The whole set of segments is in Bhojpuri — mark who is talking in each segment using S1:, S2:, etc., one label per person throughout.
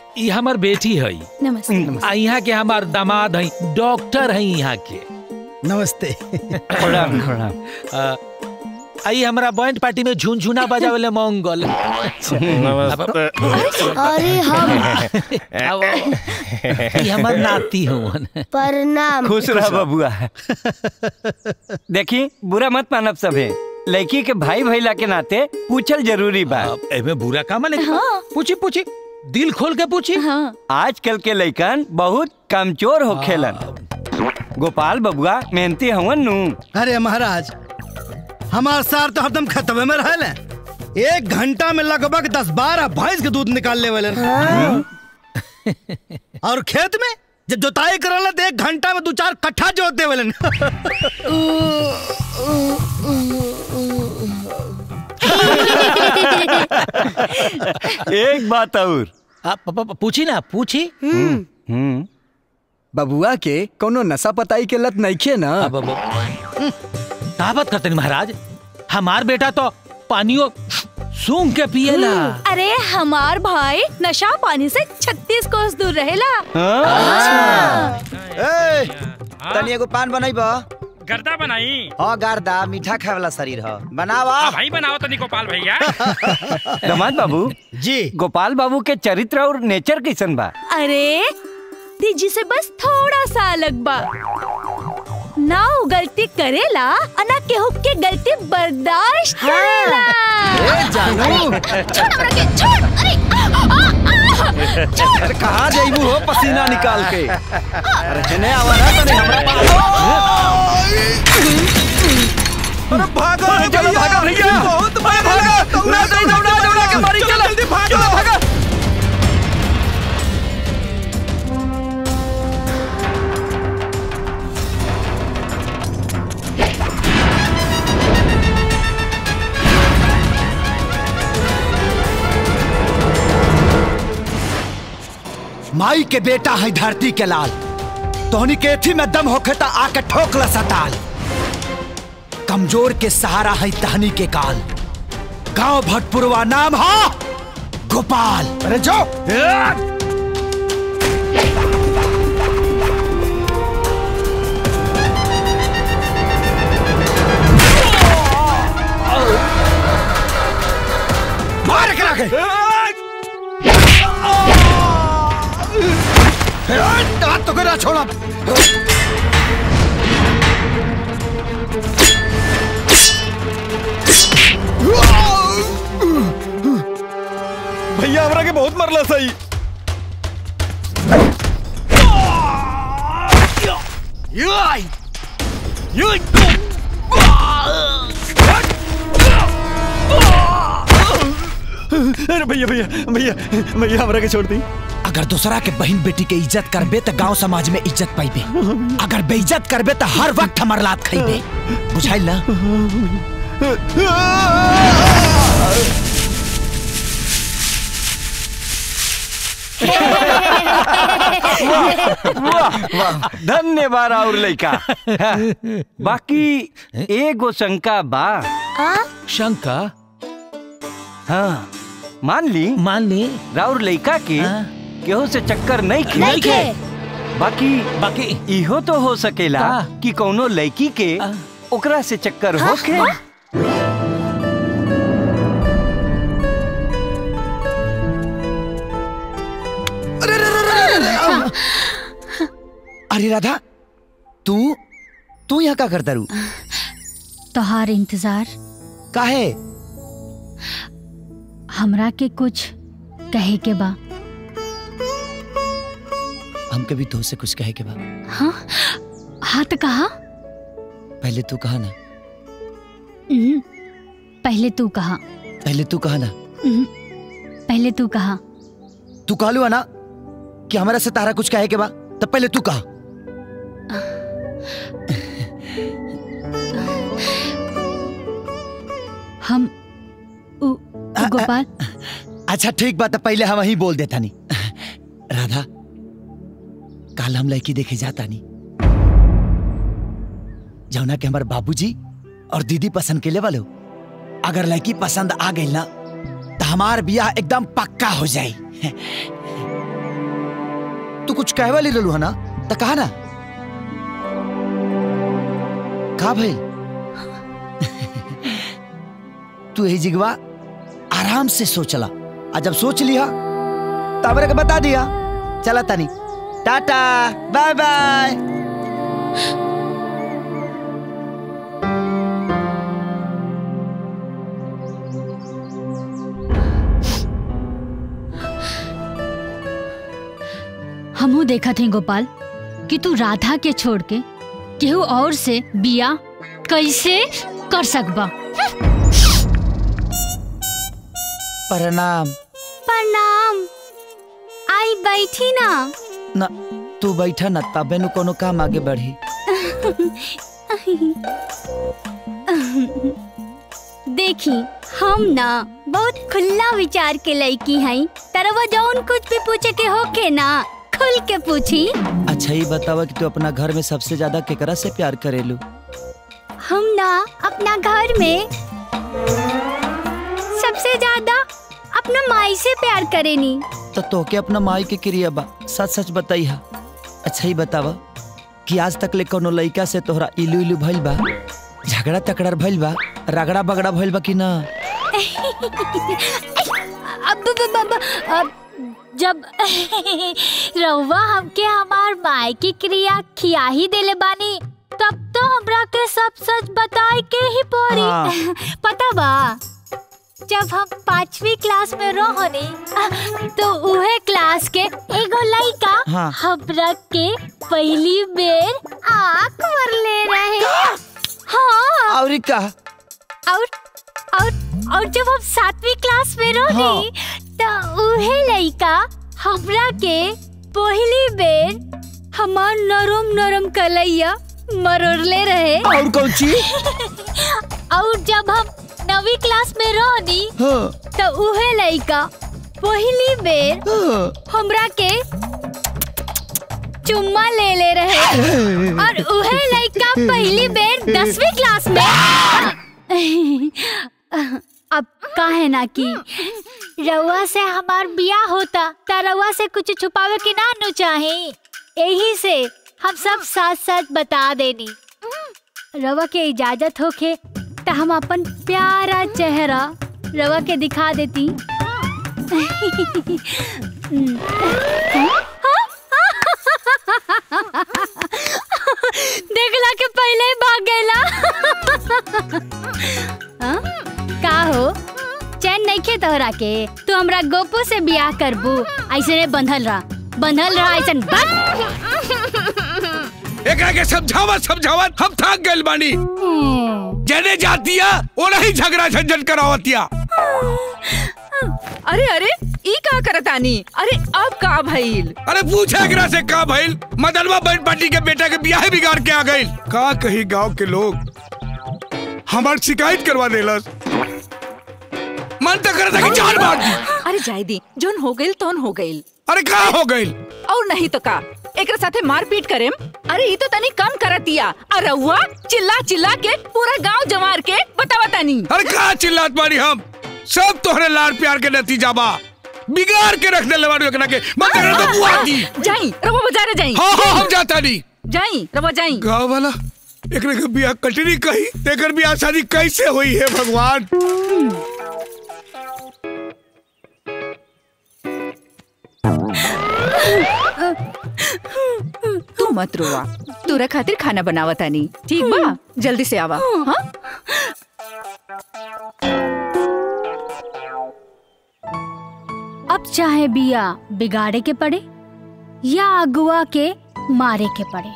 S1: ये हमार बेटी है
S2: नमस्ते
S1: आ यहाँ के हमार दामाद है डॉक्टर है यहाँ के
S3: नमस्ते
S4: प्रणाम प्रणाम
S1: आ, आई हमरा बैंड पार्टी में झुनझुना बजावेले मंगल
S5: नमस्ते
S6: अरे हम
S1: अब ये हमर नाती हवन
S6: प्रणाम
S4: खुश रह बबुआ देखी बुरा मत मानब सभे लड़की के भाई भैला के नाते पूछल जरूरी बा
S1: अब एमे बुरा का माने पूछी पूछी दिल खोल के पूछी
S2: हाँ
S4: आजकल के लइकन बहुत कमजोर हो खेलन गोपाल बबुआ मेहनती हवन नु
S3: अरे महाराज हमार सार तो हरदम खतबे में रहल है एक घंटा में लगभग दस बारह भैंस के दूध निकाल ले वाले और खेत में जब जोताई करल तो एक घंटा में दो चार कट्ठा जोत दे वाले
S4: एक बात और
S1: आ, प- प- पूछी ना पूछी
S4: हम्म
S7: बबुआ के कोनो नशा पताई के लत नइखे ना
S1: अब अब का बात करते महाराज हमार बेटा तो पानियो सूंघ के पिएला
S2: अरे हमार भाई नशा पानी से छत्तीस कोस दूर रहेला
S8: ए, तनी एगो पान बनाइब
S9: गर्दा बनाई
S8: हाँ गारदा मीठा खाए वाला शरीर ह बनावा
S9: आ भाई बनाओ तनी गोपाल भैया
S4: दमाद बाबू
S3: जी
S4: गोपाल बाबू के चरित्र और नेचर कैसन बा
S2: अरे दीजी से बस थोड़ा सा अलग बा ना वो गलती करेला और ना केहू के गलती बर्दाश्त करेला
S8: जानू
S2: छोड़ हमरा के छोड़ अरे आ, आ, आ, छोड़
S7: अरे कहाँ जाइबू हो पसीना निकाल के
S8: अरे हेने आवा ना तनी हमरा
S7: अरे भागो चलो भागो भैया बहुत भागो दौड़ा दौड़ा दौड़ा के मारी चलो जल्दी भागो भागो
S3: माई के बेटा है धरती के लाल तोहनी के एथी में दम होखे त आके ठोकला सताल कमजोर के सहारा है तहनी के काल गांव भटपुरवा नाम हा गोपाल अरे जो मार करा के हाथ तो करा छोड़ा
S7: भैया हमरा के बहुत मरला सही अरे भैया भैया भैया भैया हमरा के छोड़ दी
S3: अगर दूसरा के बहन बेटी के इज्जत करबे तो गांव समाज में इज्जत पाइबे अगर बेइज्जत करबे तो हर वक्त हमर लात खाइबे बुझाइल ना
S4: वाह वाह धन्यवाद और लइका बाकी एगो शंका बा
S1: शंका
S4: हाँ मान ली
S1: मान ली
S4: राउर लइका के
S1: हाँ।
S4: केहू से चक्कर नहीं खे
S2: नहीं खे
S4: बाकी
S1: बाकी
S4: इहो तो हो सकेला
S1: का?
S4: कि कौनो लड़की के
S1: आ?
S4: ओकरा से चक्कर होखे
S3: अरे राधा तू तू यहाँ का करता रू
S10: तोहार इंतजार
S3: काहे
S10: हमरा के कुछ कहे के बा
S3: हम कभी तो से कुछ कहे के बा
S10: हाँ हाँ तो कहा
S3: पहले तू कहा ना
S10: उहुं, पहले तू कहा
S3: पहले तू कहा ना
S10: उहुं, पहले तू कहा
S3: तू कहलू है ना कि हमारा से तारा कुछ कहे के बा तब पहले तू कहा
S10: हम उ, उ गोपाल
S3: अच्छा ठीक बात है पहले हम ही बोल देता नहीं राधा कल हम लड़की देखे जाता नहीं जौना के हमारे बाबूजी और दीदी पसंद के ले वालो अगर लड़की पसंद आ गई ना तो हमार बियाह एकदम पक्का हो जाए तू कुछ कहे वाली रहलू है ना तो कहा ना का भाई तू यही जिगवा आराम से सोचला आ जब सोच लिया तब के बता दिया चला तनी टाटा बाय बाय
S10: हमू देखा थे गोपाल कि तू राधा के छोड़ के केहू और से बिया कैसे कर सकबा
S3: प्रणाम
S2: प्रणाम आई बैठी ना
S3: ना तू बैठा ना तबे नु कोनो काम आगे बढ़ी
S2: देखी हम ना बहुत खुला विचार के लड़की हई तरवा जौन कुछ भी पूछे के होके ना खुल के पूछी
S3: अच्छा ये बतावा कि तू अपना घर में सबसे ज्यादा केकरा से प्यार करेलू
S2: हम ना अपना घर में सबसे ज्यादा अपना माई से प्यार करेनी
S3: तो तोके अपना माई के क्रिया बा सच सच बताई हा अच्छा ही बतावा कि आज तक ले कोनो लइका से तोहरा इलू इलू भइल बा झगड़ा तकड़ा भइल बा रगड़ा बगड़ा भइल बा कि ना
S2: अब अब- अब- अब जब रउआ हमके हमार माई की क्रिया खिया ही देले बानी तब तो हमरा के सब सच बताए के ही पड़ी
S3: हाँ।
S2: पता बा जब हम पांचवी क्लास में रहनी तो उहे क्लास के एगो लइका
S3: हाँ।
S2: हमरा के पहली बेर आँख मरले रहे हाँ
S3: और का
S2: और और और जब हम सातवीं क्लास में रहनी तो उहे लइका हमरा के पहली बेर हमार नरम नरम कलैया मरोड़ले रहे
S3: और कौन चीज
S2: और जब हम नवी क्लास में रहनी
S3: हाँ,
S2: तो उहे लइका पहली बेर
S3: हाँ।
S2: हमरा के चुम्मा ले ले रहे और उहे लइका पहली बेर दसवीं क्लास में अब काहे ना कि रउआ से हमार बिया होता त रउआ से कुछ छुपावे के ना नु चाहे यही से हम सब साथ साथ बता देनी रवा के इजाजत होखे त हम अपन प्यारा चेहरा रवा के दिखा देती देखला के पहले ही भाग गएला हाँ? का हो चैन नहीं खे तोहरा के तू हमरा गोपो से बियाह करबू ऐसे ने बंधल रहा बंधल रहा ऐसे
S11: एकरा के समझावत समझावत हम थक गइल बानी जने जातिया ओरा ही झगड़ा झंझट करावतिया
S12: अरे अरे ई का करतानी अरे अब का भइल
S11: अरे पूछे एकरा से का भइल मदनवा बहन पार्टी के बेटा के बियाह बिगाड़ के आ गइल का कही गांव के लोग हमार शिकायत करवा देलस मन तो करता कि जान मार दी
S12: अरे जाय दी जोन हो गइल तोन हो गइल
S11: अरे का हो गइल
S12: और नहीं तो का एकरा साथे मारपीट करेम अरे ई तो तनी कम करतिया अरे हुआ चिल्ला चिल्ला के पूरा गांव जमार के बतावा तनी
S11: अरे का चिल्लात बानी हम सब तोहरे लाड़ प्यार के नतीजा बा बिगाड़ के रख देले बानी एकरा के मन तो करता बुआ दी
S12: जाई रवा बाजारे जाई
S11: हाँ हाँ हम जाता नहीं
S12: जाई रवा जाई
S11: गाँव वाला एकरे के बियाह कटनी कही तेकर बियाह शादी कैसे हुई है भगवान
S12: तू मत रोवा तोरा खातिर खाना बनावतानी ठीक बा जल्दी से आवा हाँ
S2: अब चाहे बिया बिगाड़े के पड़े या अगुआ के मारे के पड़े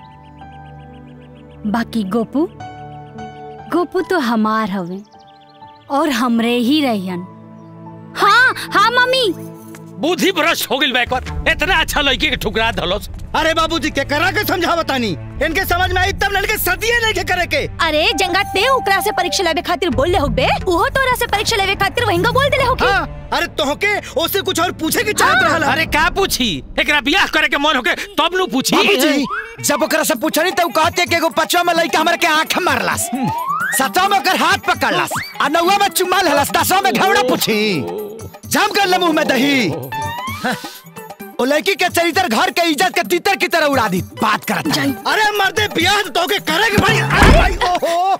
S2: बाकी गोपू गोपू तो हमार हवे और हमरे ही रहियन हाँ हाँ मम्मी
S1: बुद्धि भ्रष्ट हो गइल बा एक बार इतना अच्छा लड़की के ठुकरा धलोस
S8: अरे बाबूजी के करा के समझावतानी इनके समझ में आई तब लड़के सदिए नहीं के करे के
S2: अरे जंगा ते ओकरा से परीक्षा लेवे खातिर बोल ले होबे उहो तोरा से परीक्षा लेवे खातिर वहिंगा बोल देले होके
S8: हाँ अरे तोहके ओसे कुछ और पूछे की चाहत रहल
S1: अरे का पूछी एकरा बियाह करे के मन होके तब नु पूछी
S3: बाबूजी जब ओकरा से पूछनी तो उ कहते कि एगो पचवा में लइका हमर के आंख मारलास सतवा में ओकर हाथ पकड़लास आ नौवा में चुम्मा लेलास दसवा में घवड़ा पूछी जाम कर ले मुंह में दही ओ लड़की के चरित्र घर के इज्जत के तीतर की तरह उड़ा दी बात करत है
S8: अरे मर्दे बियाह तो के करेंगे भाई अरे भाई ओहो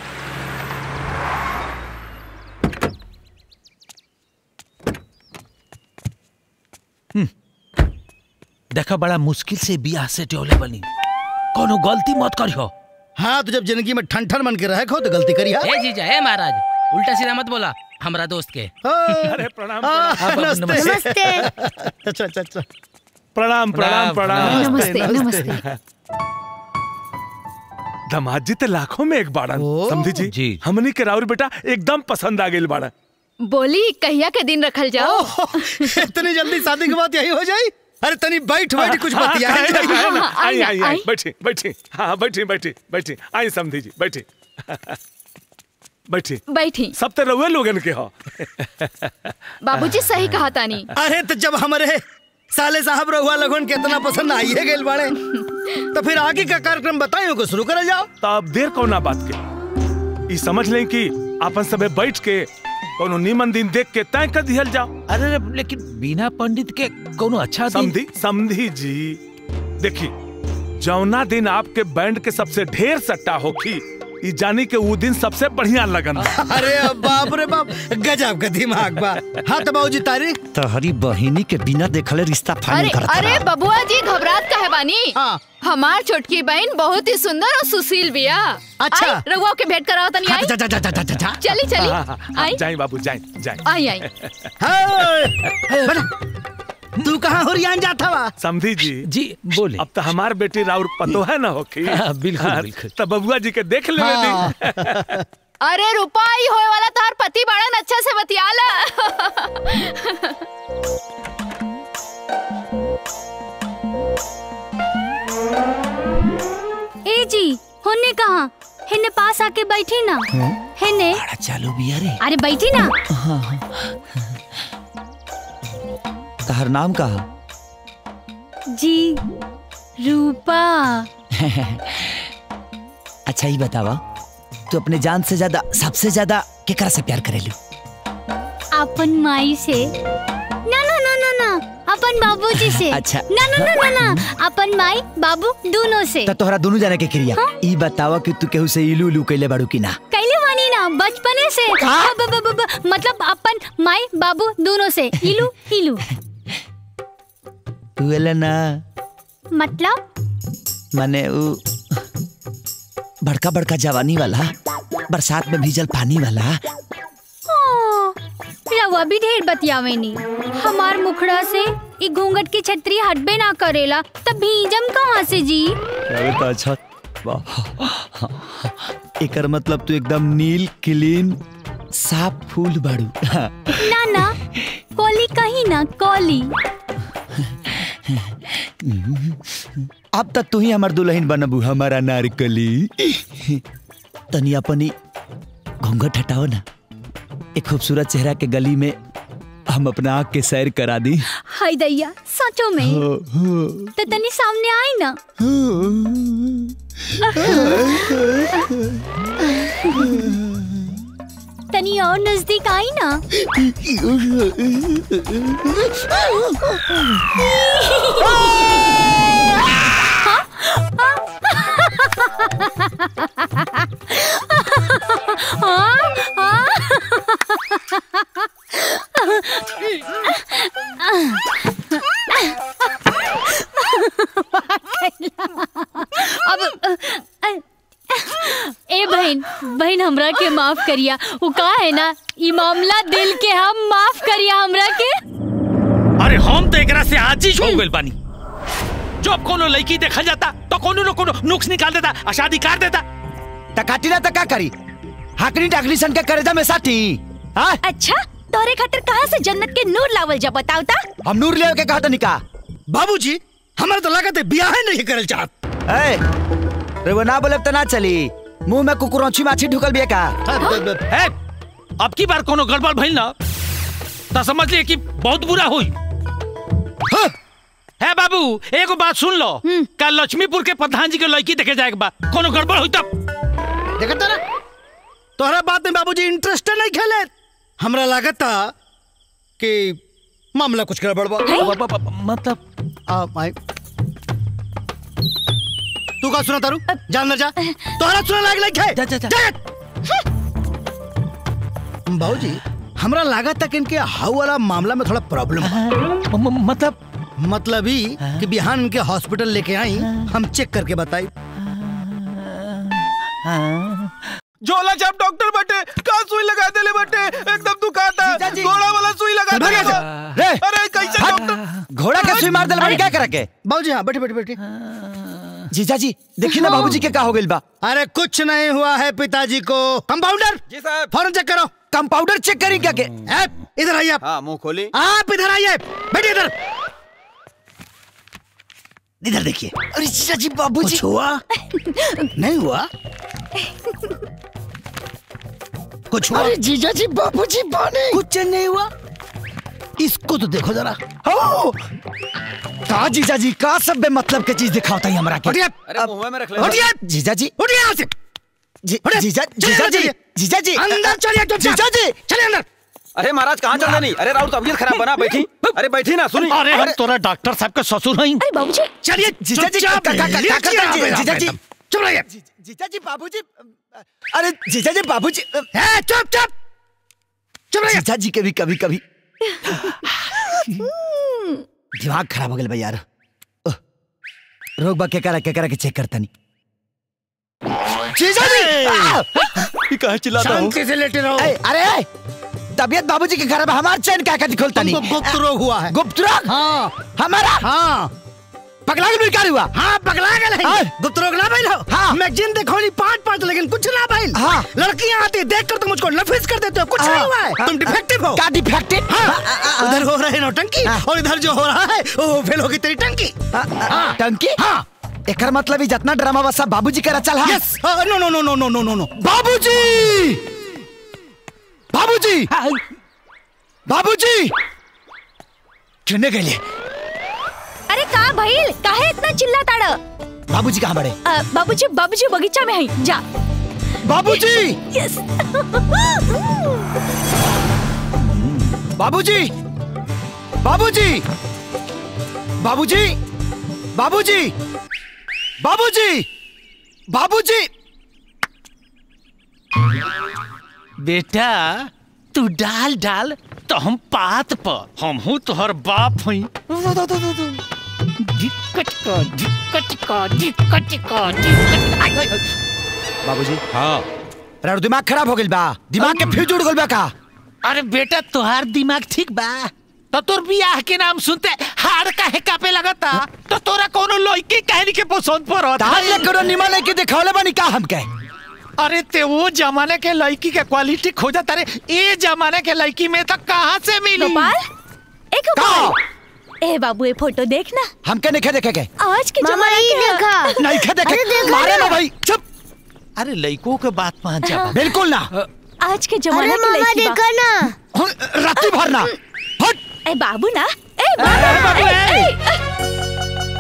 S1: देखा बड़ा मुश्किल से बियाह से टोले बनी कोनो गलती मत करियो
S8: हाँ तो जब जिंदगी में ठन ठन बन के रहे खो तो गलती करी हा?
S13: ए जीजा ए महाराज उल्टा सीधा मत बोला हमारा दोस्त के
S11: अरे प्रणाम
S8: हाँ,
S11: प्रणाम।
S8: नमस्ते अच्छा अच्छा अच्छा
S11: प्रणाम प्रणाम प्रणाम
S8: नमस्ते, नमस्ते।
S11: दमाद जी ते लाखों में एक बाड़न समझी जी जी हमनी के राउर बेटा एकदम पसंद आ गई बाड़ा
S12: बोली कहिया के दिन रखल जाओ
S8: इतनी जल्दी शादी के बाद यही हो जाई अरे तनी बैठ बैठ कुछ बतिया
S11: हाँ, हाँ, हाँ, हाँ, आई आई आई बैठी बैठी हाँ बैठी बैठी बैठी आई समझी जी बैठी बैठी
S12: बैठी
S11: सब तो रउए लोगन के हो
S12: बाबूजी सही कहा तानी
S8: अरे तो जब हमारे साले साहब रहुआ लगन के इतना पसंद आइए गए बाड़े तो फिर आगे का कार्यक्रम बताइए को शुरू कर जाओ
S11: तो अब देर कौना बात के ई समझ लें कि अपन सबे बैठ के कोनो नीमन दिन देख के तय कर दिहल जाओ
S1: अरे लेकिन बिना पंडित के कोनो अच्छा दिन-
S11: समझी समझी जी देखी जौना दिन आपके बैंड के सबसे ढेर सट्टा होखी ई जानी के वो दिन सबसे बढ़िया लगन बा।
S8: अरे बाप रे बाप गजब का दिमाग बा हाँ तो बाबूजी तारीख
S3: तहरी बहिनी के बिना देखले रिश्ता
S12: अरे
S3: फाइनल करत
S12: अरे बबुआ जी घबरात काहे बानी हमार छोटकी बहन बहुत ही सुंदर और सुशील बिया
S8: अच्छा।
S12: आई, रघुआ के भेंट कराओ तनी आई
S8: जा, जा, जा, जा, जा, जा, जा।
S12: चली चली
S11: हाँ, हाँ, हाँ,
S12: आई
S11: जाई बाबू जाई जाई
S12: आई आई
S8: हाय, बेटा, तू कहाँ हुरियान जाता वा
S11: समझी जी
S1: जी बोले
S11: अब तो हमार बेटी राउर पतो है ना होखी
S1: हाँ, बिल्कुल,
S11: हाँ,
S1: बिल्कुल।
S11: तो बबुआ जी के देख ले
S8: हाँ।
S12: अरे रुपाई होए वाला तार पति बड़न अच्छा से बतियाला
S2: ए जी होने कहा हेने पास आके बैठी ना हेने
S3: चालू बिया रे
S2: अरे बैठी ना
S3: तहर नाम का
S2: जी रूपा
S3: अच्छा ही बतावा तू अपने जान से ज्यादा सबसे ज्यादा केकरा से प्यार करेलू
S2: अपन माई से ना ना ना ना ना अपन बाबूजी से
S3: अच्छा।
S2: ना ना ना ना ना अपन माई बाबू दोनों से
S3: त तोहरा दोनों जाने के क्रिया ई बतावा कि तू केहू से इलू इलू कैले बाड़ू की ना
S2: कैले मानी ना बचपने से ब, ब, ब, ब, मतलब अपन माई बाबू दोनों से इलू इलू
S3: तू एले ना
S2: मतलब
S3: माने उ बड़का बड़का जवानी वाला बरसात में भीजल पानी वाला
S2: ओ, रवा भी ढेर बतियावेनी हमार मुखड़ा से ई घूंघट की छतरी हटबे ना करेला तब भीजम कहाँ से जी
S3: अरे तो अच्छा वाह। एकर मतलब तू एकदम नील क्लीन साफ फूल बाड़ू
S2: ना ना कोली कहीं ना कोली
S3: अब तक तू ही हमार दुल्हन बनबू हमारा नारकली तनी अपनी घूंघट हटाओ ना एक खूबसूरत चेहरा के गली में हम अपना आँख के सैर करा दी
S2: हाय दैया सचो में
S3: हो, हो।
S2: तो तनी सामने आई ना तनी और नजदीक आई ना अब ए बहन बहन हमरा के माफ करिया वो का है ना ई मामला दिल के हम माफ करिया हमरा के
S1: अरे हम तो एकरा से आजीज हो गइल बानी जब कोनो लड़की देखल जाता तो कोनो न कोनो नुक्स निकाल देता आ शादी कर देता
S3: टकाटी ना तका करी हाकनी टाकनी सन के करेजा में साथी हाँ
S14: अच्छा तोरे खातिर कहाँ से जन्नत के नूर लावल जा बताओ ता
S3: हम नूर ले के कहा निका
S8: बाबूजी हमारे तो लागत है बियाह ही नहीं करल चाहत
S3: ए रे वो ना बोले तो ना चली मुंह में कुकुरौची माछी ढुकल बिया का
S1: ए, अब की बार कोनो गड़बड़ भइल ना तो समझ लिए कि बहुत बुरा हुई है बाबू एगो बात सुन लो कल लक्ष्मीपुर के प्रधान जी के लड़की देखे जाए बा कोनो गड़बड़ हुई तब
S8: देखता ना तोहरा बात में बाबूजी इंटरेस्ट नहीं खेले हमरा लागत था कि मामला कुछ गड़बड़ बा
S1: मतलब
S8: आ माई तू का सुना तारू जा अंदर जा तोहरा सुना लाग लाग है
S1: जा जा जा
S8: बाबूजी हमरा लगा तक इनके हाउ वाला मामला में थोड़ा प्रॉब्लम है
S1: मतलब
S8: मतलब ही कि बिहान इनके हॉस्पिटल लेके आई हम चेक करके बताई
S7: झोला छाप डॉक्टर बटे का सुई लगा देले बटे एकदम दुखाता घोड़ा वाला सुई लगा
S3: चल भाग
S7: देले
S3: यहाँ से। रे।
S7: अरे कैसे डॉक्टर
S3: घोड़ा का सुई मार दिल बाड़ी क्या करके
S8: बाबूजी हाँ बैठे बैठे बैठे
S3: जीजा जी देखिए ना बाबूजी के का हो गइल बा
S8: अरे कुछ नहीं हुआ है पिताजी को कंपाउंडर
S7: जी साहब
S8: फौरन चेक करो
S3: कंपाउंडर चेक करी क्या के
S8: ए, इधर आइए आप
S7: हाँ मुंह खोली
S8: आप इधर आइए बैठिए इधर इधर देखिए
S3: अरे जीजा जी बाबूजी
S8: कुछ हुआ नहीं हुआ कुछ हुआ
S3: अरे जीजा जी बाबूजी बाने
S8: कुछ नहीं हुआ इसको तो देखो जरा
S3: हो का जीजा जी का सब बे मतलब के चीज दिखावता ही हमरा के
S8: हटिए
S7: अरे मुंह में रख ले
S8: हटिए
S3: जीजा जी
S8: उठिए यहाँ से
S3: जी-
S8: हटिए।
S3: जीजा
S8: चलिए
S3: जीजा
S8: अंदर
S3: जी
S8: चलिए।
S3: जीजा जी
S8: अंदर चलिए चुपचाप।
S3: जीजा जी
S8: चलिए अंदर
S7: अरे महाराज कहाँ चल रही अरे राउत तबीयत खराब बना बैठी अरे बैठी ना सुनी
S1: अरे हम तोरा डॉक्टर साहब के ससुर हई
S14: अरे बाबूजी
S8: चलिए
S3: जीजा जी
S8: चुपचाप
S3: का- का- का-
S8: लीजिए
S3: का- का-
S8: आप
S3: जी-
S8: यहाँ
S3: जीजा
S8: पे
S3: जी।
S8: एकदम। चुप रहिए
S3: जी- जीजा जी बाबूजी अरे जीजा जी बाबूजी
S8: ए, चुप चुप चुप रहिए
S3: जीजा जी के भी कभी कभी दिमाग खराब हो गया भाई यार ओह, रोक बा के करा के करा के चेक करता नहीं जीजा जी आ!
S7: ये कहाँ चिल्लाता हूँ
S8: शांति से लेटे रहो
S3: ए, अरे ए, तबियत बाबूजी के घर में हमार चैन क्या कहती खोलता
S8: तुमको
S3: नहीं
S8: गुप्त रोग हुआ है
S3: गुप्त रोग
S8: हाँ
S3: हमारा
S8: हाँ
S3: पगला के बेकार हुआ
S8: हाँ पगला गए
S3: हाँ।
S8: हैं गुप्त रोग ना भाई लो
S3: हाँ।
S8: मैगजीन देखो नहीं पाँच पाँच लेकिन कुछ ना भाई
S3: हाँ।
S8: लड़कियां आती देख कर तुम मुझको नफिस कर देते हो कुछ
S3: हाँ।
S8: नहीं हुआ है तुम डिफेक्टिव हो
S3: क्या डिफेक्टिव
S8: हाँ उधर हो रहे नौटंकी
S3: हाँ।
S8: और इधर जो हो रहा है वो फेल होगी तेरी टंकी
S3: हाँ, टंकी
S8: हाँ
S3: एकर मतलब ही जितना ड्रामा बसा बाबूजी करा चल हाँ
S8: यस नो नो नो नो नो नो नो नो
S3: बाबूजी बाबूजी बाबूजी चुनने के लिए
S14: अरे का भइल काहे इतना चिल्ला ताड़
S3: बाबूजी कहाँ बड़े
S14: बाबूजी बाबूजी बगीचा में है जा
S3: बाबूजी
S14: यस
S3: बाबूजी बाबूजी बाबूजी बाबूजी बाबूजी बाबूजी
S1: बेटा तू डाल डाल तो हम पात पर हम हूँ तोहर बाप हई दिक्कत का दिक्कत का दिक्कत का दिक्कत आई, आई, आई।
S3: बाबूजी
S1: हाँ
S3: राउर दिमाग खराब हो गइल बा दिमाग के फ्यूज उड़ गइल बा का
S1: अरे बेटा तोहार दिमाग ठीक बा तो तोर बियाह के नाम सुनते हार काहे कापे लगता तो तोरा कोनो लड़की कहनी के पसंद पड़त
S3: तार ले करो निमन है कि दिखावले बनी का हमके
S1: अरे ते वो जमाने के लड़की के क्वालिटी खोजा तारे ये जमाने के लड़की में तो कहाँ से मिली
S14: गोपाल ए गोपाल ए बाबू ये फोटो देख ना
S3: हमके नहीं देखे के
S14: आज के
S6: मामा
S14: जमाने
S6: ये
S14: के
S6: देखा
S3: नहीं खे देखे
S6: अरे देखा
S3: मारे
S6: ना।
S3: ना भाई चुप
S1: अरे लड़कों के बात मान जा
S3: बिल्कुल ना
S14: आज के
S6: अरे
S14: जमाने के
S6: मामा
S14: लड़की बा।
S6: देखा ना
S3: राती भरना हट
S14: ए बाबू ना ए बाबू
S1: बाबू,
S14: ए,
S1: ए।
S14: ए,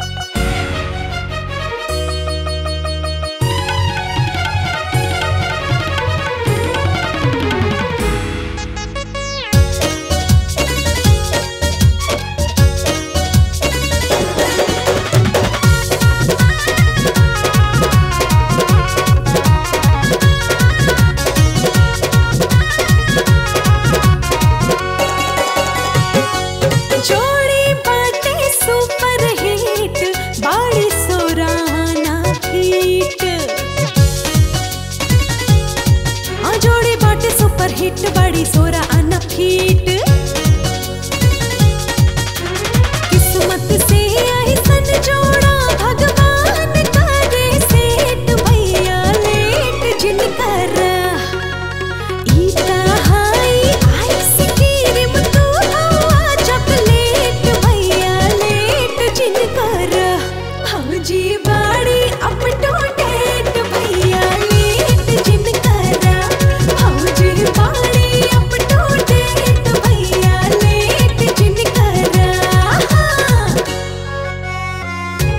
S15: जोड़ी बाटे सुपर हिट बाड़ी सोराना हिट हाँ जोड़ी बाटे सुपर हिट बाड़ी सोराना हिट किस्मत से आई सन जोड़ा भगवान करे सेठ भैया लेट जिनकर ईता हाई आइसक्रीम तू हवा चॉकलेट भैया लेट जिनकर भौजी बाड़ी अप टू डेट भैया लेट जिनकर भौजी बाड़ी अप टू डेट भैया लेट जिनकर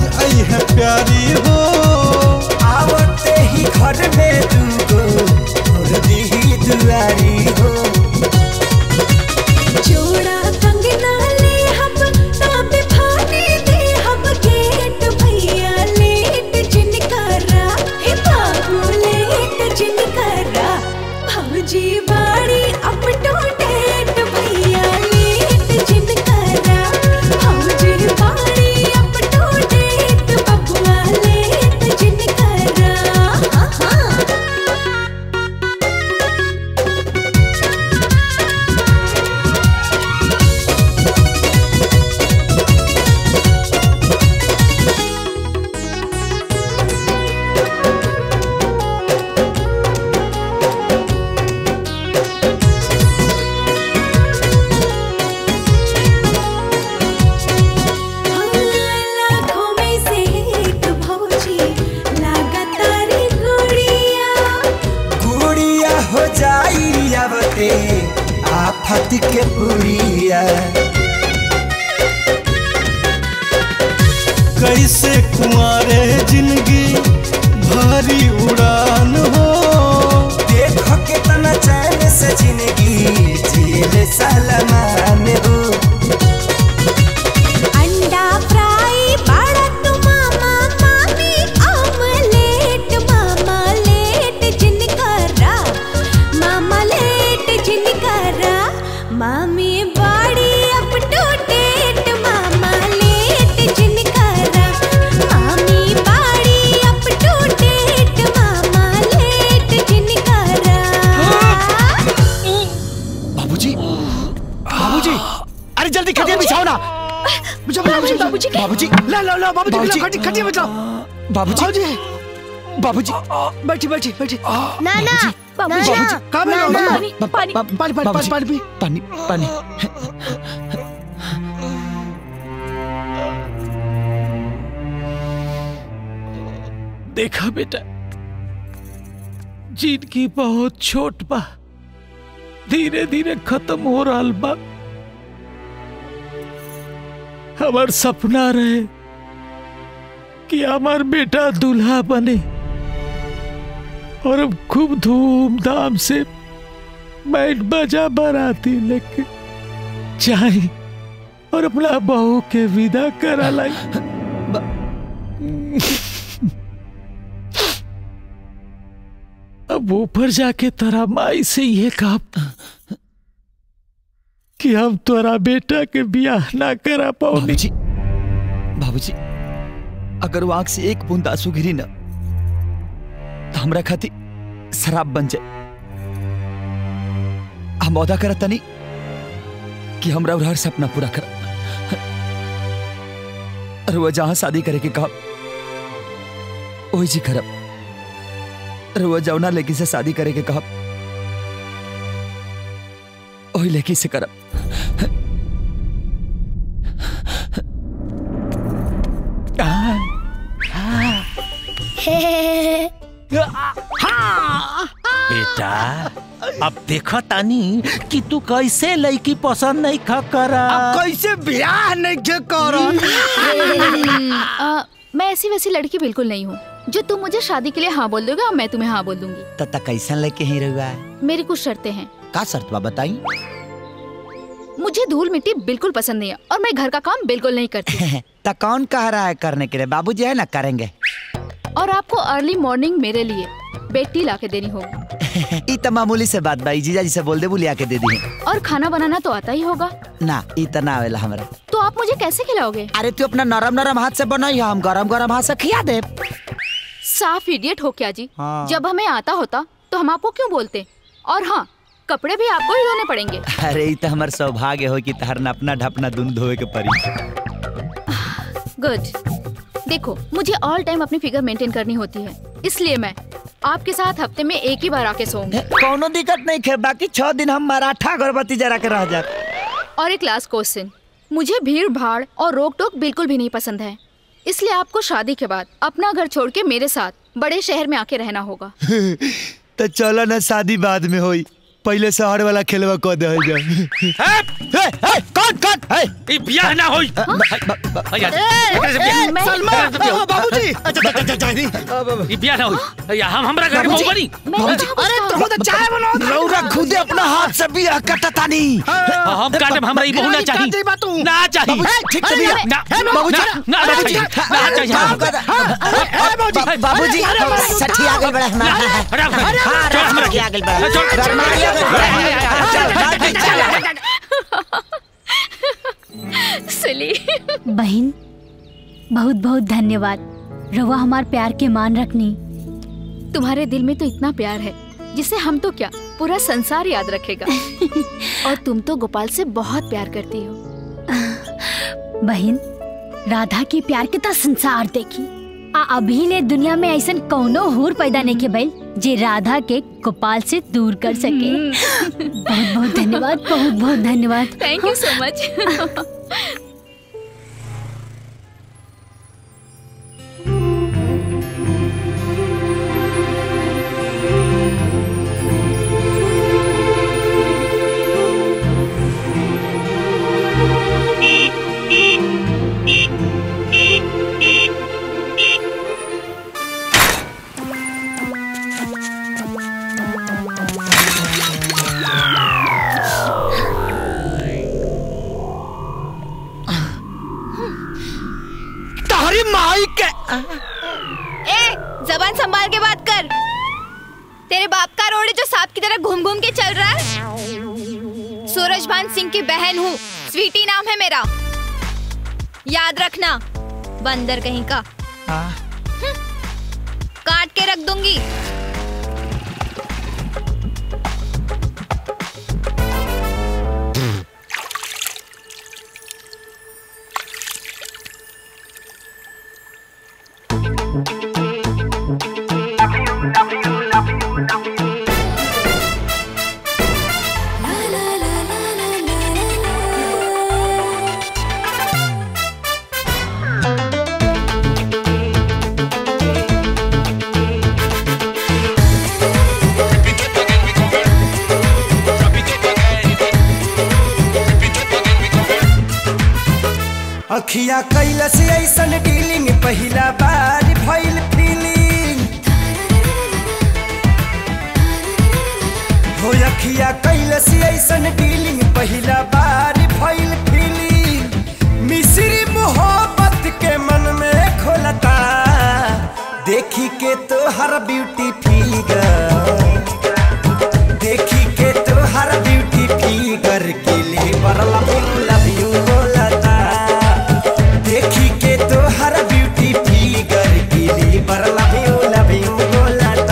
S16: आई है प्यारी हो
S3: आवते ही घर में दूगो और दी दुआरी हो
S15: जोड़ा कंगना ले हम ताप फाने दे हम गेट भैया लेट जिनकारा हे बाबू लेट जिनकारा भौजी बाड़ी अप टू डेट भैया लेट जिनकारा भौजी बाड़ी अप टू डेट बबुआ लेट जिनकारा हाँ हाँ लाखों में से एक भौजी लगातारी गुड़िया
S3: गुड़िया हो जाई आवते आफत के पुड़िया
S16: कैसे कुंवारे जिंदगी भारी उड़ान हो
S3: देखो कितना चैन से जिंदगी जिले सलमान हो
S15: अंडा फ्राई बड़ा तू मामा मामी ऑमलेट मामा लेट जिनकारा मामा लेट जिनकारा मामी बाड़ी अप टू डेट मामा लेट जिनकारा मामी बाड़ी अप टू डेट मामा लेट जिनकारा
S3: बाबूजी बाबूजी अरे जल्दी खटिया बिछाओ ना बिछाओ बाबूजी बाबूजी बाबूजी
S8: ला ला ला बाबूजी
S3: बाबूजी।
S8: बिछाओ, खटी खटिया बिछाओ
S3: बाबूजी बाबूजी
S8: बैठी बैठी बैठी
S6: नाना
S8: बाबूजी
S6: नाना
S8: कहाँ पे हो?
S6: नाना
S8: पानी पानी पानी पानी पानी पानी पी
S3: पानी पानी
S1: देखा बेटा जिंदगी बहुत छोट बा धीरे धीरे खत्म हो रहा बा हमार सपना रहे कि हमार बेटा दूल्हा बने और अब खूब धूमधाम से बैंड बजा बाराती लेके जाए और अपना बहू के विदा करा लाई अब ऊपर जाके तोरा माई से ये कहा कि हम तोरा बेटा के ब्याह ना करा पाओ
S3: बाबूजी बाबूजी अगर वो आंख से एक बूंद आंसू गिरी ना तो हमरा खाती शराब बन जाए हम वादा करत तनी कि हमरा और हर सपना पूरा कर और वो जहां शादी करे के कहा वही जी करब और वो जौना लड़की से शादी करे के कहा वही लड़की से करब
S1: बेटा अब देखो तानी कि तू कैसे लड़की पसंद नहीं खा करा
S8: अब कैसे ब्याह नहीं के करो
S12: आ, मैं ऐसी वैसी लड़की बिल्कुल नहीं हूँ जो तुम मुझे शादी के लिए हाँ बोल दोगे और मैं तुम्हें हाँ बोल दूंगी
S3: तता कैसन लेके ही रहुआ
S12: मेरी कुछ शर्तें हैं
S3: का शर्त बा बताई
S12: मुझे धूल मिट्टी बिल्कुल पसंद नहीं है और मैं घर का काम बिल्कुल नहीं करती
S3: तो कौन कह रहा है करने के लिए बाबूजी है ना करेंगे
S12: और आपको अर्ली मॉर्निंग मेरे लिए बेड टी ला के देनी होगी
S3: ई तो मामूली से बात भाई जीजा जी से बोल दे बुलिया के दे दी
S12: और खाना बनाना तो आता ही होगा
S3: ना ई तो ना आवेला हमरा
S12: तो आप मुझे कैसे खिलाओगे
S3: अरे तू अपना नरम नरम हाथ से बनाई हम गरम गरम हाथ से खिया दे
S12: साफ इडियट हो क्या जी
S3: हाँ।
S12: जब हमें आता होता तो हम आपको क्यों बोलते और हाँ कपड़े भी आपको ही धोने पड़ेंगे
S3: अरे ई तो हमार सौभाग्य हो कि तहर अपना ढपना दून धोए के पड़ी
S12: गुड देखो मुझे ऑल टाइम अपनी फिगर मेंटेन करनी होती है इसलिए मैं आपके साथ हफ्ते में एक ही बार आके सोऊंगी
S3: कोनो दिक्कत नहीं खे बाकी छह दिन हम मराठा अगरबत्ती जरा के रह जा
S12: और एक लास्ट क्वेश्चन मुझे भीड़ भाड़ और रोक टोक बिल्कुल भी नहीं पसंद है इसलिए आपको शादी के बाद अपना घर छोड़ के मेरे साथ बड़े शहर में आके रहना होगा
S3: तो चलो ना शादी बाद में होई पहले शहर वाला खेलवा कह दे जा कौन कौन
S13: ई बियाह ना होई भैया एकरे से बियाह-
S8: ए, सलमा,
S13: एकरे से बियाह-
S8: ओ, बाबूजी अच्छा अच्छा अच्छा जानी
S13: ई बियाह ना होई भैया हम हमरा घर के बहू बनी
S3: बाबूजी
S8: अरे तुम तो चाय बनाओ
S3: रौरा खुदे अपना हाथ से बिया कटतानी
S13: हम काटब हमरा ई बहू ना चाहिए ना चाहिए
S3: बाबूजी, ठीक से बिया।
S13: ना
S3: हे, बाबूजी,
S13: ना ना ना चाहिए ना चाहिए
S3: बाबूजी सठी आगे बढ़ा
S13: ना, हटा, हटा,
S3: हाँ,
S13: छोड़ हमरा
S3: सठी आगे बढ़ा
S13: छोड़, छोड़,
S3: गरमाई आगे
S12: सिली
S2: बहन बहुत बहुत धन्यवाद रवा हमार प्यार के मान रखनी
S12: तुम्हारे दिल में तो इतना प्यार है जिसे हम तो क्या पूरा संसार याद रखेगा और तुम तो गोपाल से बहुत प्यार करती हो
S2: बहन राधा के प्यार के तो संसार देखी आ अभी ले दुनिया में ऐसन कौनो हूर पैदा नहीं के भइल जे राधा के गोपाल से दूर कर सके बहुत बहुत धन्यवाद बहुत बहुत धन्यवाद
S12: थैंक यू सो मच
S3: तहरी माई के
S14: ए जबान संभाल के बात कर तेरे बाप का रोड है जो सांप की तरह घूम घूम के चल रहा है सूरजभान सिंह की बहन हूँ स्वीटी नाम है मेरा याद रखना बंदर कहीं का हम्म, काट के रख दूंगी
S16: अखिया कैलस ऐसन डीलिंग पहिला बार भइल फीलिंग हो अखिया कैलस ऐसन डीलिंग पहिला बार भइल फीलिंग मिश्री मोहब्बत के मन में खोलता देखी के तो हर ब्यूटी फिगर देखी के तो हर ब्यूटी फिगर के लिए बरला लव यू बोलता देखी के तो हर ब्यूटी फिगर के लिए बरला लव यू बोलता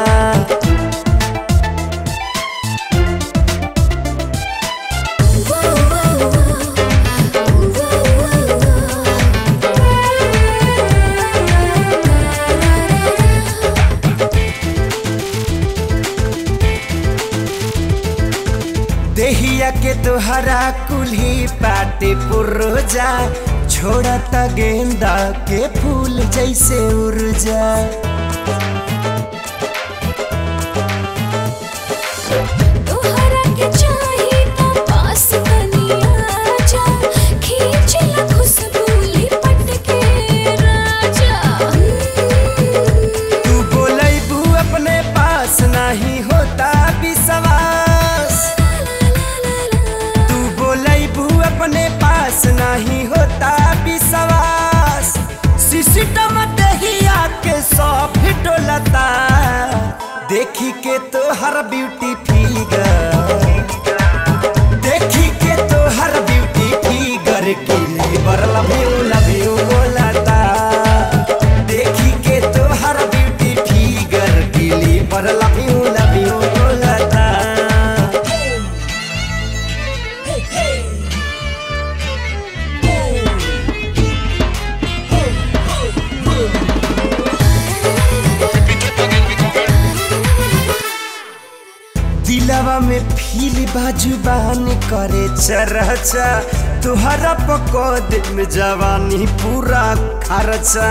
S16: देहिया के तोहरा कुल्ही पाटे पुर्जा छोड़ता गेंदा के फूल जैसे उर्जा
S15: तोहरा के चाही त पास कनिया जा खींच ला खुशबू लिपट के राजा
S16: तू बोलैबू अपने पास नहीं होता विश्वास तू बोलैबू अपने पास नहीं होता विश्वास सिस्टम दहिया के सब डोलता देखी के तो हर ब्यूटी फिगर देखी के तो हर ब्यूटी फिगर के लिए बरला लव यू बोलता देखी के तो हर ब्यूटी फिगर के लिए बरला लव यू बोलता दिलवा में फील बाजुबान करे चरचा तुहरा पकोद में जवानी पूरा खर्चा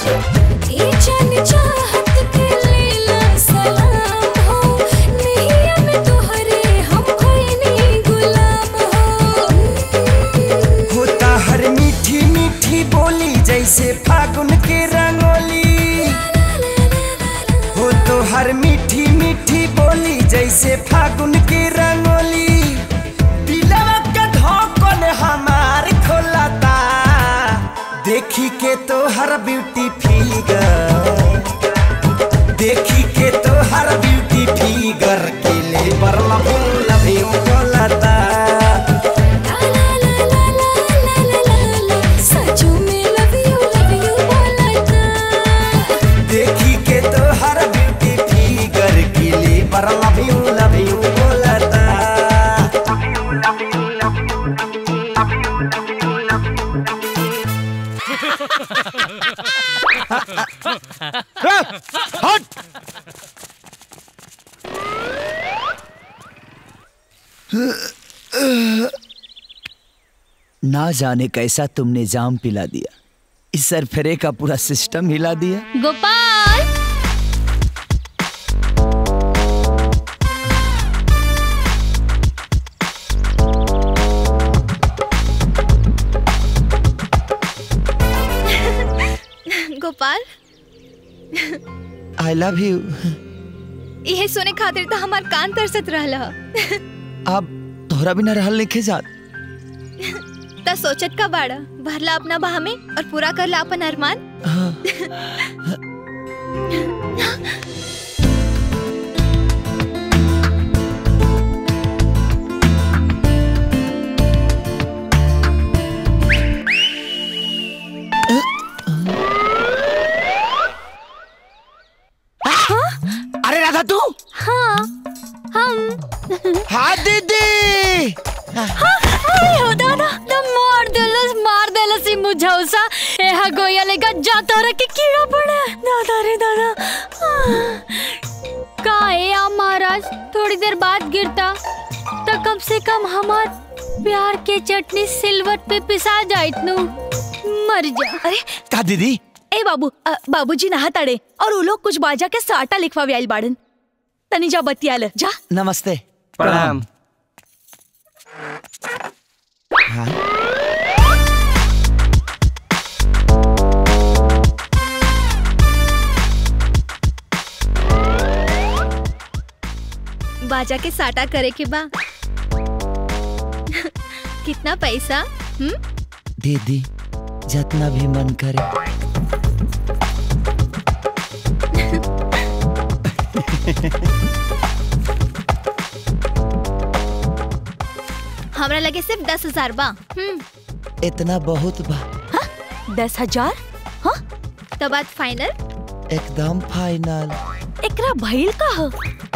S15: ए जान चाहत के लेला सलाम हो नैया
S16: देखी के तो हर ब्यूटी फिगर देखी के तो हर ब्यूटी फिगर के ले बर लभू लभी बोलता
S15: सचू में लव यू लव यू बोलता
S16: देखी के तो हर ब्यूटी फिगर के ले बर लभी लभी बोलता
S3: हट ना जाने कैसा तुमने जाम पिला दिया इस सरफरे का पूरा सिस्टम हिला दिया
S10: Gopal
S14: Gopal
S3: I love you
S14: यह सुने खातिर तो हमार कान तरसत रहला
S3: अब तोहरा बिना रहल लिखे जात
S14: त सोचत का बाड़ा भरला अपना बाह में और पूरा करला अपन अरमान
S3: अरे राधा तू
S2: हाँ हम
S3: हाँ दीदी
S10: अरे हो दादा तो मार देलस मार देलस ई मुझौसा एहा गोया लेगा जा तोरा के कीड़ा पड़ा दादा रे दादा आह। का है आप महाराज थोड़ी देर बाद गिरता तो कम से कम हमार प्यार के चटनी सिलवट पे पिसा जाइत नु मर जा
S17: अरे
S3: का दीदी
S17: ए बाबू अ, बाबूजी नहा ताड़े और वो लोग कुछ बाजा के साटा लिखवा आइल बाड़न तनी जा बतियाल जा
S3: नमस्ते
S4: प्रणाम
S3: हाँ
S14: बाजा के साटा करे के बा कितना पैसा हम्म
S3: दीदी जितना भी मन करे
S14: हमरा लगे सिर्फ दस हजार बा हम्म
S3: इतना बहुत बा
S17: दस हजार
S14: तो बात फाइनल
S3: एकदम फाइनल
S17: एकरा भइल का ह?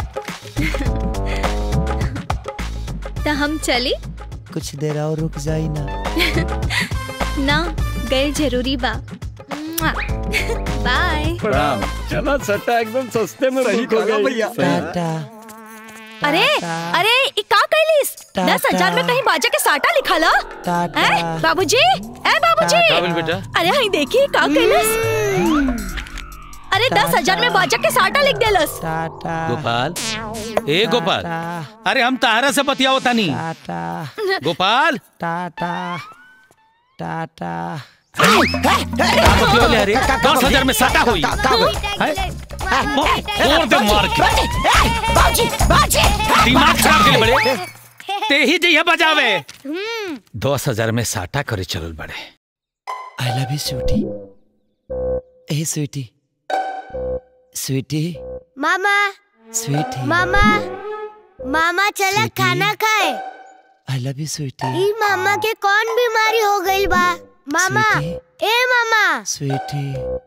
S14: तो हम चली
S3: कुछ देर और रुक जाई ना
S14: ना गए जरूरी बा मुआ। बाय
S4: प्रणाम
S5: चला सट्टा एकदम सस्ते में
S4: सही
S5: बुक हो
S4: कहा
S5: गई
S4: भैया।
S3: टाटा
S17: अरे अरे ई का कैलिस
S3: टाटा।
S17: दस हजार में कहीं बाजा के साटा लिखा ला
S3: टाटा
S17: ए बाबूजी ए बाबूजी
S3: का बोल बेटा?
S17: अरे हई देखी का कैलिस अरे दस हजार में बाजा के साटा लिख देलस
S3: टाटा
S1: गोपाल ए गोपाल अरे हम तारा से बतियाओ तानी
S3: टाटा
S1: गोपाल
S3: टाटा टाटा
S1: का बतियाओ ले अरे दस हजार में साटा होई हैं? और दे मार के
S6: बाजी बाजी
S1: दिमाग खराब के बड़े ते ही जइया बजावे दस हजार में साटा करे चलल बड़े
S3: आई लव यू स्वीटी ए स्वीटी स्वीटी
S6: मामा
S3: स्वीटी
S6: मामा मामा चला
S3: स्वीटी।
S6: खाना खाए
S3: आई लव यू स्वीटी
S6: ई मामा के कौन बीमारी हो गई बा मामा ए मामा
S3: sweetie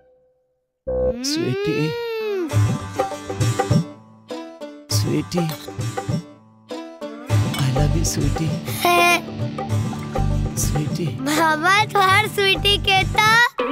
S3: sweetie sweetie I love you sweetie sweetie
S6: मामा तुम्हार स्वीटी कहता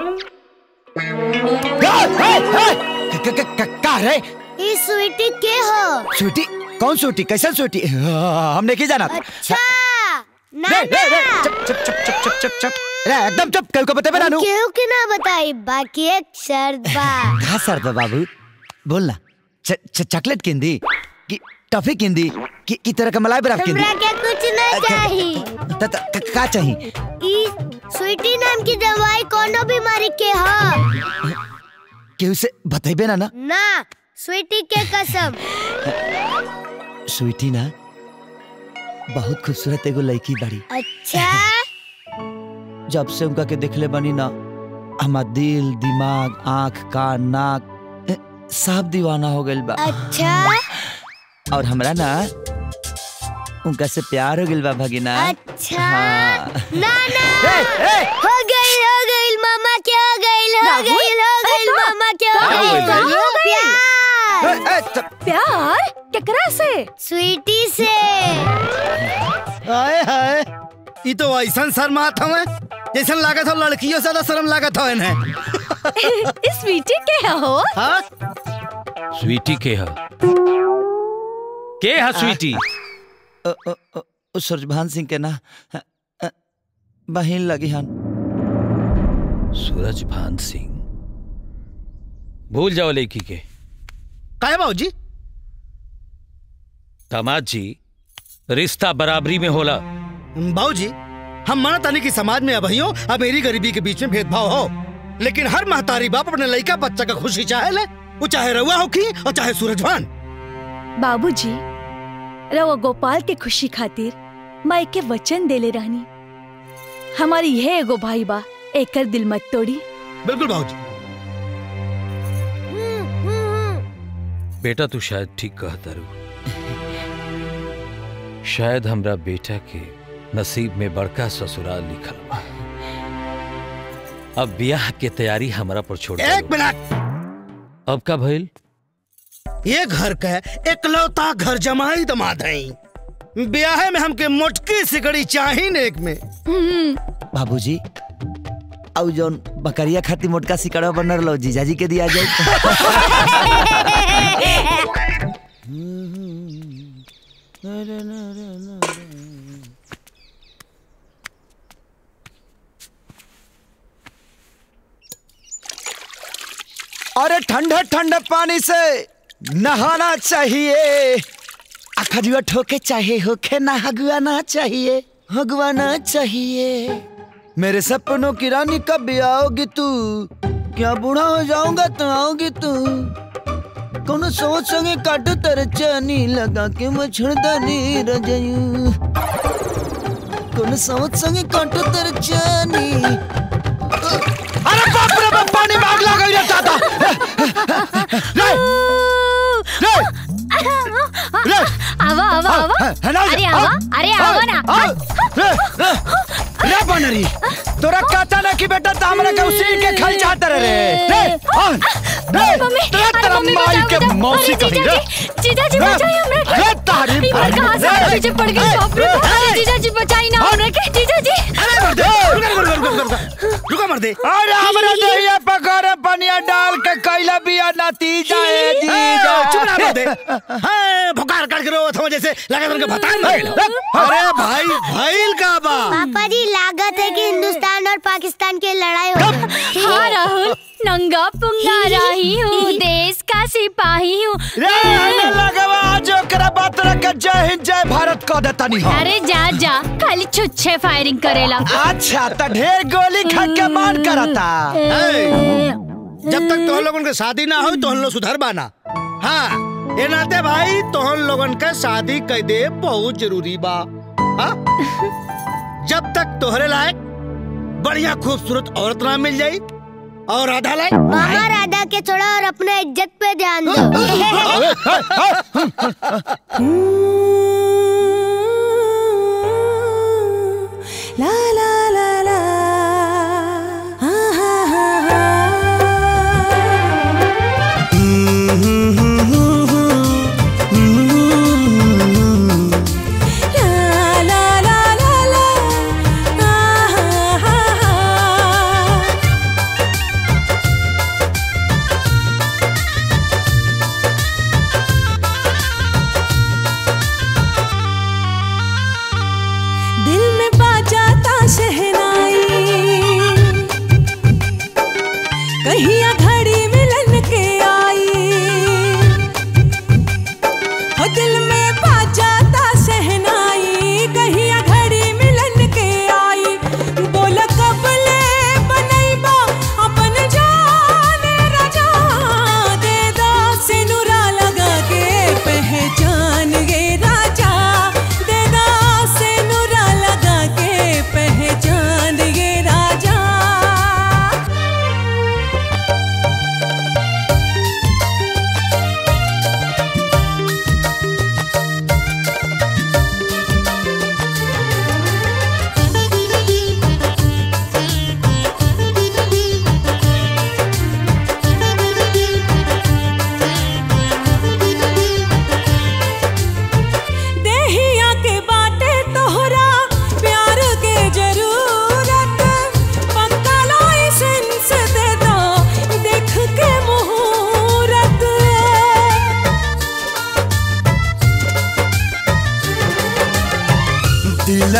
S3: का रे
S6: ई स्वीटी के हो
S3: स्वीटी कौन स्वीटी कैसन स्वीटी हाँ, हमने की जाना
S6: अच्छा ना
S3: रे, रे, रे,
S6: ना
S3: चुप चुप चुप चुप चुप चुप चुप रे एकदम चुप कल को बता बना नू
S6: केहू के ना बताई बाकी एक शर्त बा
S3: कहा सर दो बाबू बोलना च- च- चॉकलेट किंदी कि टॉफी किंदी कि की तरह का मलाई बर्फ किंदी
S6: हमरा के कुछ ना चाहिए
S3: त- त- क- का चाहिए
S6: ई स्वीटी नाम की दवाई कोनो बीमारी के हो
S3: केहू से बतेबे ना ना
S6: ना स्वीटी के कसम
S3: स्वीटी ना बहुत खूबसूरत एगो लड़की बाड़ी
S6: अच्छा
S3: जब से उनका के देखले बनी ना हमार दिल दिमाग आंख कान नाक ए, सब दीवाना हो गइल बा
S6: अच्छा
S3: और हमरा ना उनका से प्यार हो गइल बा भगिना
S6: अच्छा
S3: हाँ।
S6: ना ना हो गई हो गई मामा क्या हो गई हो गई हो गई मामा क्या
S3: क्या
S6: हो
S3: हो गइल?
S6: गई प्यार
S17: प्यार केकरा से
S6: स्वीटी से
S8: हाय हाय ई तो ऐसा शर्मात हवे जैसन लागत हो लड़कियों से ज्यादा शर्म लागत हो इन्हें
S17: स्वीटी के हो
S8: हाँ
S1: स्वीटी के है के है स्वीटी
S3: अ, अ, अ, अ, सूरजभान सिंह के ना अ, अ, बहिन लगी हन
S1: सूरजभान सिंह भूल जाओ लेकी के
S8: काहे बाबूजी
S1: दामाद जी रिश्ता बराबरी में होला
S8: बाबूजी हम मानत तानी कि समाज में अभइयो अमीरी गरीबी के बीच में भेदभाव हो लेकिन हर महतारी बाप अपने लड़का बच्चा का खुशी चाहे ले वो चाहे रउआ होखी और चाहे सूरजभान
S17: बाबूजी रवा गोपाल के खुशी खातिर माई के वचन देले रहनी हमारी यह एगो भाई बा एकर दिल मत तोड़ी
S8: बिल्कुल बाबूजी
S1: बेटा तू शायद ठीक कहता रू शायद हमरा बेटा के नसीब में बड़का ससुराल लिखल बा अब ब्याह के तैयारी हमरा पर छोड़
S8: एक मिनट
S1: अब का भइल
S8: ये घर का एकलौता घर जमाई दमाद है ब्याह में हमके मोटकी सिकड़ी चाही ने एक में
S3: बाबूजी औ जौन बकरिया खाती मोटका सिकड़ा बनर लो जीजाजी के दिया जाए अरे ठंडे ठंडे पानी से नहाना चाहिए अखजुआ ठोके चाहिए होके ना हगुआना चाहिए हगुआना चाहिए मेरे सपनों की रानी कब भी आओगी तू क्या बूढ़ा हो जाऊंगा तो आओगी तू कोनो सोच संगे काटो तेरे चनी लगा के मछड़दानी रजयू कोनो सोच संगे काटो तेरे चनी अरे बाप रे बाप पानी में आग लग गई रे दादा रे रे रे
S2: आवा आवा आवा अरे आवा अरे आवा ना
S3: रे रे रे बनरी तोरा कहता ना कि बेटा तामरा के उसी के खल चाहता रे रे आ, रे
S17: मम्मी,
S3: तेरा
S17: अरे
S3: तेरा
S17: मम्मी,
S3: माई
S17: बचाओ,
S3: के
S17: बचाओ।
S3: मौसी
S17: अरे
S3: कभी
S17: जीजा
S3: रे
S17: जी, जीजा जी
S3: रे,
S17: बचाइए हमरा के।
S3: रे तारी
S17: ई बार कहाँ से
S3: रे,
S17: पीछे पड़ गई
S3: रे,
S17: बाप रे बाप। अरे जीजा जी बचाई ना हमरा के जीजा जी
S8: अरे मर दे रुका रुका रुका रुका रुका रुका मर दे
S3: अरे हमरा दहिया पकड़े पनिया डाल के कैला बिया नाती जाए जीजा
S8: चुप रहा मर दे हां भुकार काट के रो थो जैसे लगा तुमके भतान मर गइल अरे भाई भाईल का बा
S6: पापा जी लागत है कि हिंदुस्तान और पाकिस्तान की लड़ाई हो गई।
S10: हाँ राहुल नंगा पुंगा राही हूँ देश का सिपाही हूँ
S3: रे हमें लगवा जो करा बात रख के जय हिंद जय भारत कह देता नहीं हो
S10: अरे जा जा खाली छुच्छे फायरिंग करेला
S3: अच्छा तो ढेर गोली खा के मान करता
S8: जब तक तोहन लोगन के शादी ना हो तोहन लोग सुधर बाना हाँ ये नाते भाई तोहन लोगन के शादी कर दे बहुत जरूरी बा हाँ? जब तक तोहरे लायक बढ़िया खूबसूरत औरत ना मिल जाई और राधा लायक
S6: मामा राधा के छोड़ा और अपने इज्जत पे ध्यान दो
S15: ला ला ला ला हा हा हा हा ला ला ला ला ला हा हा हा हा दिल में बाजा ताश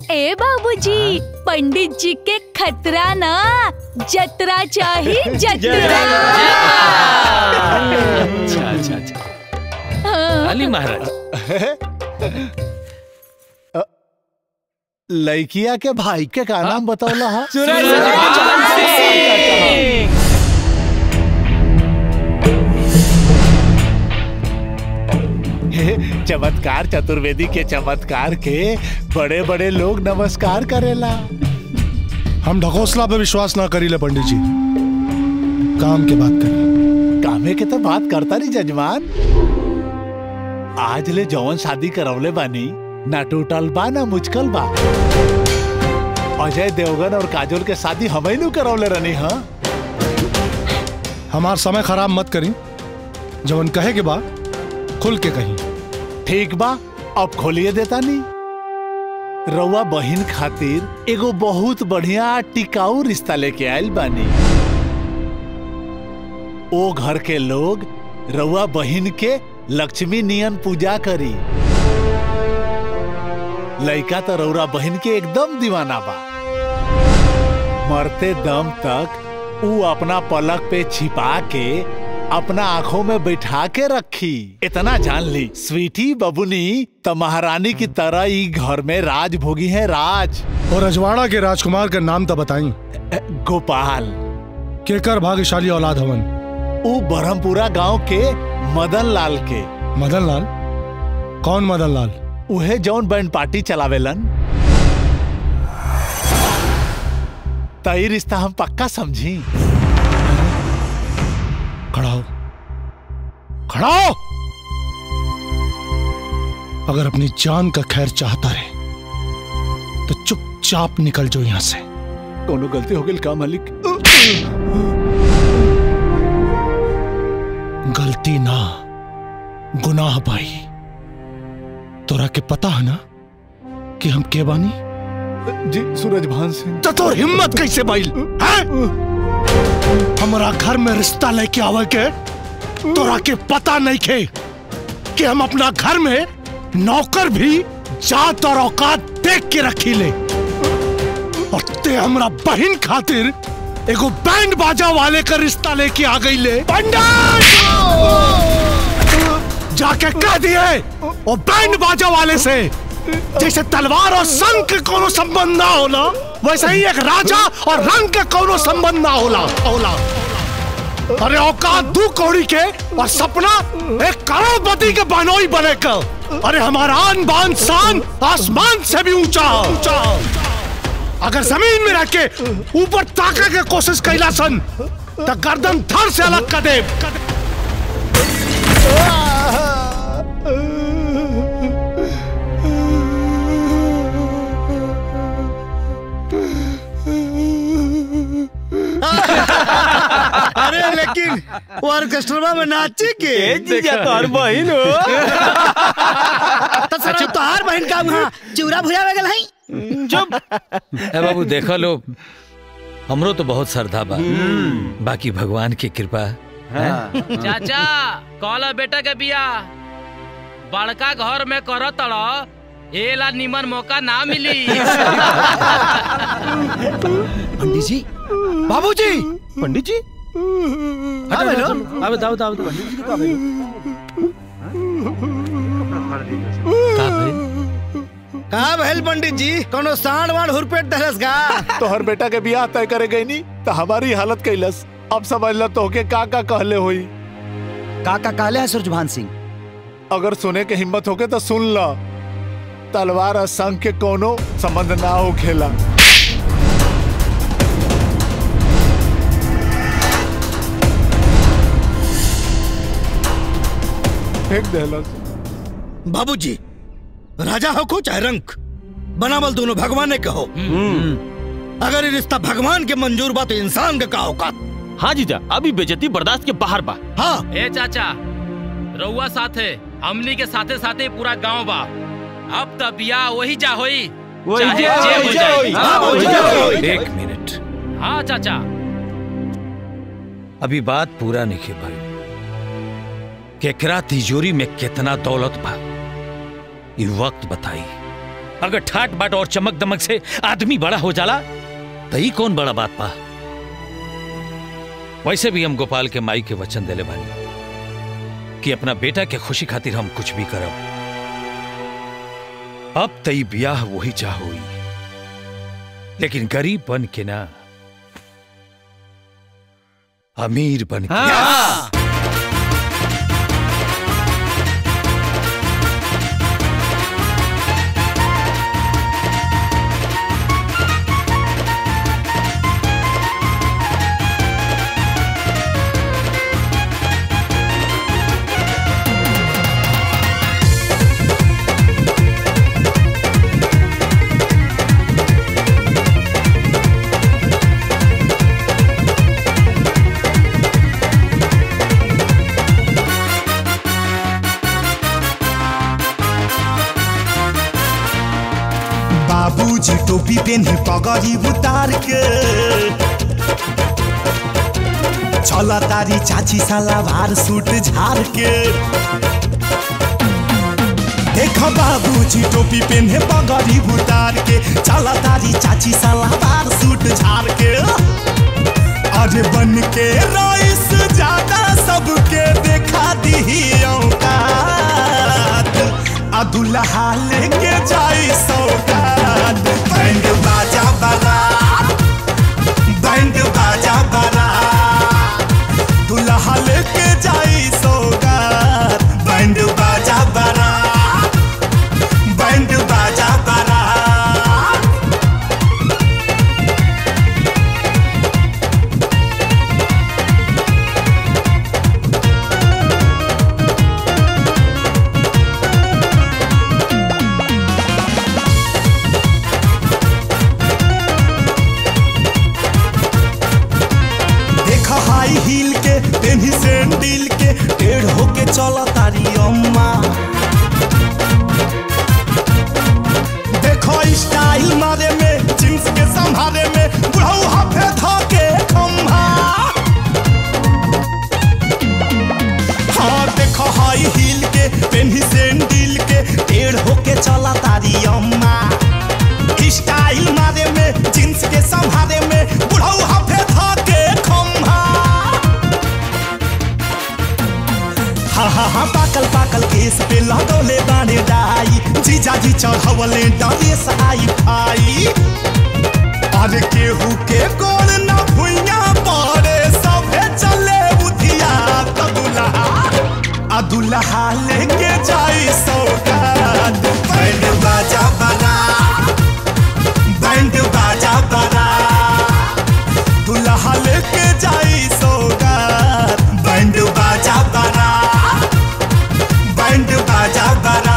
S17: ए बाबूजी पंडित जी के खतरा ना जतरा चाहिए जतरा
S1: अच्छा अच्छा अच्छा
S17: हाँ।
S1: अली महाराज
S18: लड़किया के भाई के का नाम बतौला हा हे, चमत्कार चतुर्वेदी के चमत्कार के बड़े बड़े लोग नमस्कार करेला
S19: हम ढकोसला पे विश्वास ना करी ले पंडित जी काम के बात करी
S18: कामे के तो बात करता नहीं जजमान आज ले जौन शादी करवले बानी ना टूटल बा ना मुचकल बा अजय देवगन और काजोल के शादी हमें नु करवले रहनी हाँ
S19: हमार समय खराब मत करी जवन कहे के बा खुल के कही
S18: ठीक बा अब खोलिए देता नहीं रउआ बहिन खातिर एगो बहुत बढ़िया टिकाऊ रिश्ता लेके आयल बानी ओ घर के लोग रउआ बहिन के लक्ष्मी नियन पूजा करी लइका तो रउरा बहिन के एकदम दीवाना बा मरते दम तक ऊ अपना पलक पे छिपा के अपना आंखों में बैठा के रखी इतना जान ली स्वीटी बबुनी तो महारानी की तरह ही घर में राज भोगी है राज
S19: और अजवाड़ा के राजकुमार का नाम तो बताई
S18: गोपाल
S19: केकर भाग्यशाली औलाद हवन
S18: ऊ बरहमपुरा गांव के मदन लाल के
S19: मदन लाल कौन मदन लाल
S18: उहे जौन बैंड पार्टी चलावेलन तई रिश्ता हम पक्का समझी
S19: खड़ा हो खड़ा हो अगर अपनी जान का खैर चाहता रहे तो चुपचाप निकल जो यहां से
S18: कोनो गलती हो गई का मालिक
S19: गलती ना गुनाह भाई तोरा के पता है ना कि हम के बानी
S18: जी सूरज भान सिंह
S19: तो तोर हिम्मत कैसे बाइल हैं? हमारा घर में रिश्ता लेके आवे के तोरा के पता नहीं खे कि हम अपना घर में नौकर भी जात और औकात देख के रखी ले और ते हमरा बहन खातिर एगो बैंड बाजा वाले का रिश्ता लेके आ गई ले पंडित जाके कह दिए और बैंड बाजा वाले से जैसे तलवार और संग के कोनो संबंध ना होला वैसे ही एक राजा और रंग के कोनो संबंध ना होला होला अरे औकात दू कौड़ी के और सपना एक करोड़पति के बनोई बने का अरे हमारा आन बान शान आसमान से भी ऊंचा है, ऊंचा है। अगर जमीन में रह के ऊपर ताके के कोशिश कैला सन तो गर्दन थर से अलग कर दे
S8: अरे लेकिन वो ऑर्केस्ट्रा में नाचे के
S4: ए, जीजा, तोहर बहिन हो।
S8: तो सर तोहार बहन का वहाँ चूरा भुजा लगल है
S1: चुप ए बाबू देखो लो हमरो तो बहुत श्रद्धा बा बाकी भगवान की कृपा है
S13: चाचा कहला बेटा के बिया बड़का घर में कर तड़ एला निमन मौका ना मिली
S3: पंडित जी बाबूजी
S4: पंडित जी
S3: हाँ, बोलो।
S4: अब बताओ बताओ तो पंडित जी के का
S8: कहा भैल पंडित जी कोनो सांड वाण हुरपेट दहलस का
S18: तोहर बेटा के बियाह तय करे गई नी तो हमारी हालत कैलस अब समझ ल तोहके का का कहले हुई
S3: का का कहले है सूरजभान सिंह
S18: अगर सुने के हिम्मत होके तो सुन ल तलवार और संग के कोनो संबंध ना हो खेला फेंक देलस
S8: बाबूजी राजा हो को चाहे रंक बनावल दोनों भगवान के हो अगर ये रिश्ता भगवान के मंजूर बा तो इंसान का का औकात
S20: हाँ जीजा अभी बेजती बर्दाश्त के बाहर बा
S8: हाँ
S13: ए चाचा रउआ साथे हमनी के साथे साथे पूरा गांव बा अब त बिया वही जा होई
S4: वही
S13: चाहे
S4: जा,
S13: जे
S4: वही
S13: हो
S4: जा,
S13: जाए।
S4: वही जा,
S13: हाँ,
S4: वही
S13: वही
S4: जा,
S13: जा,
S4: वही
S13: वही जा।
S1: एक मिनट
S13: हाँ चाचा
S1: अभी बात पूरा नहीं भाई केकरा तिजोरी में कितना दौलत बा ये वक्त बताई अगर ठाट बाट और चमक दमक से आदमी बड़ा हो जाला तो ही कौन बड़ा बात पा वैसे भी हम गोपाल के माई के वचन देले बानी कि अपना बेटा के खुशी खातिर हम कुछ भी करब अब तई ब्याह वही चाह हुई लेकिन गरीब बन के ना अमीर बन के
S16: बाबूजी टोपी पेन्ही पगड़ी उतार के चला तारी चाची सलावार सूट झार के देख बाबूजी टोपी पेन्हे पगड़ी उतार के चला तारी चाची सलावार सूट झार के अरे बन के रईस ज्यादा सबके देखा दी औकात आ दुल्हा लेके जाई सौगात बैंड बाजा बारात बैंड बाजा बारात दुल्हा लेके जाई सौगात बैंड बाजा बारात बैंड बाजा बारात देखा हाई हील के पेन्ही सैंडल के टेढ़ होके चला तारी अम्मा देखो स्टाइल मारे में जींस के संभारे में बुढ़ऊ हाफे धोके खम्भा हाँ देखो हाई हील के पेन्ही सैंडल के टेढ़ होके चला तारी अम्मा स्टाइल मारे में जींस के संभारे में बुढ़ऊ हाफे धोके खम्भा हा हा हा पाकल पाकल केस पे लगौले बाने डाई जीजा जी चढ़वले डरेस आई फाई अरे केहू के गोल न भुइया पड़े सभे चले उधिया कदुला आ दुल्हा लेके जाई सौगात बैंड बाजा बना बैंड बाजा बना दुल्हा लेके जाई सौगात बैंड बाजा बना बैंड बाजा बना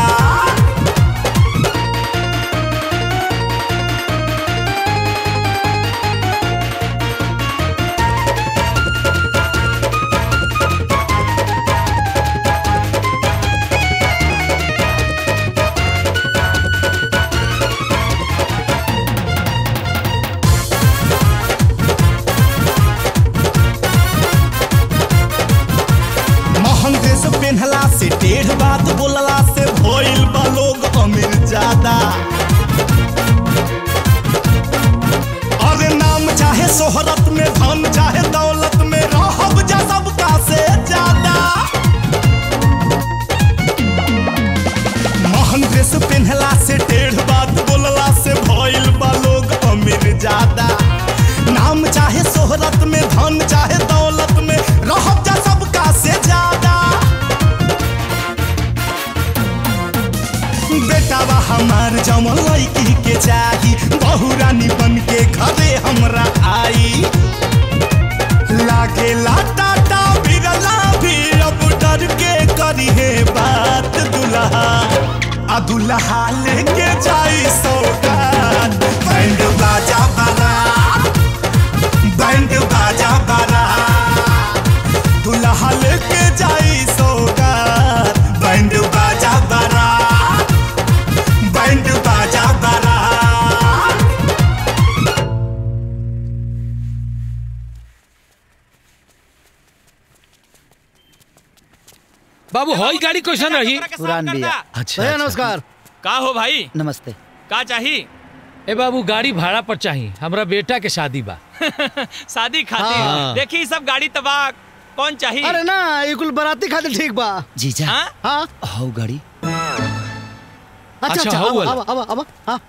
S16: महंग ड्रेस पहनला से टेढ़ बात बोलला से भइल बा लोग अमीर ज्यादा अरे नाम चाहे शोहरत में धन चाहे दौलत में रहब जा सबका से ज्यादा महंग ड्रेस पहनला से टेढ़ बात बोलला से भइल बा लोग अमीर ज्यादा नाम चाहे शोहरत में धन चाहे दौलत में रहब जा सबका से ज्यादा बेटावा हमार जमल लड़की के चाही बहु रानी बन के घरे हमरा आई लागे टाटा बिरला भी अब डर के करी है बात दुल्हा आ दुल्हा लेके जाई सौगात बैंड बाजा बना बैंड बाजा बना दुल्हा लेके जाई सौगात बैंड बाजा बना बैंड बाजा बना
S1: बाबू हई गाड़ी कैसन रही
S8: पुरान बिया
S1: अच्छा,
S8: भैया
S1: अच्छा।
S8: नमस्कार
S13: का हो भाई
S3: नमस्ते
S13: का चाहिए
S1: ए बाबू गाड़ी भाड़ा पर चाहिए हमरा बेटा के शादी बा
S13: शादी खातिर
S1: हाँ।
S13: देखी सब गाड़ी तबाह कौन चाहिए
S8: अरे ना ये कुल बराती खातिर ठीक बा
S3: जीजा
S8: हाँ
S3: हौ गाड़ी
S8: अच्छा
S1: अच्छा,
S8: अच्छा
S1: हौ
S8: अब
S1: वाला।
S8: अब अब अब हाँ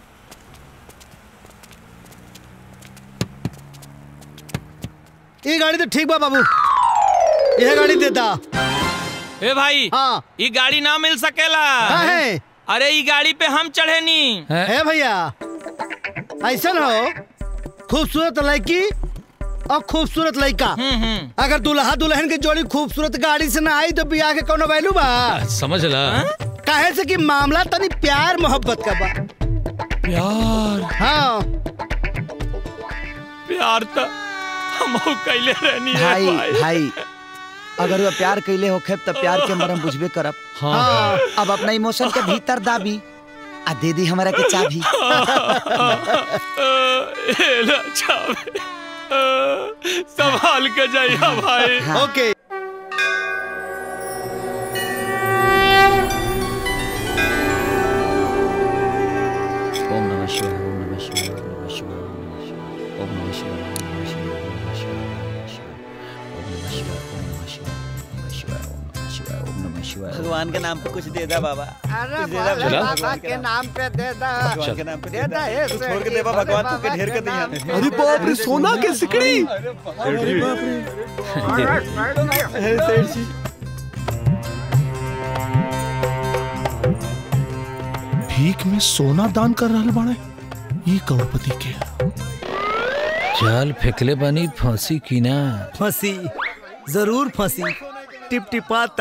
S8: ये गाड़ी तो ठीक बा बाबू यह गाड़ी देता
S13: ए भाई
S8: हाँ
S13: ये गाड़ी ना मिल सकेला
S8: हाँ है
S13: अरे ये गाड़ी पे हम चढ़े नी
S8: है भैया ऐसा ना हो खूबसूरत लड़की और खूबसूरत लड़का अगर दुल्हा दुल्हन की जोड़ी खूबसूरत गाड़ी से ना आई तो बियाह के कोनो वैल्यू बा
S1: समझ ला
S8: काहे से कि मामला तनी प्यार मोहब्बत का बा
S1: प्यार
S8: हाँ
S13: प्यार तो हम कैले रहनी है
S3: भाई
S13: भाई
S3: भाई अगर वो प्यार कैले होखे तब प्यार के मरम बुझबे करब
S1: हाँ।
S3: अब अपना इमोशन के भीतर दाबी आ दे दी हमारा के चाबी
S13: एला चावे संभाल के जाइया भाई
S8: ओके
S3: ओम नमः शिवाय ओम नमः शिवाय ओम नमः शिवाय ओम नमः शिवाय ओम नमः शिवाय ओम नमः शिवाय ओम नमः शिवाय ओम नमः शिवाय ओम नमः शिवाय ओम नमः शिवाय
S4: भगवान के नाम पे कुछ दे दा बाबा
S8: अरे
S4: कुछ दे दा
S8: भोले
S4: भगवान
S8: बाबा के नाम पे दे दा
S4: भगवान के नाम पे
S8: दे दा ये
S4: तू
S8: सेठ
S4: छोड़ के
S8: जी,
S4: देवा
S8: भोले
S4: भगवान तू
S8: बाबा
S4: के ढेर
S8: के
S4: कर दिया
S8: नाम पे।
S19: अरे बाप रे सोना के सिकड़ी
S4: अरे बाप
S19: भीख में सोना दान कर रहा बाड़े ये करोड़पति के
S1: जाल फेंकले बनी फांसी की ना
S8: फंसी जरूर फंसी टिप टिपाता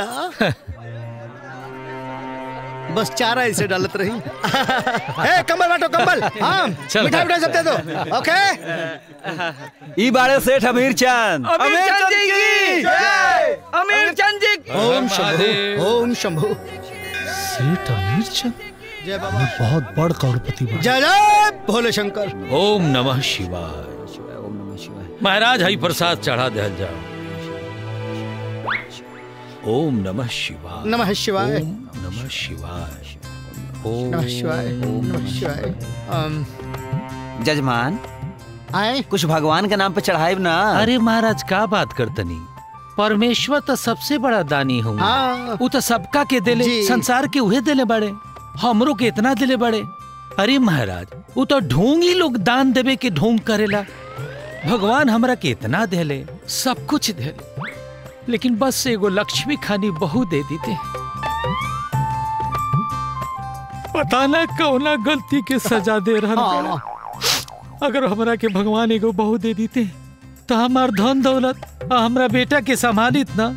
S8: बस चारा इसे डालत रही ए कंबल बांटो कंबल हाँ
S1: चल।
S8: मिठाई मिठाई सब दे दो ओके
S4: ई बारे सेठ अमीर चंद
S13: अमीर चंद जी की जय अमीर चंद जी
S8: ओम शंभु ओम शंभु
S19: सेठ अमीर चंद
S8: जय बाबा
S19: बहुत बड़ करोड़पति बा
S8: जय जय भोले शंकर
S1: ओम नमः शिवाय महाराज हरि प्रसाद चढ़ा दहल जाओ ओम नमः शिवाय
S8: नमः शिवाय
S1: ओम नमः शिवाय ओम
S8: नमः शिवाय नमः शिवाय अम,
S3: जजमान
S8: आए
S3: कुछ भगवान के नाम पे चढ़ाइब ना
S1: अरे महाराज का बात करतनी परमेश्वर तो सबसे बड़ा दानी हूँ
S8: हाँ।
S1: वो तो सबका के दिले
S8: जी।
S1: संसार के उहे दिले बड़े हमरो के इतना दिले बड़े अरे महाराज वो तो ढोंग ही लोग दान देवे के ढोंग करेला भगवान हमरा के इतना देले सब कुछ देले लेकिन बस एगो लक्ष्मी खानी बहु दे देते पता ना कौना गलती के सजा दे रहा
S8: हाँ।
S1: अगर हमरा के भगवान एगो बहू दे देते तो हमार धन दौलत आ हमरा बेटा के संभालित ना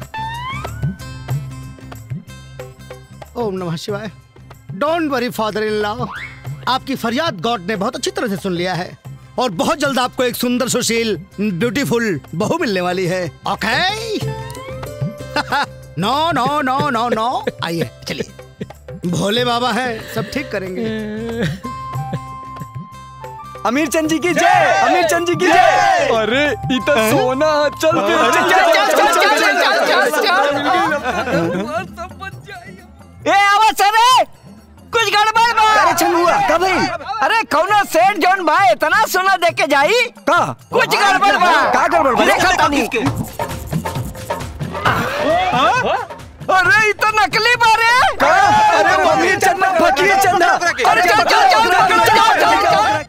S8: ओम नमः शिवाय don't worry father in law आपकी फरियाद गॉड ने बहुत अच्छी तरह से सुन लिया है और बहुत जल्द आपको एक सुंदर सुशील ब्यूटीफुल बहू मिलने वाली है ओके नो नो नो नो नो आइए चलिए भोले बाबा है सब ठीक करेंगे
S4: अमीर चंद जी की जय अमीर चंद जी की जय अरे ई तो सोना चल
S7: चल, चल, चल, चल, चल, चल,
S4: ए आवाज रे कुछ गड़बड़ बा अरे छंगुआ का भाई अरे कौनो सेठ जॉन भाई इतना सोना दे के जाई का कुछ गड़बड़ बा का गड़बड़ बा देखा तानी अरे ई तो नकली बा रे अरे अमीर चंद फकीर चंद अरे चल चल चल चल चल चल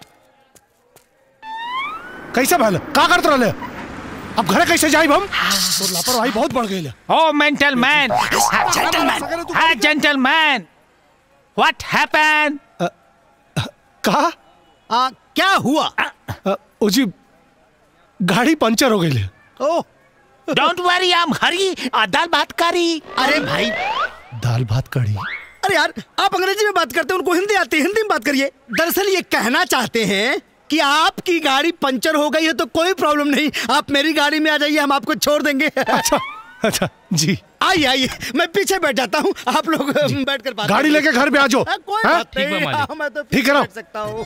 S19: कैसे भले का करत रहले अब घरे कैसे जाइब हम तो लापरवाही बहुत बढ़ गई
S1: ओ मेंटल मैन हाँ जेंटलमैन व्हाट हैपेंड
S19: कहा
S8: आ, क्या हुआ
S19: ओ जी गाड़ी पंचर हो गई
S8: ओ
S1: don't worry I am Hari दाल भात करी
S8: अरे भाई
S19: दाल भात कड़ी
S8: अरे यार आप अंग्रेजी में बात करते हैं उनको हिंदी आती है हिंदी में बात करिए दरअसल ये कहना चाहते हैं कि आपकी गाड़ी पंचर हो गई है तो कोई प्रॉब्लम नहीं आप मेरी गाड़ी में आ जाइए हम आपको छोड़ देंगे
S19: अच्छा अच्छा जी
S8: आइए आइए मैं पीछे बैठ जाता हूँ आप लोग बैठ कर बात
S19: गाड़ी
S8: करिए।
S19: लेके घर पे आ जाओ
S8: हाँ, कोई
S19: हाँ?
S8: बात नहीं हाँ, मैं तो
S19: ठीक है
S8: पीछे
S19: ना?
S8: बैठ सकता हूँ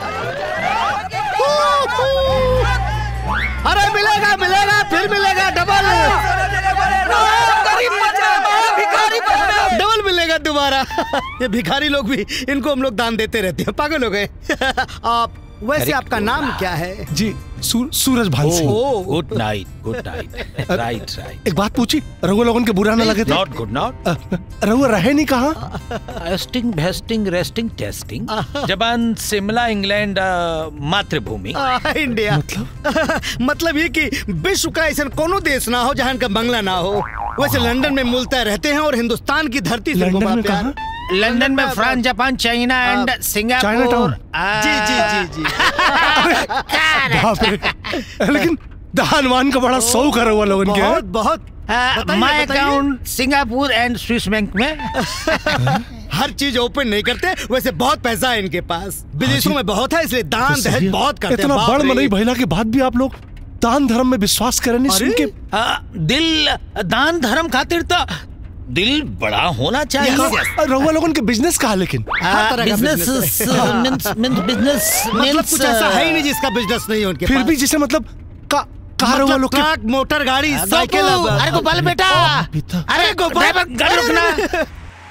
S8: अरे मिलेगा मिलेगा फिर मिलेगा डबल डबल मिलेगा दोबारा ये भिखारी लोग भी इनको हम लोग दान देते रहते हैं पागल हो गए आप वैसे
S19: Correct.
S8: आपका नाम क्या है
S19: जी सूर, Suraj Bhan Singh
S1: good night good night right right
S19: एक बात पूछी रघु लोगन के बुरा न लगे थे
S1: नॉट गुड नॉट
S19: रघु रहे नहीं कहा
S1: एस्टिंग भेस्टिंग रेस्टिंग टेस्टिंग जबान शिमला इंग्लैंड अ, मातृभूमि
S8: आ, इंडिया मतलब मतलब ये कि विश्व का ऐसा कोनो देश ना हो जहाँ इनका बंगला ना हो वैसे लंदन में मूलतः रहते हैं और हिंदुस्तान की धरती से इनको बड़ा प्यार
S1: लंदन में France Japan China and Singapore
S19: Chinatown.
S1: आ,
S8: जी जी जी जी
S19: बाप रे लेकिन दानवान का बड़ा शौक है रघु लोगन के
S8: बहुत बहुत बताइए,
S1: माय
S8: बताइए।
S1: Account Singapore and Swiss bank में
S8: हर चीज ओपन नहीं करते वैसे बहुत पैसा है इनके पास विदेशों में बहुत है इसलिए दान
S19: तो सही
S8: दहेज
S19: है।
S8: बहुत करते
S19: इतना
S8: हैं बाप
S19: बड़
S8: रे।
S19: मनई भैला के बाद भी आप लोग दान धर्म में विश्वास करें नहीं सुन के
S1: आ, दिल दान धर्म खातिर तो दिल बड़ा होना चाहिए
S19: रहुआ लोगन के बिजनेस कहा लेकिन
S1: बिजनेस मींस मींस बिजनेस
S8: मतलब कुछ ऐसा है ही नहीं जिसका बिजनेस नहीं है उनके
S19: फिर
S8: पास
S19: भी जैसे मतलब का कार रहुआ
S8: मतलब
S19: लोग के
S8: ट्रक मोटर गाड़ी
S1: गोपू,
S8: साइकिल अब-
S1: अरे गोपाल बेटा अरे गोपाल ड्राइवर गाड़ी रोकना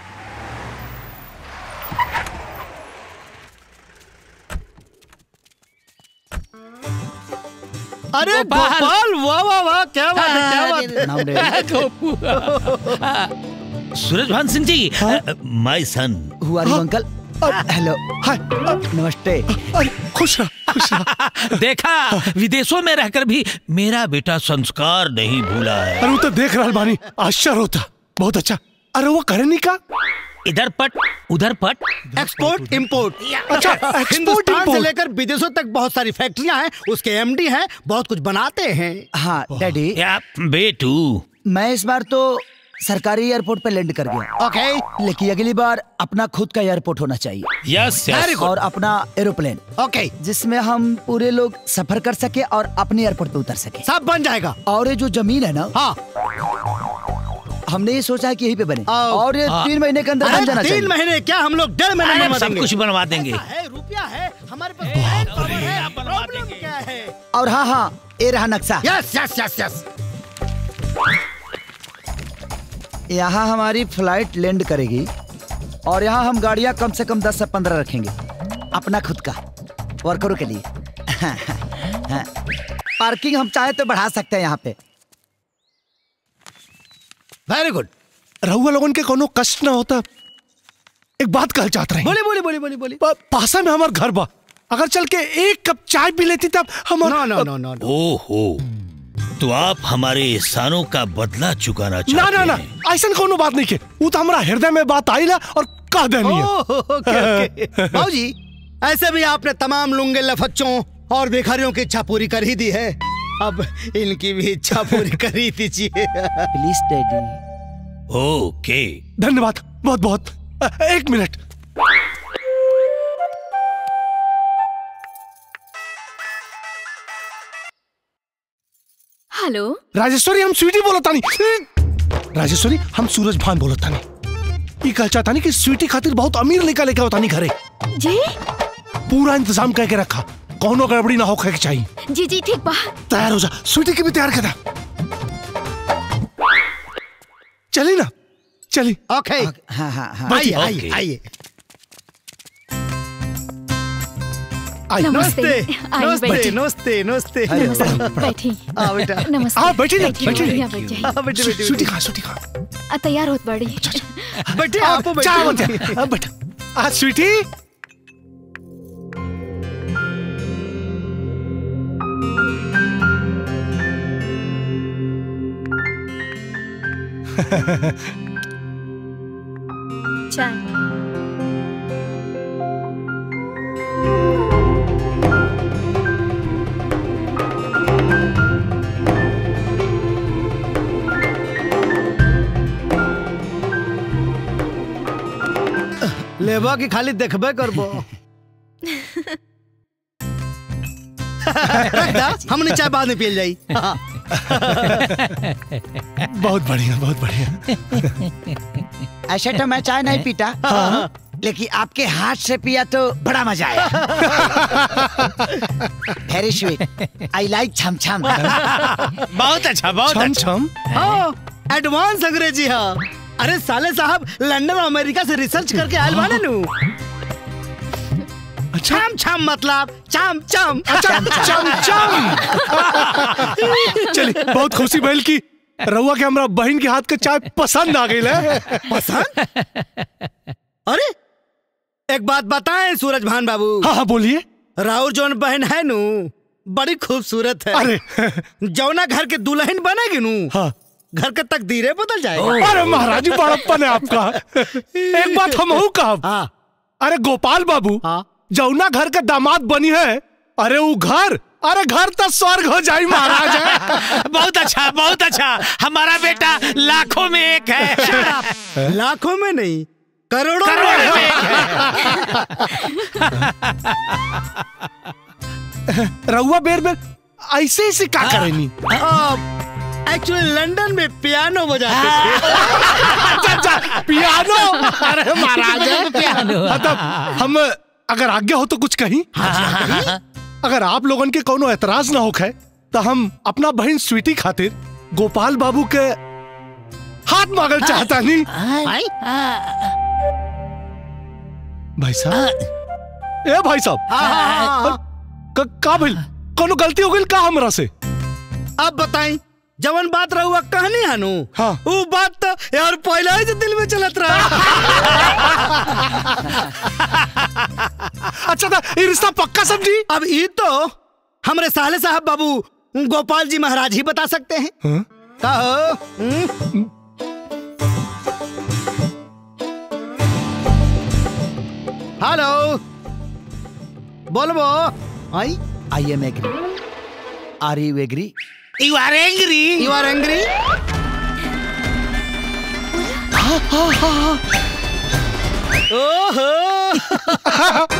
S8: अरे गोपाल वाह वाह वाह क्या बात है क्या बात है
S1: गोपू सूरज भान सिंह जी my son
S3: who are you uncle hello
S19: hi
S3: नमस्ते
S19: खुश रह खुश रह
S1: देखा विदेशों में रहकर भी मेरा बेटा संस्कार नहीं भूला है
S19: अरे वो तो देख रहा बानी आश्चर्य होता बहुत अच्छा अरे वो करे नहीं का
S1: इधर पट उधर पट
S8: एक्सपोर्ट इंपोर्ट
S19: अच्छा, export,
S8: हिंदुस्तान से
S19: import।
S8: लेकर विदेशों तक बहुत सारी फैक्ट्रियां हैं उसके एमडी हैं बहुत कुछ बनाते हैं
S3: हाँ डैडी
S1: या बेटू
S3: मैं इस बार तो सरकारी एयरपोर्ट पे लैंड कर गया
S8: ओके
S3: लेकिन अगली बार अपना खुद का एयरपोर्ट होना चाहिए
S1: यस
S8: Very good.
S3: और अपना एरोप्लेन
S8: ओके
S3: जिसमें हम पूरे लोग सफर कर सके और अपने एयरपोर्ट पे उतर सके
S8: सब बन जाएगा
S3: और ये जो जमीन है ना
S8: हाँ
S3: हमने ये सोचा है कि यहीं पे बने
S8: आओ।
S3: और ये
S1: हाँ।
S3: तीन महीने के अंदर बन
S8: अरे
S3: जाना
S8: तीन
S3: चाहिए
S8: महीने क्या हम लोग डेढ़ महीने में
S1: अरे सब
S8: बनेंगे
S1: कुछ बनवा देंगे
S8: है रुपया है हमारे पास power है, प्रॉब्लम क्या है
S3: और हाँ हाँ ये रहा नक्शा
S8: यस यस यस यस
S3: यहाँ हमारी फ्लाइट लैंड करेगी और यहाँ हम गाड़ियाँ कम से कम दस से पंद्रह रखेंगे अपना खुद का वर्करों के लिए पार्किंग हम चाहे तो बढ़ा सकते हैं यहाँ पे
S8: वेरी गुड
S19: रहुआ लोगन के कोनो कष्ट ना होता एक बात कह चाहते रहे
S8: बोली बोली बोली बोली बोली
S19: पा- पासा में हमार घर बा अगर चल के एक कप चाय पी लेती तब हम
S8: नो नो नो नो
S1: ओहो तो आप हमारे एहसानों का बदला चुकाना
S19: ना
S1: चाहते
S19: ना ना
S1: हैं
S19: ऐसा कोनो बात नहीं के वो तो हमारा हृदय में बात आई ना और कह देनी है
S8: बाबूजी ऐसे भी आपने तमाम लुंगे लफच्चों और भिखारियों की इच्छा पूरी कर ही दी है अब इनकी भी इच्छा पूरी कर ही दीजिए
S3: प्लीज डैडी
S1: ओके
S19: धन्यवाद बहुत बहुत अ, एक मिनट
S12: हेलो
S19: राजेश्वरी हम स्वीटी बोला तानी राजेश्वरी हम सूरज भान बोला तानी ई कह चाहता नहीं कि स्वीटी खातिर बहुत अमीर लड़का लेके होता नहीं घरे
S12: जी
S19: पूरा इंतजाम करके रखा कौनो गड़बड़ी ना हो के चाहिए
S12: जी जी ठीक बा
S19: तैयार हो जा स्वीटी की भी तैयार कर चली ना चली
S8: ओके
S3: हाँ हाँ हाँ
S8: आइए
S1: ओके।
S8: आइए आइए
S19: आई
S12: नमस्ते
S8: नमस्ते
S12: आइए,
S8: नमस्ते
S12: बैठिए।
S8: नमस्ते नमस्ते
S12: नमस्ते बैठी
S8: हाँ बेटा
S12: नमस्ते
S19: हाँ बैठिए ना
S12: बैठिए,
S19: बैठिए
S12: यहाँ बैठ जाइए।
S8: हाँ, बैठिए, बैठिए,
S19: स्वीटी
S8: बैठिए।
S19: खा स्वीटी खा
S12: आ, तैयार होत बड़ी
S8: बैठिए
S19: हाँ,
S8: आप
S19: चाय
S8: बैठिए
S19: बनते हाँ, बैठा आ स्वीटी
S2: चाय
S8: लेबा की खाली देखबे करबो रख दा, हमने चाय बाद में पियल जाई हाँ।
S19: बहुत बढ़िया बहुत बढ़िया
S3: ऐसे तो मैं चाय नहीं पीता लेकिन आपके हाथ से पिया तो बड़ा मजा आया वेरी स्वीट आई लाइक छम छम
S1: बहुत अच्छा बहुत
S19: छम
S1: अच्छा
S19: छम
S8: हाँ एडवांस अंग्रेजी हाँ अरे साले साहब लंदन और अमेरिका से रिसर्च करके आयल बाने नु छाम छाम मतलब चाम चाम
S19: अच्छा चम चम चलिए बहुत खुशी भइल की रउआ के हमरा बहन के हाथ के चाय पसंद आ गई है
S8: पसंद अरे एक बात बताएं सूरज भान बाबू
S19: हाँ हाँ बोलिए
S8: राहुल जौन बहन है नु बड़ी खूबसूरत है
S19: अरे
S8: जौना घर के दुल्हन बनेगी नु
S19: हाँ
S8: घर के तकदीरें बदल जाएगा
S19: अरे महाराज जी बड़प्पन है आपका एक बात हम हूँ कहा अरे गोपाल बाबू जौना घर के दामाद बनी है अरे वो घर अरे घर तो स्वर्ग हो जाई महाराज है
S1: बहुत अच्छा बहुत अच्छा हमारा बेटा लाखों में एक है
S8: लाखों में नहीं करोड़ों
S1: करोड़ों में
S19: रउआ बेर बेर ऐसे ऐसे का करेनी
S8: एक्चुअली लंदन में पियानो बजाते थे
S19: अच्छा अच्छा पियानो अरे महाराज है
S8: पियानो।
S19: मतलब हम अगर आज्ञा हो तो कुछ कहीं अगर आप लोगन के कोनो एतराज ना होखे तो हम अपना बहन स्वीटी खातिर गोपाल बाबू के हाथ मांगल चाहता नहीं भाई साहब ए भाई साहब क- का भइल कोनो गलती हो गई का हमरा से
S8: अब बताई जवन बात रहुआ कहनी हनु
S19: हाँ
S8: वो बात तो यार पहले ही से दिल में चलत रहा
S19: अच्छा था ये रिश्ता पक्का समझी
S8: अब ये तो हमरे साले साहब बाबू गोपाल जी महाराज ही बता सकते हैं
S19: हाँ?
S8: कहो हम्म? हेलो बोलबो I I am agree are you agree
S1: you are angry
S8: you are angry ओहो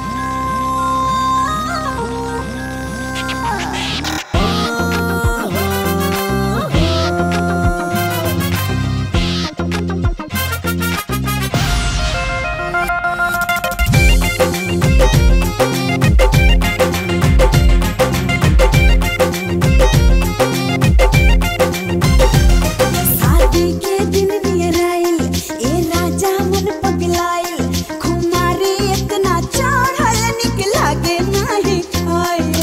S15: शादी के दिन नियर आइल ए राजा मन पगलाइल खुमारी इतना चढ़ल निक लागे नाही खाइल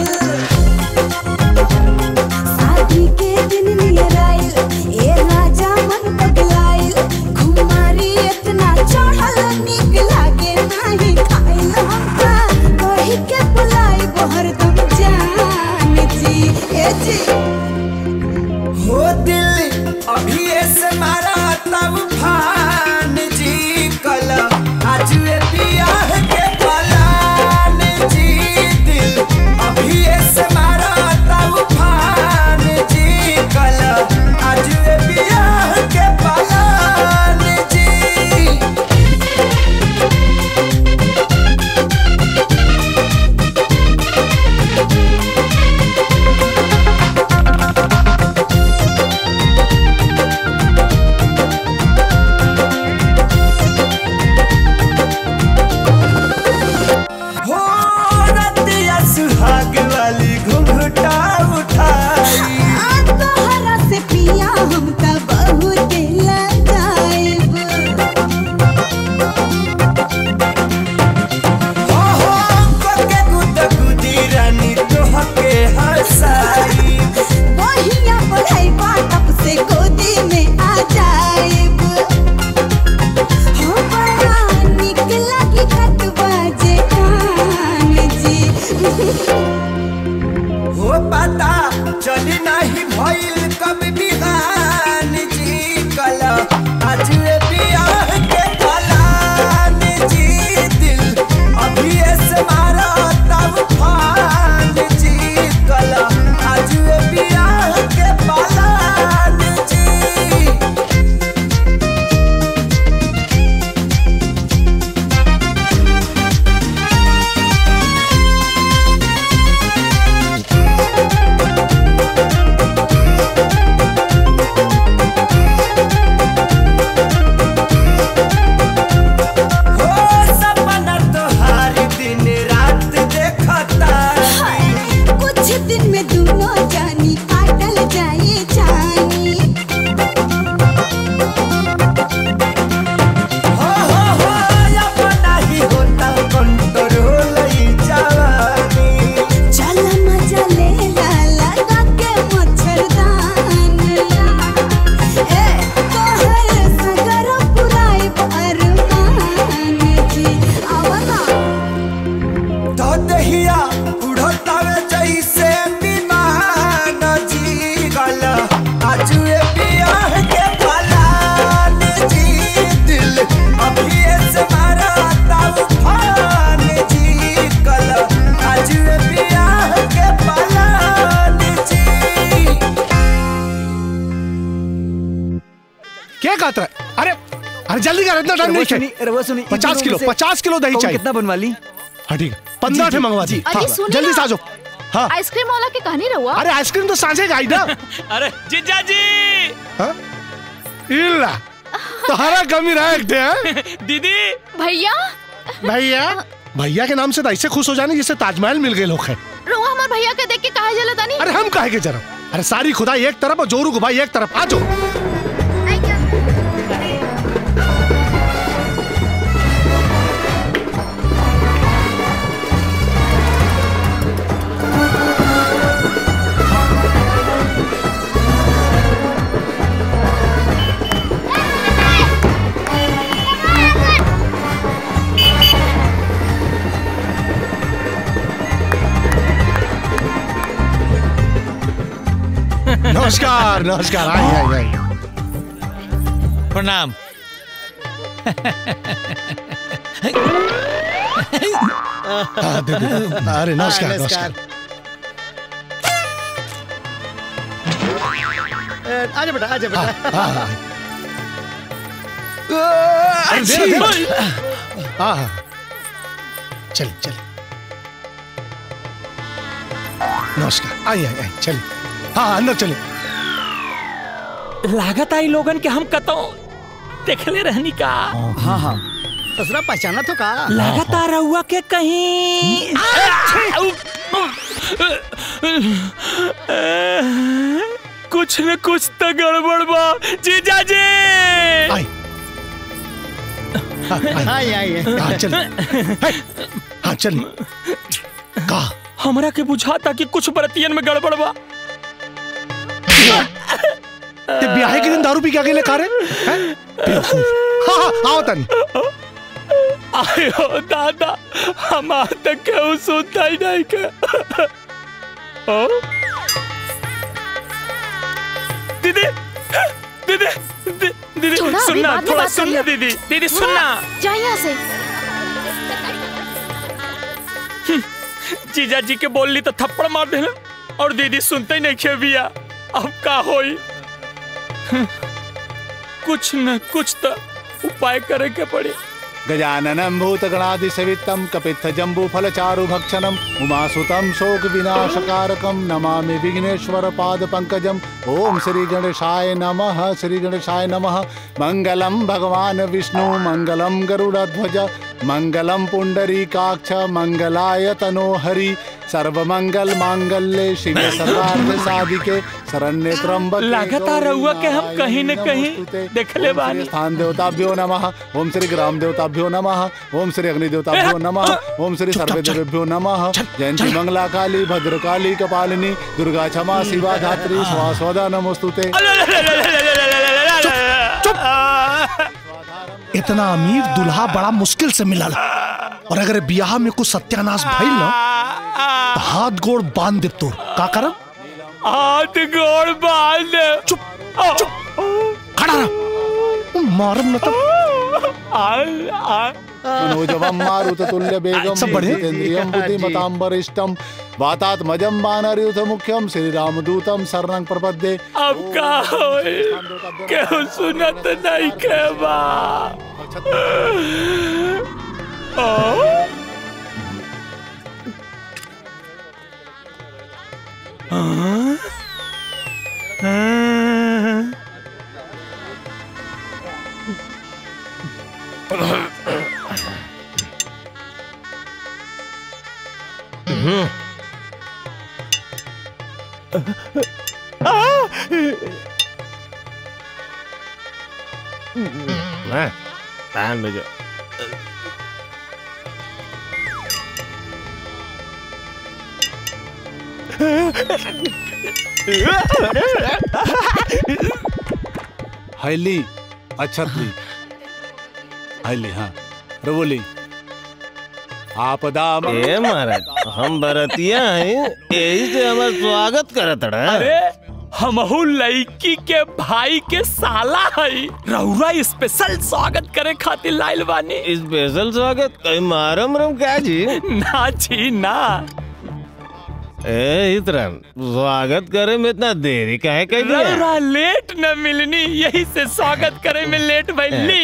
S15: शादी के दिन नियर आइल ए राजा मन पगलाइल खुमारी इतना चढ़ल निक लागे नाही खाइल हमका कही के बुलाई गोहर तुम जान जी ए जी
S16: हो दिल अभी ऐसे मारा तब फान जी कल आज ये बियाह के पलान जी दिल अभी ऐसे मारा तब फान जी कल आज ये बियाह के पलान जी
S15: ओ
S19: क्या कहता है अरे अरे जल्दी कर इतना टाइम
S4: रवा
S19: नहीं
S4: सुनी
S19: चाहिए
S4: रवा सुनी इन
S19: पचास
S4: दोनों
S19: किलो
S4: में से
S19: पचास किलो दही
S4: कौन
S19: चाहिए
S4: कितना बनवा ली
S19: हाँ ठीक है पंद्रह ठे मंगवा दी
S12: अरे
S19: हाँ,
S12: सुनिए
S19: जल्दी
S12: ना।
S19: से आ जाओ हाँ
S12: आइसक्रीम वाला की कहानी रहुआ
S19: अरे आइसक्रीम तो सांझे का आई ना
S13: अरे जीजा जी
S19: हाँ? इल्ला तुम्हारा कमी रहा एक ठे, हाँ?
S13: दीदी
S12: भैया
S19: भैया भैया के नाम से तो ऐसे खुश हो जाने जैसे ताजमहल मिल गए लोग है
S12: रहुआ हमारे भैया के देख के कहा जला तानी
S19: अरे हम काहे के जरा अरे सारी खुदाई एक तरफ और जोरू को भाई एक तरफ आ जाओ नमस्कार नमस्कार आई आई आई
S1: प्रणाम
S19: हाँ, दे, दे। अरे नमस्कार
S8: हाँ,
S19: नमस्कार
S8: ए, आजा बेटा आजा
S19: हाँ,
S8: बेटा
S19: हाँ, हाँ। अरे दे दे दे। हाँ हाँ चल चल नमस्कार आई आई आई चलिए हाँ अंदर चले
S13: लागत आई लोगन के हम कतो देखले रहनी का
S8: हाँ हाँ ससुरा पहचाना तो का
S13: लागत आ रहुआ के कहीं कुछ न कुछ तो गड़बड़ बा जीजा जी
S19: आई
S8: आई आई
S19: हाँ चल हाँ चल का
S13: हमरा के बुझाता कि कुछ बरतियन में गड़बड़ बा
S19: ते ब्याहे के दिन दारू पी के अकेले खा रहे हैं बेवकूफ हाँ हाँ आओ तन
S13: आयो दादा हम आज तक केहू सुनता ही नहीं के ओ? दीदी दीदी दी- दीदी
S12: छोड़ा, अभी
S13: सुनना
S12: बाद में
S13: थोड़ा
S12: बात
S13: सुनना
S12: करिए।
S13: दीदी दीदी सुनना
S12: जा यहाँ से
S13: जीजा जी के बोलली तो थप्पड़ मार देना और दीदी सुनते ही नहीं खे बिया अब का होई कुछ न कुछ तो उपाय करे के पड़ी
S18: गजाननं भूतगणादिसेवितं कपित्थजम्बूफलचारुभक्षणम् उमासुतं शोकविनाशकारकं नमामि विघ्नेश्वरपादपङ्कजम् ॐ श्रीगणेशाय नमः श्रीगणेशाय नमः मङ्गलं भगवान् विष्णु मङ्गलं गरुडध्वज मङ्गलं पुण्डरीकाक्ष मङ्गलाय तनोहरि सर्वमंगल मांगल्ये शिवे सर्वार्थ साधिके शरण्ये त्र्यंबके
S13: लगातार रहुआ के हम कहीं न कहीं देखले बानी
S18: स्थान देवताभ्यो नमः ओम श्री ग्राम देवताभ्यो नमः ओम श्री अग्नि देवताभ्यो नमः ओम श्री सर्वे देवेभ्यो नमः जयंती मंगला काली भद्रकाली कपालिनी दुर्गा क्षमा शिवा धात्री स्वास्वदा नमोस्तुते
S19: इतना अमीर दुल्हा बड़ा मुश्किल से मिला और अगर ब्याह में कुछ सत्यानाश भइल ना तो हाथ गोड़ बांध दे तोर का करम
S13: हाथ गोड़ बांध
S19: चुप चुप खड़ा रह मारम न तो
S18: मनोजवम मारुत तुल्य बेगम
S19: सब बढ़िया?
S18: जितेन्द्रियम बुद्धिमताम वरिष्ठम वातात्मजम वानरयुथ मुख्यम श्री रामदूतम शरणं प्रपद्ये
S13: अब का होई केहू सुनत नहीं के बा ओ? हाँ? हाँ?
S20: कान में जो
S18: हैली अच्छतली हैली हाँ रवोली आपदा
S20: ए महाराज हम बरतिया हैं यही से हमार स्वागत करत रहा
S13: अरे हमहू लड़की के भाई के साला है रहुआ स्पेशल स्वागत करे खातिर लाइल बानी
S20: स्पेशल स्वागत कहीं मारम रम क्या जी
S13: ना जी ना
S20: ए इतरन स्वागत करे में इतना देरी काहे कह दिया
S13: रौरा लेट न मिलनी यही से स्वागत करे में लेट भइली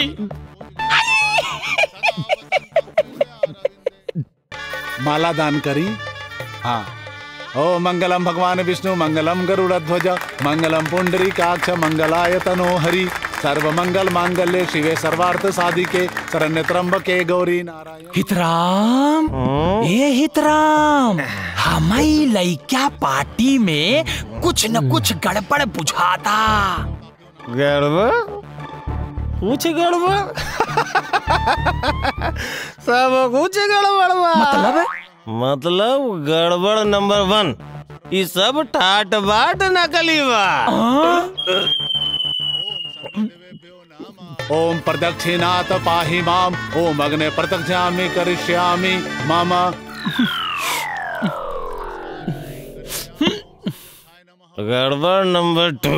S18: माला दान करी हाँ ओ मंगलम भगवान विष्णु मंगलम गरुड़ ध्वज मंगलम पुंडरी काक्ष मंगलाय तनो हरि सर्व मंगल मांगल्य शिवे सर्वार्थ साधिके शरण्य त्र्यंबके गौरी नारायण
S1: हितराम ए हितराम हमारी लइका पार्टी में कुछ न कुछ गड़बड़ बुझाता
S20: गड़बड़ कुछ गड़बड़ सब कुछ गड़बड़ बा
S1: मतलब
S20: मतलब गड़बड़ नंबर वन ये सब ठाट बाट नकली बा
S18: ओम प्रदक्षिणात पाहि माम ओम अग्ने प्रदक्षिणामि करिष्यामि मम
S20: गड़बड़ नंबर टू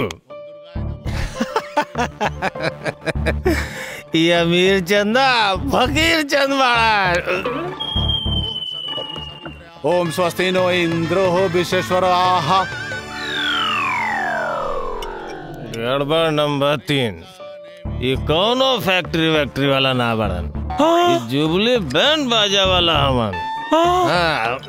S20: ये अमीर चंदा फकीर चंद बड़ा
S18: ओम स्वस्ति नो इंद्रो विश्वेश्वर आहा
S20: गड़बड़ नंबर तीन ये कौनो फैक्ट्री वैक्ट्री वाला ना बड़न ये जुबली बैंड बाजा वाला हमन हाँ।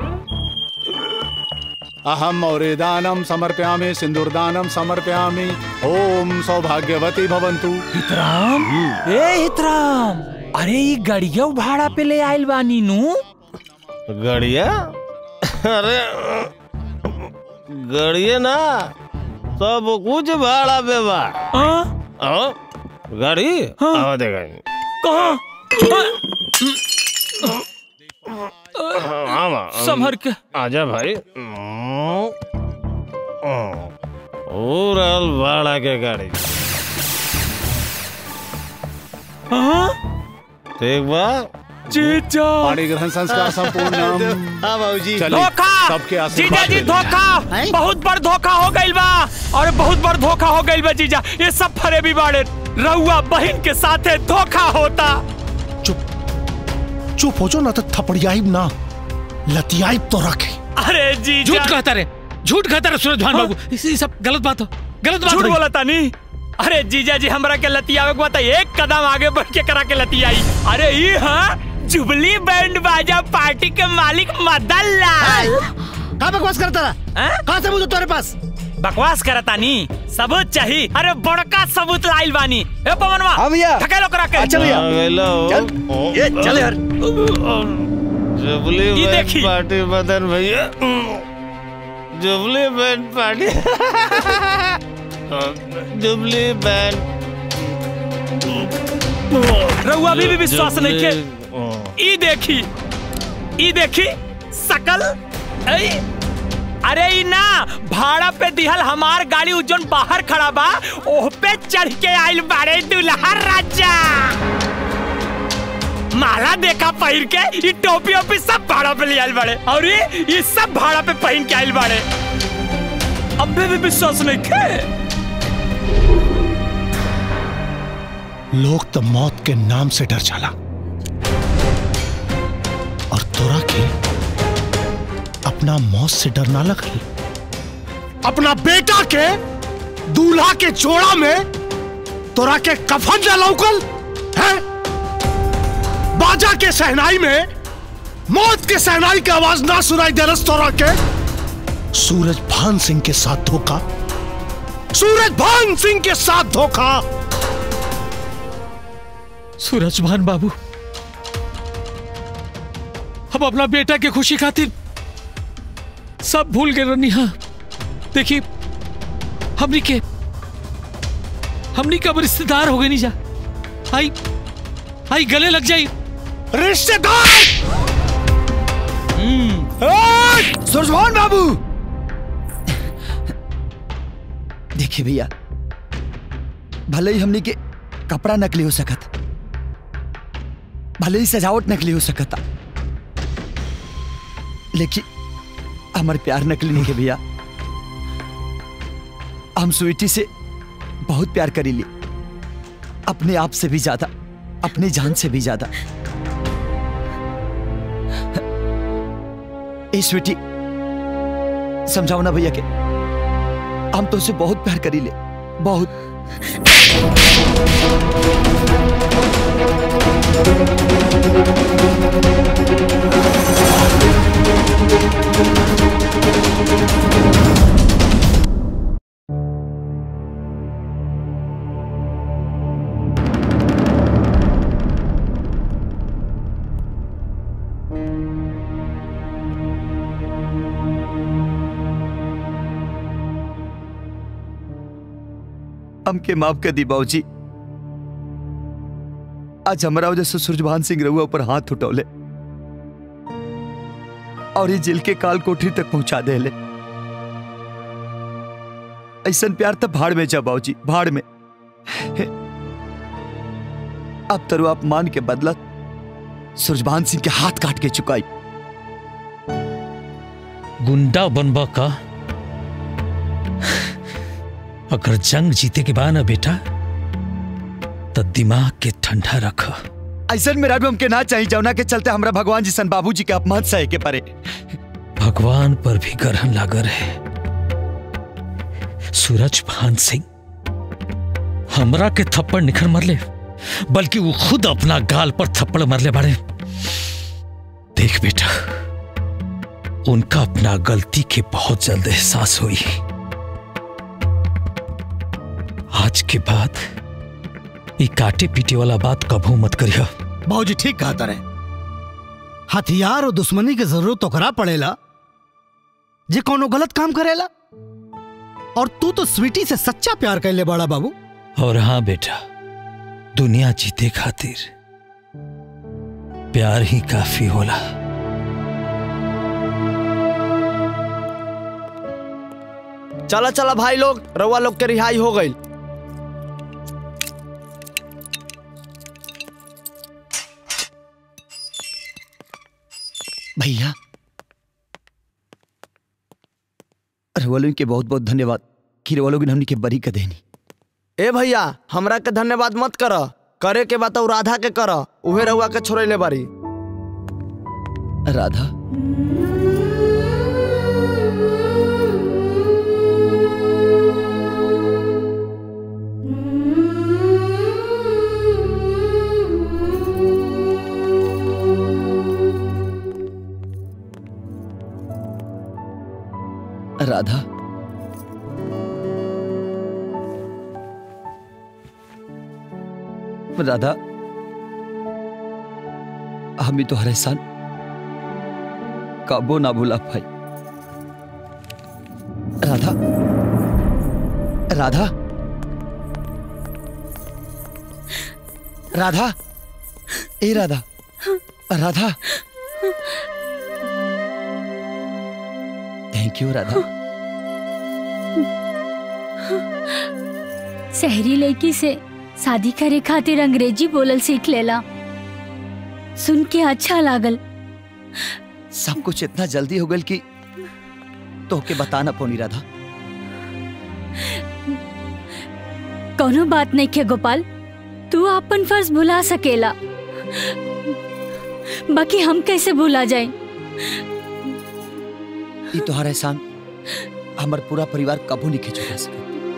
S18: अहम और दानम समर्पयामि सिंदूरदानम समर्पयामि ओम सौभाग्यवती भवंतु
S1: हितराम ए हितराम अरे ये गड़िया भाड़ा पे ले आइल बानी नू
S20: गड़िया अरे गड़िया ना सब कुछ भाड़ा पे बा हाँ? गाड़ी हाँ देखा
S1: कहाँ
S20: हाँ माँ
S1: संभर के
S20: आजा भाई ओ रहल भाड़ा के गाड़ी ठीक बा
S1: जीजा
S18: पाणी ग्रहण संस्कार संपूर्ण
S8: हाँ बाबूजी
S1: धोखा
S18: सबके
S1: जीजा
S18: आशीर्वाद
S1: जी
S18: ले।
S1: धोखा बहुत बड़ धोखा हो गइल बा और बहुत बड़ धोखा हो गइल बा जीजा ये सब फरेबी बाड़े रउआ बहन के साथे धोखा होता
S19: चुप हो जो ना तो थपड़ियाइब ना लतियाइब तो रखे
S1: अरे जीजा
S21: झूठ कहता रे झूठ कहता रे सूरज भान बाबू इसी सब गलत बात हो गलत बात
S1: झूठ
S21: रही।
S1: बोला तानी अरे जीजा जी हमरा के लतियावे के बता एक कदम आगे बढ़ के करा के लतियाई अरे ये हाँ जुबली बैंड बाजा पार्टी के मालिक मदन लाल
S8: कहाँ बकवास करता रहा कहाँ से मुझे तुम्हारे पास
S1: बकवास करता नी सबूत चाहिए अरे बड़का सबूत लाइल बानी ए पवनवा
S4: हाँ भैया
S1: ठकेलो करा के
S4: अच्छा भैया।
S20: आ गइलो।
S4: चल ये चल यार
S20: जुबली
S1: ये
S20: बैंड
S1: देखी।
S20: पार्टी बदन भैया jubilee band party jubilee band
S1: रउआ अभी भी विश्वास नहीं के ई देखी ई देखी सकल ऐ अरे ई ना भाड़ा पे दिहल हमार गाड़ी उजन बाहर खड़ा बा ओह पे चढ़ के आइल बाड़े दुल्हा राजा माला देखा पहिर के ई टोपी ओपी सब भाड़ा पे ले आइल बाड़े और ये ये सब भाड़ा पे पहन के आइल बाड़े अबे भी विश्वास नहीं के
S19: लोग तो मौत के नाम से डर चला और तोरा के अपना मौत से डर ना लगल अपना बेटा के दूल्हा के जोड़ा में तोरा के कफन ना लौकल है बाजा के सहनाई में मौत के सहनाई की आवाज ना सुनाई दे रस तोरा के सूरज भान सिंह के साथ धोखा सूरज भान सिंह के साथ धोखा
S21: सूरज भान बाबू हम अपना बेटा के खुशी खातिर सब भूल गए रनी हाँ देखिए हमनी के हमनी कब रिश्तेदार हो गए नहीं जा आई आई गले लग जाई
S19: रिश्तेदार
S3: सुरजमोहन बाबू देखिए भैया भले ही हमने के कपड़ा नकली हो सकत भले ही सजावट नकली हो सकता लेकिन हमारे प्यार नकली नहीं है भैया हम स्वीटी से बहुत प्यार करी ली अपने आप से भी ज्यादा अपनी जान से भी ज्यादा ए स्वीटी समझाओ ना भैया के हम तो उसे बहुत प्यार करी ले बहुत हमके माफ कर दी बाबूजी आज हमारा वजह से सूरजभान सिंह रहुआ ऊपर हाथ उठौले और ये जेल के काल कोठरी तक पहुंचा दे ले ऐसा प्यार तब भाड़ में जा बाबूजी भाड़ में अब तरु अपमान के बदला सूरजभान सिंह के हाथ काट के चुकाई
S21: गुंडा बनबा का अगर जंग जीते के बाद ना बेटा तो दिमाग के ठंडा रख
S3: ऐसा मेरा भी हमके ना चाहिए जौना के चलते हमरा भगवान जी सन बाबूजी के अपमान सहे के परे
S21: भगवान पर भी ग्रहण लागल है सूरज भान सिंह हमरा के थप्पड़ निखर मरले बल्कि वो खुद अपना गाल पर थप्पड़ मरले बाड़े देख बेटा उनका अपना गलती के बहुत जल्द एहसास हुई आज के बाद ये काटे पीटे वाला बात कभू मत करिया
S8: बाबूजी ठीक कहा तारे हथियार और दुश्मनी की जरूरत तो करा पड़ेला जे कोनो गलत काम करेला और तू तो स्वीटी से सच्चा प्यार कर ले बड़ा बाबू
S21: और हाँ बेटा दुनिया जीते खातिर प्यार ही काफी होला
S4: चला चला भाई लोग रउआ लोग के रिहाई हो गई
S3: भैया रवलों के बहुत बहुत धन्यवाद कि रवलों ने हमने के बरी कर देनी
S4: ए भैया हमरा के धन्यवाद मत कर करे के बात राधा के कर उहे रउआ के छोड़े ले बारी
S3: राधा राधा राधा हम भी तुम्हारे एहसान काबो ना भूला भाई राधा राधा राधा ए राधा राधा थैंक यू राधा
S10: शहरी लड़की से शादी करे खातिर अंग्रेजी बोलल सीख लेला सुन के अच्छा लागल
S3: सब कुछ इतना जल्दी हो गल कि तो के बताना पोनी राधा
S10: कोनो बात नहीं के गोपाल तू अपन फर्ज भुला सकेला बाकी हम कैसे भूला जाए
S3: ये तुम्हारा एहसान हमार पूरा परिवार कबू नहीं खिंचवा सके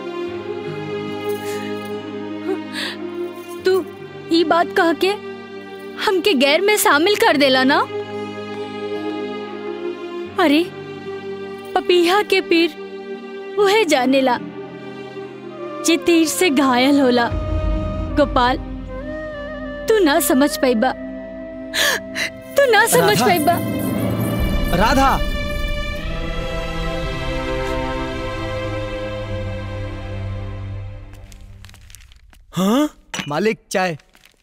S10: तू ई बात कह के हमके गैर में शामिल कर देला ना अरे पपीहा के पीर वह जानेला जे तीर से घायल होला गोपाल तू ना समझ पाइबा तू ना समझ
S3: राधा।
S10: पाइबा
S3: राधा हाँ मालिक चाय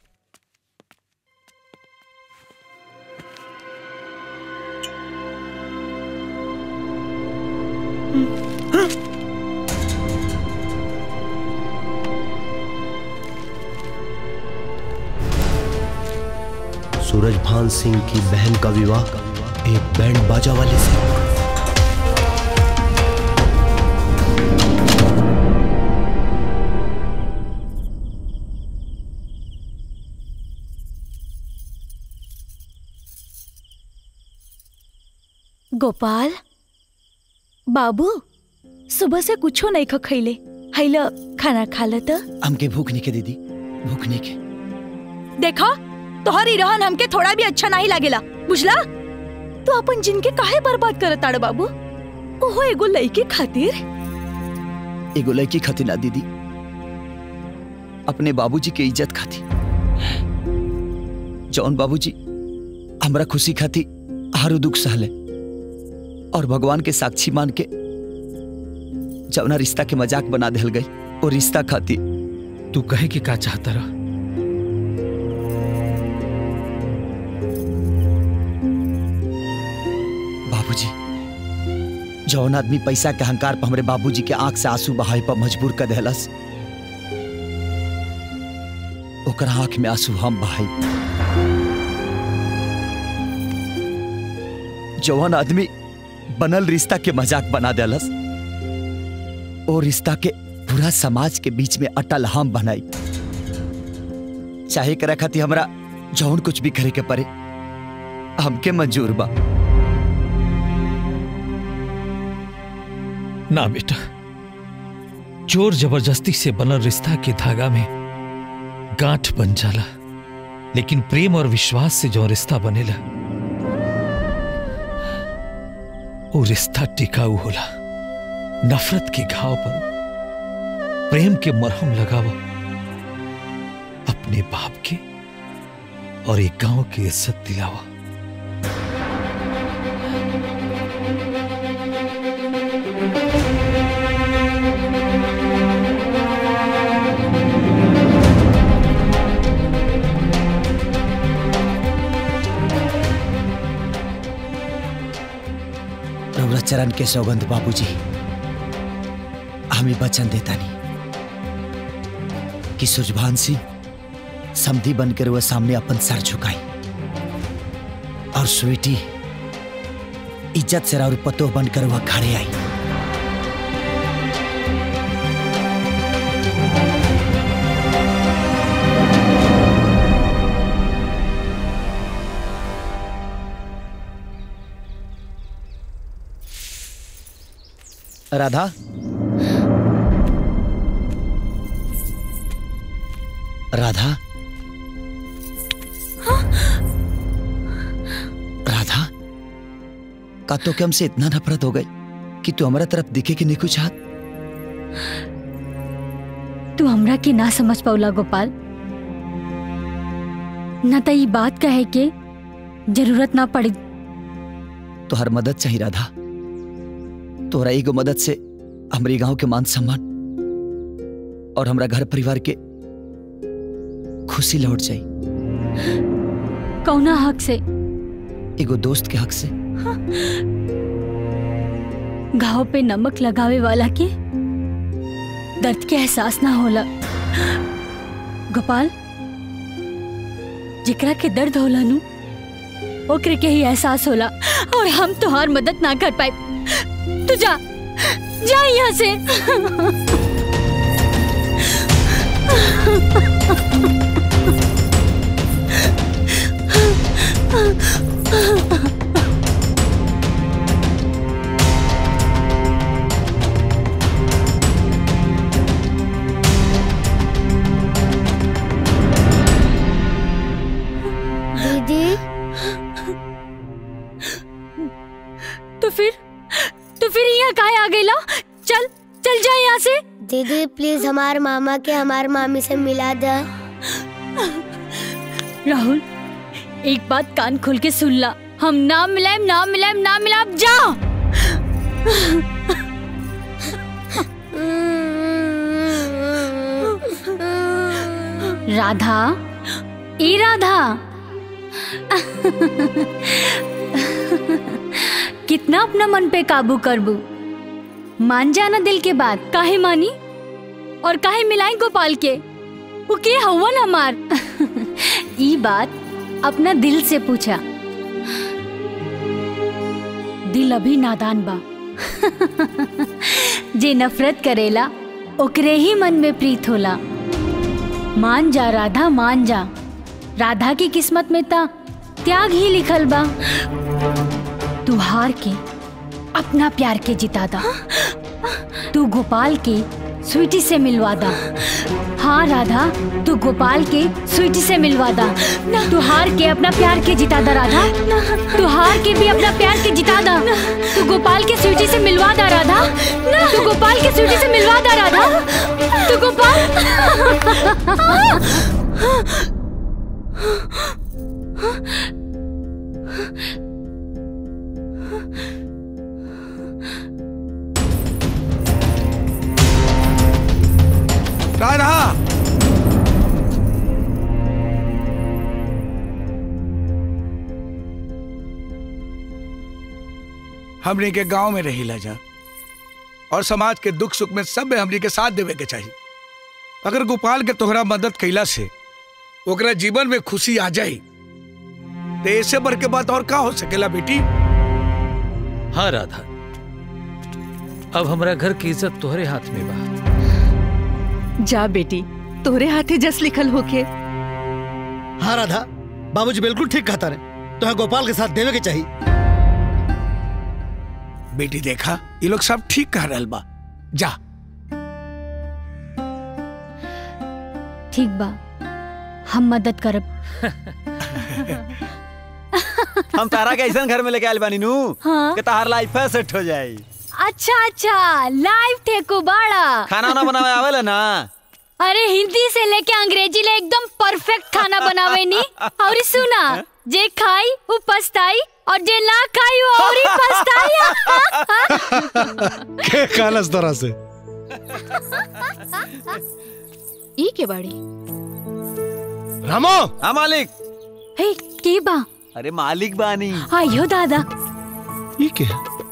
S9: सूरज भान सिंह की बहन का विवाह एक बैंड बाजा वाले से
S10: गोपाल
S17: बाबू सुबह से कुछो नहीं ख खैले हैल खाना खा ल त
S3: हमके भूख नहीं के दीदी भूख नहीं के
S17: देखा तोहरी रहन हमके थोड़ा भी अच्छा नहीं लागेला बुझला तू अपन जिनके काहे बर्बाद करत ताड़ बाबू ओहो एगो लड़की खातिर
S3: एगो लड़की खातिर ना दीदी अपने बाबूजी के इज्जत खाती जौन बाबूजी हमरा खुशी खाती हर दुख सहले और भगवान के साक्षी मान के जौना रिश्ता के मजाक बना दिल गई और रिश्ता खाती
S21: तू कहे कि का चाहता रहा
S3: बाबूजी जौन आदमी पैसा के अहंकार पर हमरे बाबूजी के आंख से आंसू बहाए पर मजबूर कर देहलस ओकर आंख में आंसू हम बहाई जौन आदमी बनल रिश्ता के मजाक बना देलस ओ रिश्ता के पूरा समाज के बीच में अटल हम बनाई चाहे करे खातिर हमरा जौन कुछ भी करे के पड़े हमके मंजूर बा
S21: ना बेटा जोर जबरदस्ती से बनल रिश्ता के धागा में गांठ बन जाला लेकिन प्रेम और विश्वास से जो रिश्ता बनेला वो रिश्ता टिकाऊ होला नफरत के घाव पर प्रेम के मरहम लगावा अपने बाप के और एक गांव की इज्जत दिलावा
S3: रउरा चरण के सौगंध बाबूजी हमें वचन देता नहीं कि सुजभान सिंह समधी बनकर वह सामने अपन सर झुकाई और स्वीटी इज्जत से और पतो बनकर वह खड़े आई राधा राधा राधा का तो के हमसे इतना नफरत हो गई कि तू हमारा तरफ दिखे कि नहीं कुछ हाथ
S10: तू हमरा के ना समझ पाउला गोपाल न त ई बात कहे के जरूरत ना पड़ी
S3: तो हर मदद चाहिए राधा तोहरा एगो मदद से हमारे गांव के मान सम्मान और हमरा घर परिवार के खुशी लौट जाई
S10: कौना हक से
S3: एगो दोस्त के हक से
S10: घाव पे नमक लगावे वाला के दर्द के एहसास ना होला गोपाल जेकरा के दर्द होला नु ओकरे के ही एहसास होला और हम तोहार मदद ना कर पाए तू जा जा यहाँ से
S6: दीदी
S10: तो फिर तो फिर यहाँ काहे आ गई ला चल चल जा यहाँ से
S6: दीदी प्लीज हमारे मामा के हमारे मामी से मिला दे
S10: राहुल एक बात कान खोल के सुन ला हम ना मिलाएम ना मिलाएम ना मिलाएम जा राधा ए राधा कितना अपना मन पे काबू करबू मान जाना दिल के बात काहे मानी और काहे मिलाई गोपाल के वो के हवन हमार ई बात अपना दिल से पूछा दिल अभी नादान बा जे नफरत करेला ओकरे ही मन में प्रीत होला मान जा राधा मान जा राधा की किस्मत में ता त्याग ही लिखल बा तू हार के अपना प्यार के जिता दा तू गोपाल के स्वीटी से मिलवा दा हाँ राधा तू गोपाल के स्वीटी से मिलवा दा तू हार के अपना प्यार के जिता दा राधा तू हार के भी अपना प्यार के जिता दा तू गोपाल के स्वीटी से मिलवा दा राधा तू गोपाल के स्वीटी से मिलवा दा राधा तू
S7: कहा रहा हमने के गांव में रही जा और समाज के दुख सुख में सब में हमने के साथ देवे के चाहिए अगर गोपाल के तोहरा मदद कैला से ओकरा जीवन में खुशी आ जाई तो ऐसे बढ़ के बात और का हो सकेला बेटी
S1: हाँ राधा अब हमारा घर की इज्जत तोहरे हाथ में बा
S17: जा बेटी तोरे हाथे जस लिखल होके
S8: हाँ राधा बाबूजी बिल्कुल ठीक कहता रहे तो गोपाल के साथ देवे के चाहिए
S7: बेटी देखा ये लोग सब ठीक कह रहल बा जा
S10: ठीक बा हम मदद करब
S11: हम तारा के ऐसा घर में लेके आयल बानी नू
S10: हाँ?
S11: कि तार लाइफ सेट हो जाई
S10: अच्छा अच्छा लाइव ठेको बाड़ा
S11: खाना वाना बनावे आवेला ना
S10: अरे हिंदी से लेके अंग्रेजी ले एकदम परफेक्ट खाना बनावे नी और सुना जे खाई वो पछताई और जे ना खाई वो और ही पछताई
S19: के कालस तरह से
S12: ई के बाड़ी
S19: रामो
S11: हाँ मालिक
S10: हे के बा
S11: अरे मालिक बानी
S10: आयो दादा
S19: ये के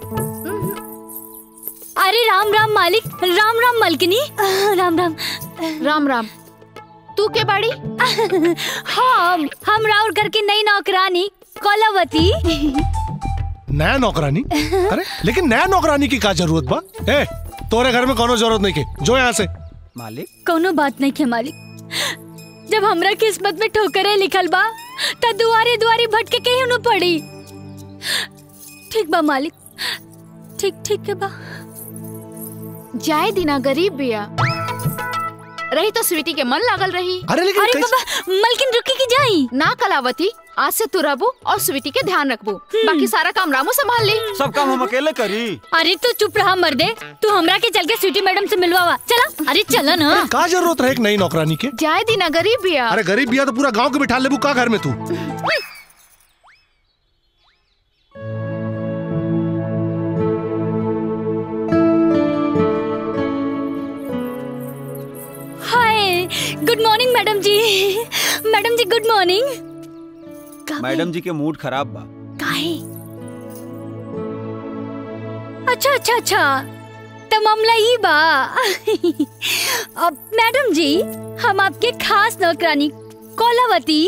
S10: अरे राम राम मालिक राम राम मालकिनी राम राम
S12: राम राम तू के बाड़ी
S10: हम हम राउर घर की नई नौकरानी कलावती
S19: नया नौकरानी अरे लेकिन नया नौकरानी की का जरूरत बा ए तोरे घर में कोनो जरूरत नहीं के जो यहाँ से
S11: मालिक
S10: कोनो बात नहीं के मालिक जब हमरा किस्मत में ठोकरे लिखल बा त दुआरे दुआरे भटके के न पड़ी ठीक बा मालिक ठीक ठीक के बा
S12: जाए दिना गरीब बिया रही तो स्वीटी के मन लागल रही
S19: अरे लेकिन
S10: अरे बाबा मलकिन रुकी की जाई
S12: ना कलावती आज से तू रहबू और स्वीटी के ध्यान रखबू बाकी सारा काम रामू संभाल ली
S11: सब काम हम अकेले करी
S10: अरे तू चुप रहा मर्दे तू हमरा के चल के स्वीटी मैडम से मिलवावा चला अरे चला ना
S19: अरे का जरूरत रहे एक नई नौकरानी के
S12: जाए दिना गरीब बिया
S19: अरे गरीब बिया तो पूरा गांव के बिठा लेबू का घर में तू
S10: हाय गुड मॉर्निंग मैडम जी मैडम जी गुड मॉर्निंग
S11: मैडम जी के मूड खराब बा
S10: काहे अच्छा अच्छा अच्छा तो मामला ही बा अब मैडम जी हम आपके खास नौकरानी कोलावती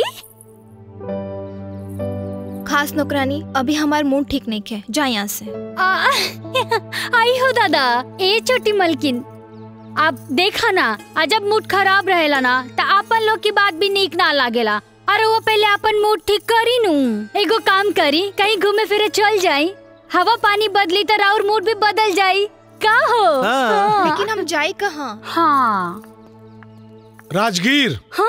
S14: खास नौकरानी अभी हमार मूड ठीक नहीं है जा यहाँ से
S10: आ, आई हो दादा ए छोटी मलकिन आप देखा ना आ जब मूड खराब रहेला ना तो आपन लोग की बात भी नीक ना लागेला अरे वो पहले अपन मूड ठीक करी नू एगो काम करी कहीं घूमे फिरे चल जाई हवा पानी बदली तो और मूड भी बदल जाई का हो हाँ।
S14: लेकिन हम जाए कहाँ
S10: हाँ
S19: राजगीर
S10: हाँ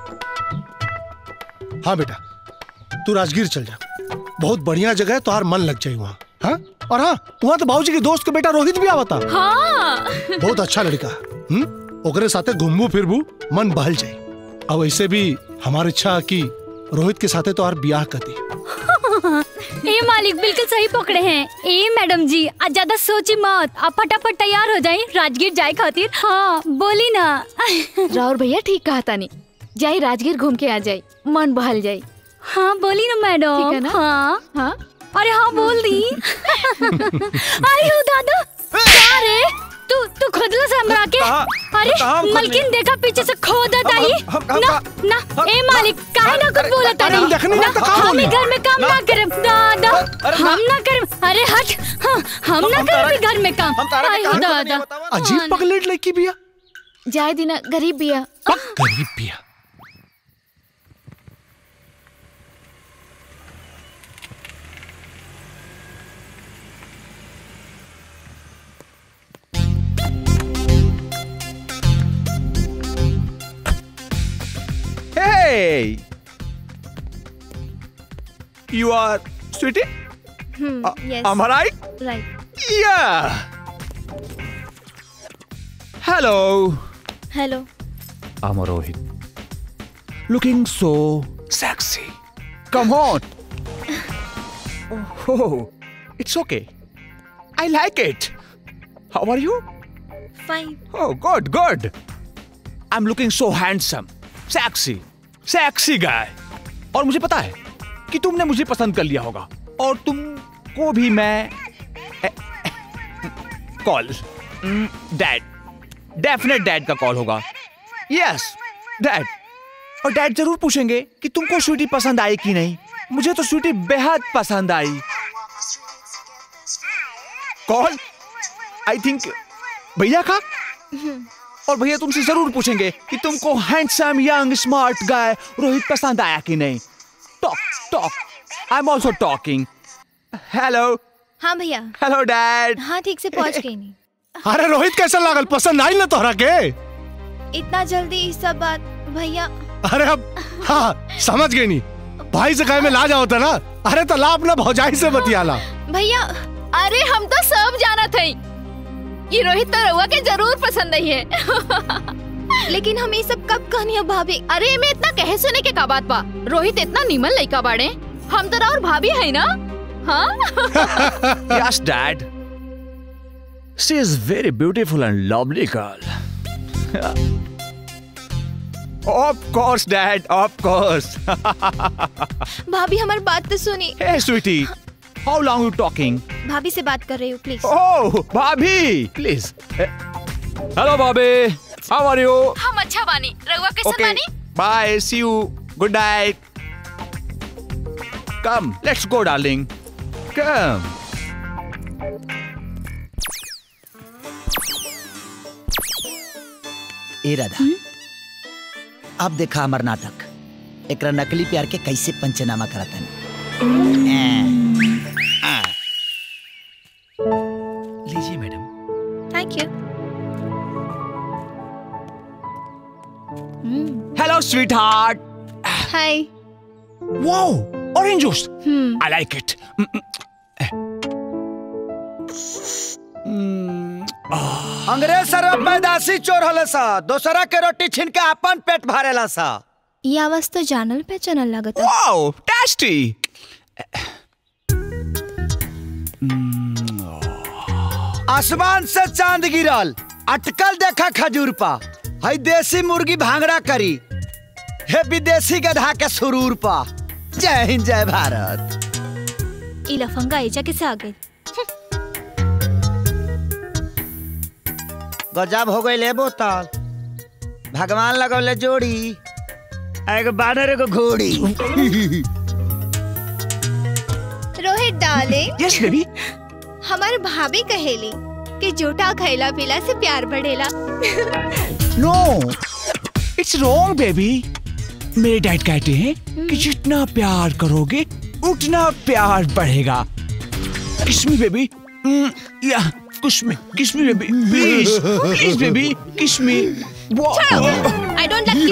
S19: हाँ बेटा तू राजगीर चल जा बहुत बढ़िया जगह है तुहार मन लग जाए वहाँ हाँ और हाँ वहाँ तो बाबूजी के दोस्त के बेटा रोहित भी आवता
S10: हाँ
S19: बहुत अच्छा लड़का हम्म ओकरे साथे घूमबू फिरबू मन बहल जाए अब ऐसे भी हमारी इच्छा है कि रोहित के साथे तो ब्याह कर दी
S10: ए मालिक बिल्कुल सही पकड़े हैं ए मैडम जी आज ज्यादा सोची मत आप फटाफट तैयार हो जाए राजगीर जाए खातिर हाँ बोली ना
S12: राउर भैया ठीक कहा तानी जाई राजगीर घूम के आ जाई मन बहल जाई
S10: हाँ बोली ना मैडम
S12: ठीक है ना?
S10: हाँ
S12: हाँ
S10: अरे हाँ बोल दी अरे हो दादा क्या रे तू तू खुदला से हमरा के अरे
S11: कहाँ हम खुद
S10: मलकिन
S11: लिए?
S10: देखा पीछे से खोदत आई
S11: हम- हम-
S10: ना ना ए मालिक काहे ना कुछ बोलत
S19: अरे हम देखने
S10: ना
S19: में तो कहाँ
S10: हम
S19: बोली?
S10: घर में काम ना करे दादा हम ना करे अरे हट हाँ, हम ना करे घर में काम आई हो दादा
S19: अजीब पगलेट लड़की बिया
S12: जाए दिना गरीब बिया
S19: गरीब बिया
S5: Hey! You are sweetie?
S14: Hmm,
S5: Uh,
S14: yes.
S5: am I right?
S14: Right.
S5: Yeah! Hello!
S14: Hello.
S5: I'm Rohit. Looking so sexy. Come on! Oh, it's okay. I like it. How are you?
S14: Fine.
S5: Oh, good, good. I'm looking so handsome, sexy, sexy guy. और मुझे पता है कि तुमने मुझे पसंद कर लिया होगा और तुमको भी मैं कॉल डैड डेफिनेट डैड का कॉल होगा यस डैड और डैड जरूर पूछेंगे कि तुमको स्वीटी पसंद आई कि नहीं मुझे तो स्वीटी बेहद पसंद आई कॉल आई थिंक भैया का और भैया तुमसे जरूर पूछेंगे कि तुमको handsome young smart guy Rohit पसंद आया कि नहीं talk talk I am also talking hello
S14: हाँ भैया
S5: हेलो डैड
S14: हाँ ठीक से पहुँच गई नहीं
S19: अरे रोहित कैसा लागल पसंद आई ना तोहरा के
S14: इतना जल्दी इस सब बात भैया
S19: अरे अब हाँ समझ गई नहीं भाई से कहे में ला जाओ था ना अरे तो ला अपना भौजाई से बतियाला
S12: भैया अरे हम तो सब जाना थे ये रोहित तो रहुआ के जरूर पसंद आई है
S14: लेकिन हम ये सब कब कहनी अब भाभी
S12: अरे में इतना कहे सुने के का बात बा रोहित इतना निमन लड़का बाड़े हम तो और भाभी है ना हाँ
S5: yes, Dad. She is very beautiful and lovely girl. of course, Dad. Of course.
S14: भाभी हमारी बात तो सुनी
S5: hey, sweetie. How long you talking?
S14: भाभी से बात कर रही हूँ please
S5: Oh, Bobby. Please. Eh, Hello, Bobby. How are you?
S12: हम अच्छा बानी रहुआ कैसे
S5: Okay.
S12: बानी
S5: Bye. See you. Good night. Come. Let's go, darling. Come.
S3: ए राधा अब देखा हमर नाटक एकरा नकली प्यार के कैसे पंचनामा करता लीजिए madam
S14: thank you
S5: Hello, sweetheart.
S14: Hi
S5: Wow, orange juice. I like it.
S8: अंग्रेज सर पैदाशी चोर हले सा दोसरा के रोटी छीन के अपन पेट भरेला सा
S14: ये आवाज तो जानल पहचानल लागत
S5: Wow, tasty.
S8: आसमान से चांद गिरल अटकल देखा खजूर पा हई देसी मुर्गी भांगड़ा करी हे विदेशी गधा के सुरूर पा जय हिंद जय भारत
S2: ई लफंगा एजा कैसे आ गई
S8: गजब हो गई ले बोतल भगवान लगौले जोड़ी एगो बानर एगो घोड़ी
S14: रोहित डाले
S5: यस बेबी
S14: हमारे भाभी कहेली कि जोटा खैला पीला से प्यार बढ़ेला
S5: No, it's wrong, baby. मेरे डैड कहते हैं कि जितना प्यार करोगे उतना प्यार बढ़ेगा किस मी बेबी या kiss me kiss me baby please please baby kiss me
S14: I don't like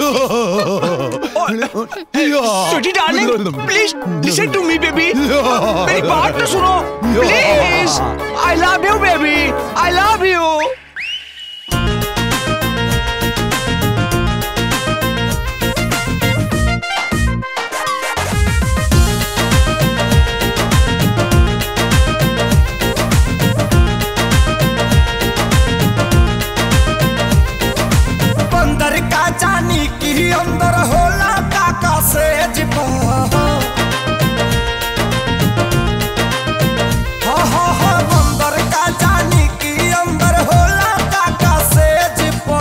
S5: Sweetie darling, please listen to me, baby. मेरी बात तो सुनो, please. I love you, baby. I love you.
S16: बंदर का जानी की अंदर होला काका से जिपा हा हा हा बंदर का जानी की अंदर होला काका से जिपा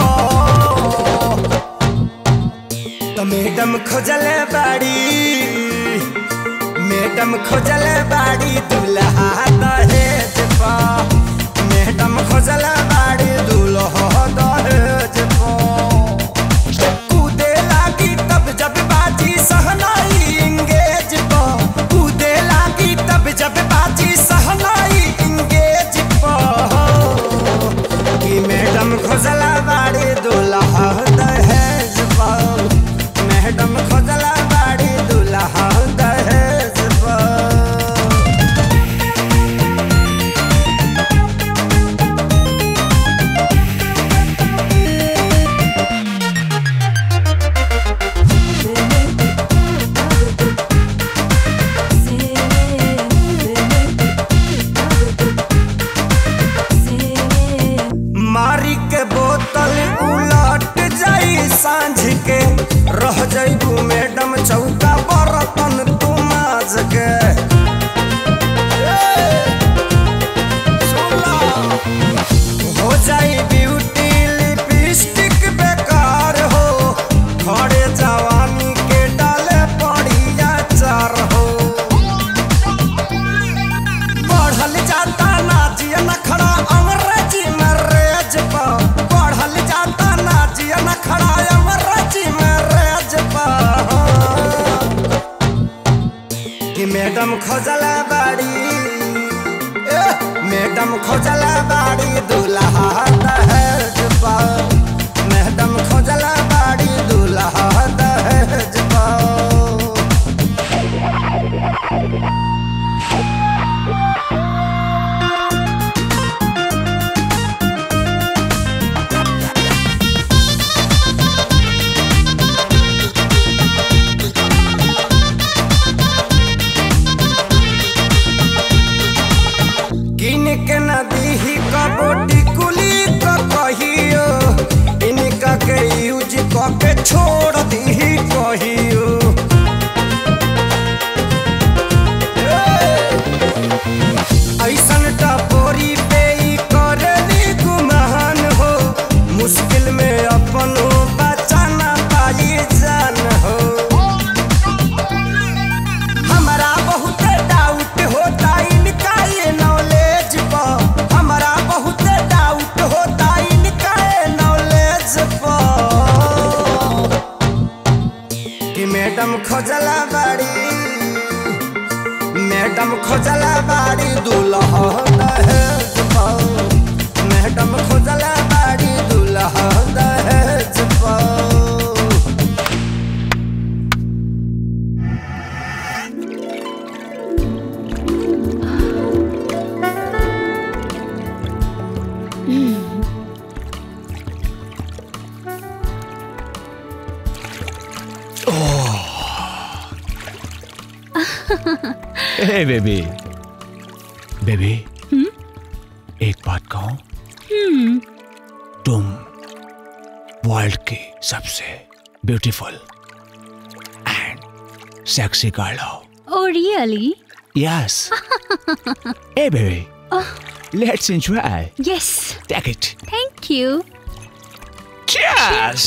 S16: तो मैडम खोजले बाड़ी मैडम खोजले बाड़ी दूल्हा दहेज पा मैडम खोजले बाड़ी दूल्हा दहेज पा कूदे लागी तब जब बाजी सहनाई इंगेज पा कूदे लागी तब जब बाजी सहनाई इंगेज पा कि मैडम खोजला बाड़ी दूल्हा दहेज पा मैडम खोज सांझ के रह जइबू मैडम चौका बर्तन तू माज के हो जाई ब्यूटी लिपस्टिक बेकार हो खड़े जवानी के डाले पड़िया चार हो बढ़ल जाता नाजिया नखड़ा अंग्रेजी में रेज पा बढ़ल जाता नाजिया नखड़ा अंग्रेजी में रेज पा कि मैडम खोजला बाड़ी ए, मैडम खोजला बाड़ी दूल्हा दहेज पा मैडम खोजला बाड़ी दूल्हा दहेज पा किन के नदी ही कबोटी कुली क कहियो इनका के यूज क के छोड़ दी कहियो ऐसन टपोरी पे ई करली गुमान हो मुश्किल में अपन बचाना पाई जान हो हमारा बहुत डाउट होता इनका ये नॉलेज पर हमारा बहुत डाउट होता इनका ये नॉलेज पर कि मैडम खोजला बाड़ी मैडम खोजला बाड़ी दूल्हा दहेज पर मैडम खोजला बाड़ी दूल्हा दहेज पर
S5: हे बेबी बेबी एक बात कहूं तुम वर्ल्ड की सबसे ब्यूटीफुल एंड सेक्सी गर्ल हो
S10: ओ really
S5: yes hey baby let's enjoy
S10: yes
S5: take it
S10: thank you
S5: Cheers!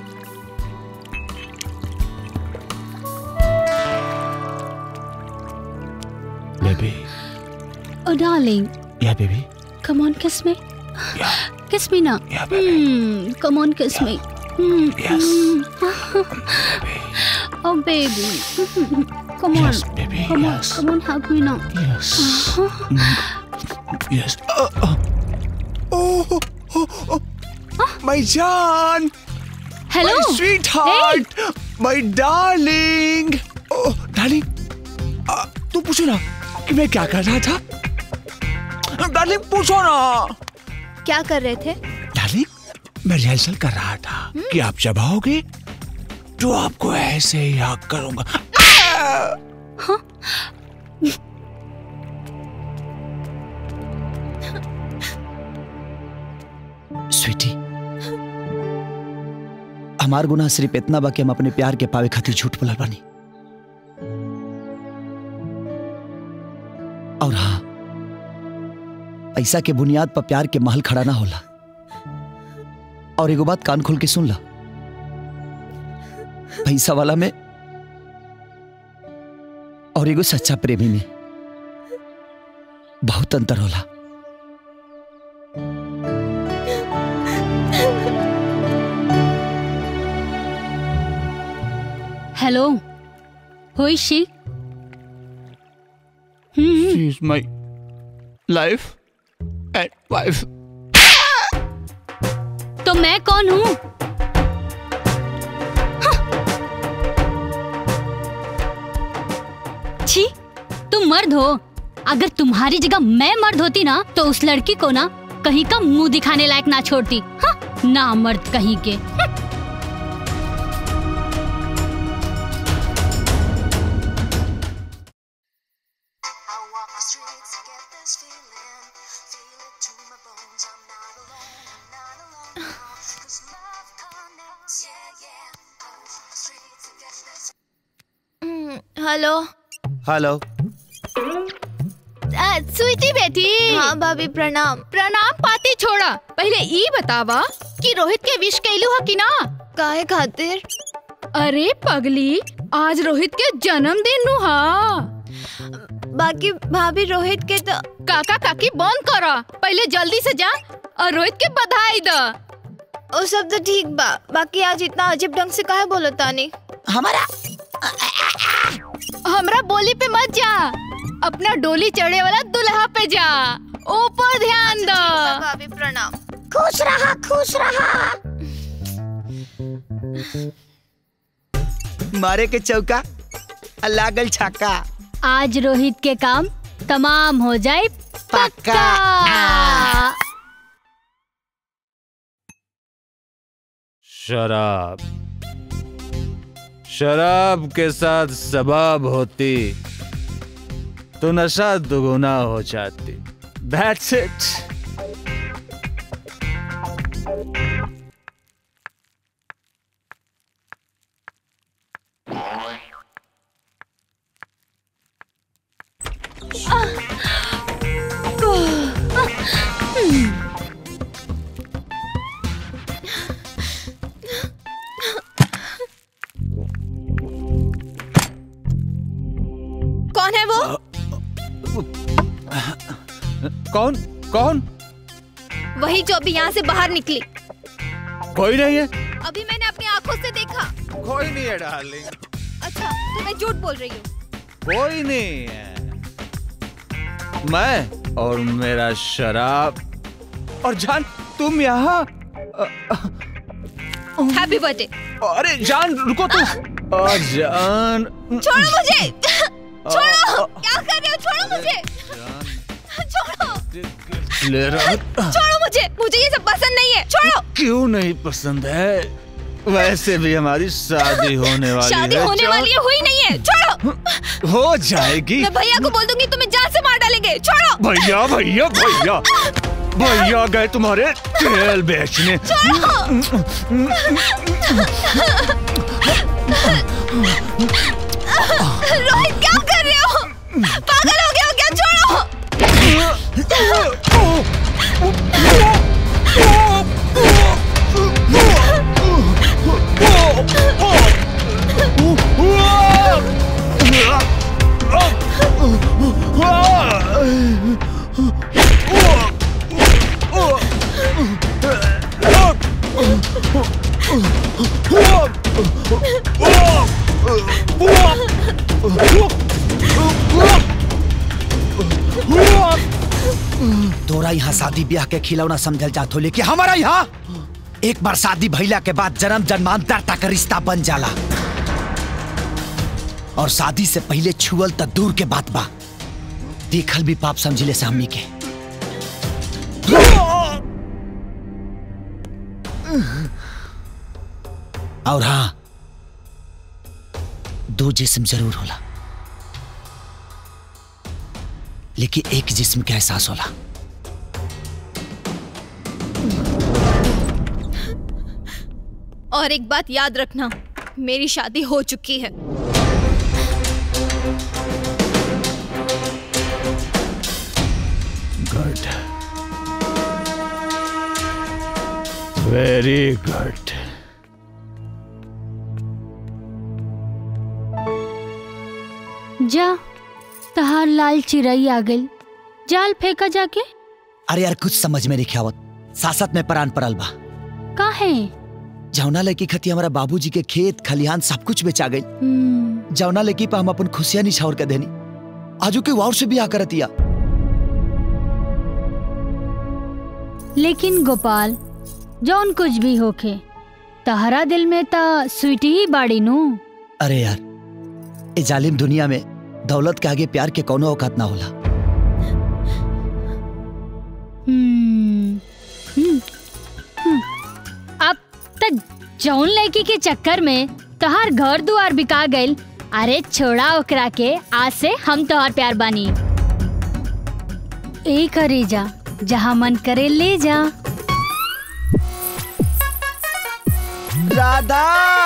S5: Baby.
S10: Oh, darling,
S5: Yeah, baby.
S10: come on, kiss me. Kiss me now. Yeah, baby. Hmm, come on, kiss me. Hmm.
S5: Yes.
S10: oh, baby. come on.
S5: Yes, baby,
S10: Come
S5: yes.
S10: on, come on, hug me now.
S5: Yes. Yes. Uh, uh. Oh, oh, oh. My John!
S10: Hello.
S5: My sweetheart! My darling! Oh, darling! uh, तू पूछो ना कि मैं क्या कर रहा था डार्लिंग पूछो ना
S14: क्या कर रहे थे
S5: डार्लिंग मैं रिहर्सल कर रहा था कि आप जब आओगे तो आपको ऐसे ही हक करूंगा
S3: स्वीटी हमार गुनाह सिर्फ इतना बा कि हम अपने प्यार के पावे खातिर झूठ बोलल बानी और हाँ पैसा के बुनियाद पर प्यार के महल खड़ा ना होला और एगो बात कान खोल के सुन ला पैसा वाला में और एगो सच्चा प्रेमी में बहुत अंतर होला
S10: Hello. Who is she?
S5: She is my life and wife.
S10: तो मैं कौन हूँ छी तुम मर्द हो अगर तुम्हारी जगह मैं मर्द होती ना तो उस लड़की को ना कहीं का मुंह दिखाने लायक ना छोड़ती हाँ, ना मर्द कहीं के
S14: हेलो
S3: हेलो
S12: आ, स्वीटी बेटी
S14: हाँ भाभी प्रणाम
S12: प्रणाम पाती छोड़ा पहले ई बतावा कि रोहित के विश कैलू है कि ना
S14: काहे खातिर
S12: अरे पगली आज रोहित के जन्मदिन नु हा
S14: बाकी भाभी रोहित के तो
S12: काका काकी बंद करा पहले जल्दी से जा और रोहित के बधाई द
S14: वो सब तो ठीक बा बाकी आज इतना अजीब ढंग से काहे बोलो तानी
S3: हमारा
S12: हमरा बोली पे मत जा अपना डोली चढ़े वाला दुल्हा पे जा ऊपर ध्यान दो
S14: भाभी प्रणाम
S6: खुश रहा खुश रहा
S3: मारे के चौका आ लागल छक्का
S2: आज रोहित के काम तमाम हो जाए पक्का
S20: शराब शराब के साथ सबाब होती तो नशा दुगुना हो जाती दैट्स इट
S14: कौन है वो
S20: कौन कौन
S14: वही जो अभी यहाँ से बाहर निकली
S20: कोई नहीं है
S14: अभी मैंने अपनी आंखों से देखा
S20: कोई नहीं है डार्लिंग
S14: अच्छा तो मैं झूठ बोल रही हूँ
S20: कोई नहीं है मैं और मेरा शराब और जान तुम यहाँ
S14: हैप्पी बर्थडे
S20: अरे जान रुको तुम और जान
S14: छोड़ो मुझे छोड़ो क्या कर रहे हो छोड़ो मुझे छोड़ो
S20: ले रहा
S14: छोड़ो मुझे मुझे ये सब पसंद नहीं है छोड़ो
S20: क्यों नहीं पसंद है वैसे भी हमारी शादी होने वाली
S14: शादी
S20: है
S14: होने
S20: जो-
S14: वाली है हुई नहीं है छोड़ो
S20: हो जाएगी
S14: मैं भैया को बोल दूंगी तुम्हें जान से मार डालेंगे छोड़ो
S20: भैया भैया भैया भैया गए तुम्हारे तेल बेचने
S14: रोहित क्या कर रहे हो पागल हो गए हो क्या छोड़ो
S3: तोरा यहाँ शादी ब्याह के खिलौना समझल जात हो लेकिन हमारा यहाँ एक बार शादी भइला के बाद जन्म जन्मांतर तक रिश्ता बन जाला और शादी से पहले छुअल त दूर के बात बा देखल भी पाप समझिले से हमनी के और हाँ दो जिस्म जरूर होला लेकिन एक जिस्म के एहसास होला
S14: और एक बात याद रखना मेरी शादी हो चुकी है
S20: गुड वेरी गुड
S2: जा तहार लाल चिड़ई आ गई जाल फेंका जाके
S3: अरे यार कुछ समझ में नहीं आवत सासत में परान पड़ल बा
S2: काहे
S3: जौना लड़की खती हमारा बाबूजी के खेत खलिहान सब कुछ बेचा गई
S2: हम्म,
S3: जौना लड़की पर हम अपन खुशियां निछावर के देनी आजू के वार से भी करतिया
S2: लेकिन गोपाल जौन कुछ भी होखे तहरा दिल में ता स्वीटी ही बाड़ी नू
S3: अरे यार ए जालिम दुनिया में दौलत के आगे प्यार के कोनो औकात ना होला
S2: हम्म, हम्म, हम्म। अब तक जौन लड़की के चक्कर में तहार घर दुआर बिका गइल अरे छोड़ा ओकरा के आज से हम तोहार प्यार बानी ए करे जा जहाँ मन करे ले जा
S4: राधा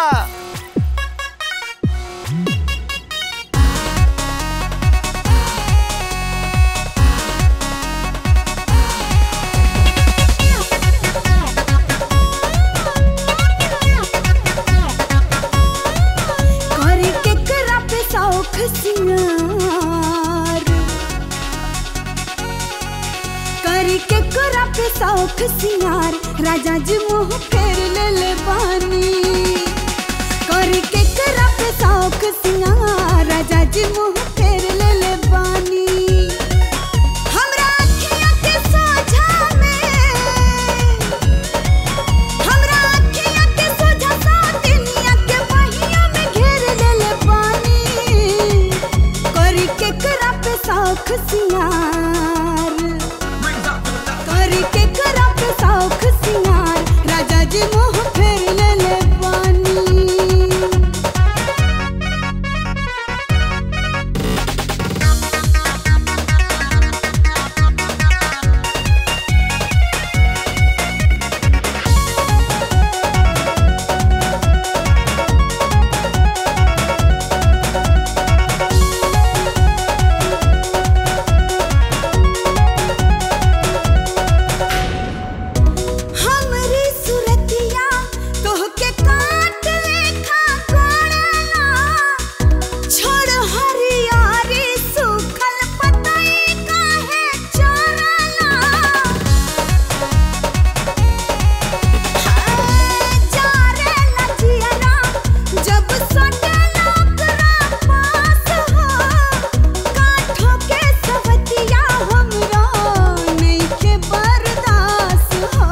S15: करे केकरा पे शौख सिंगार करे केकरा पे शौख सिंगार राजा जी मुंह फेर ले ले बानी करे केकरा पे शौख सिंगार राजा जी मुंह फेर ले ले बानी हमरा अखियाँ के सोझा में हमरा अखियाँ के सोझा सातिनिया के बहिया में घेर लेले पानी करी केकरा पे शौख सिंगार करी केकरा पे शौख सिंगार राजा जी मुंह फेर लेले पानी हमरी सुरतिया तोहके काट लेखा कोड़ना छोड़ हरियारी सूखल पतई काहे चोरना जारे लजियरा जब सटला ओकरा पास हो काठों के सवतिया हमरा नइखे बर्दाश्त हो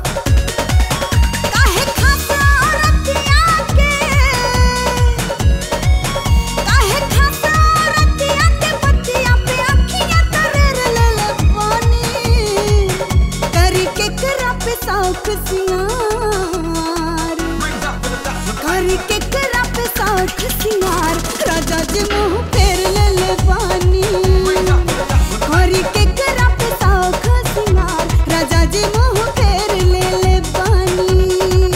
S15: काहे खासा औरतिया के काहे खासा औरतिया के बतिया पे अखियाँ तरेर लेले पानी करी केकरा पे शौख सिंगार करी केकरा पे शौख सिंगार राजा जी मुंह फेर लेले पानी करी केकरा पे शौख सिंगार राजा जी मुंह फेर लेले पानी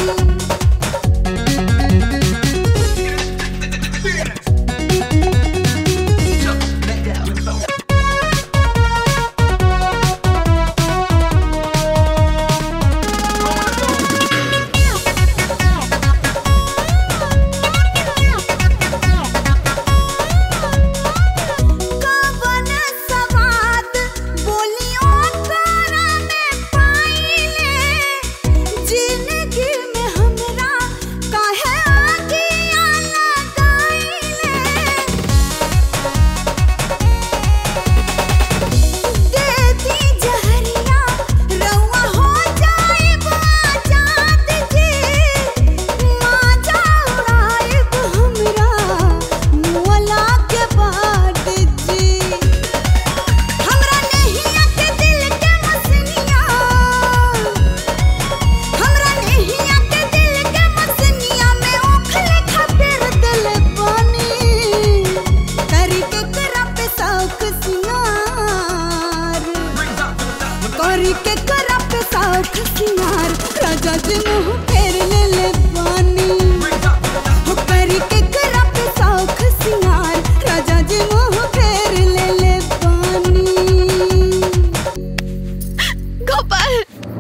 S15: कवन सवाद बोलियों करा में पाइले जिंदगी में हमरा काहे आगिया लगाइले दे दी जहरिया रउआ हो जाइब आजाद जी माजा उड़ाइब हमरा मुअला के बाद जी हमरा नहिया के दिल के मसनिया हमरा नहिया के दिल के मसनिया में ओखले खातिर दिल पानी करी के करा पे शौक सिंगार करी के करा पे शौख सिंगार राजा जी मुंह फेर ले ले पानी हो करी के करा पे शौख सिंगार राजा जी मुंह फेर ले ले पानी
S14: गोपाल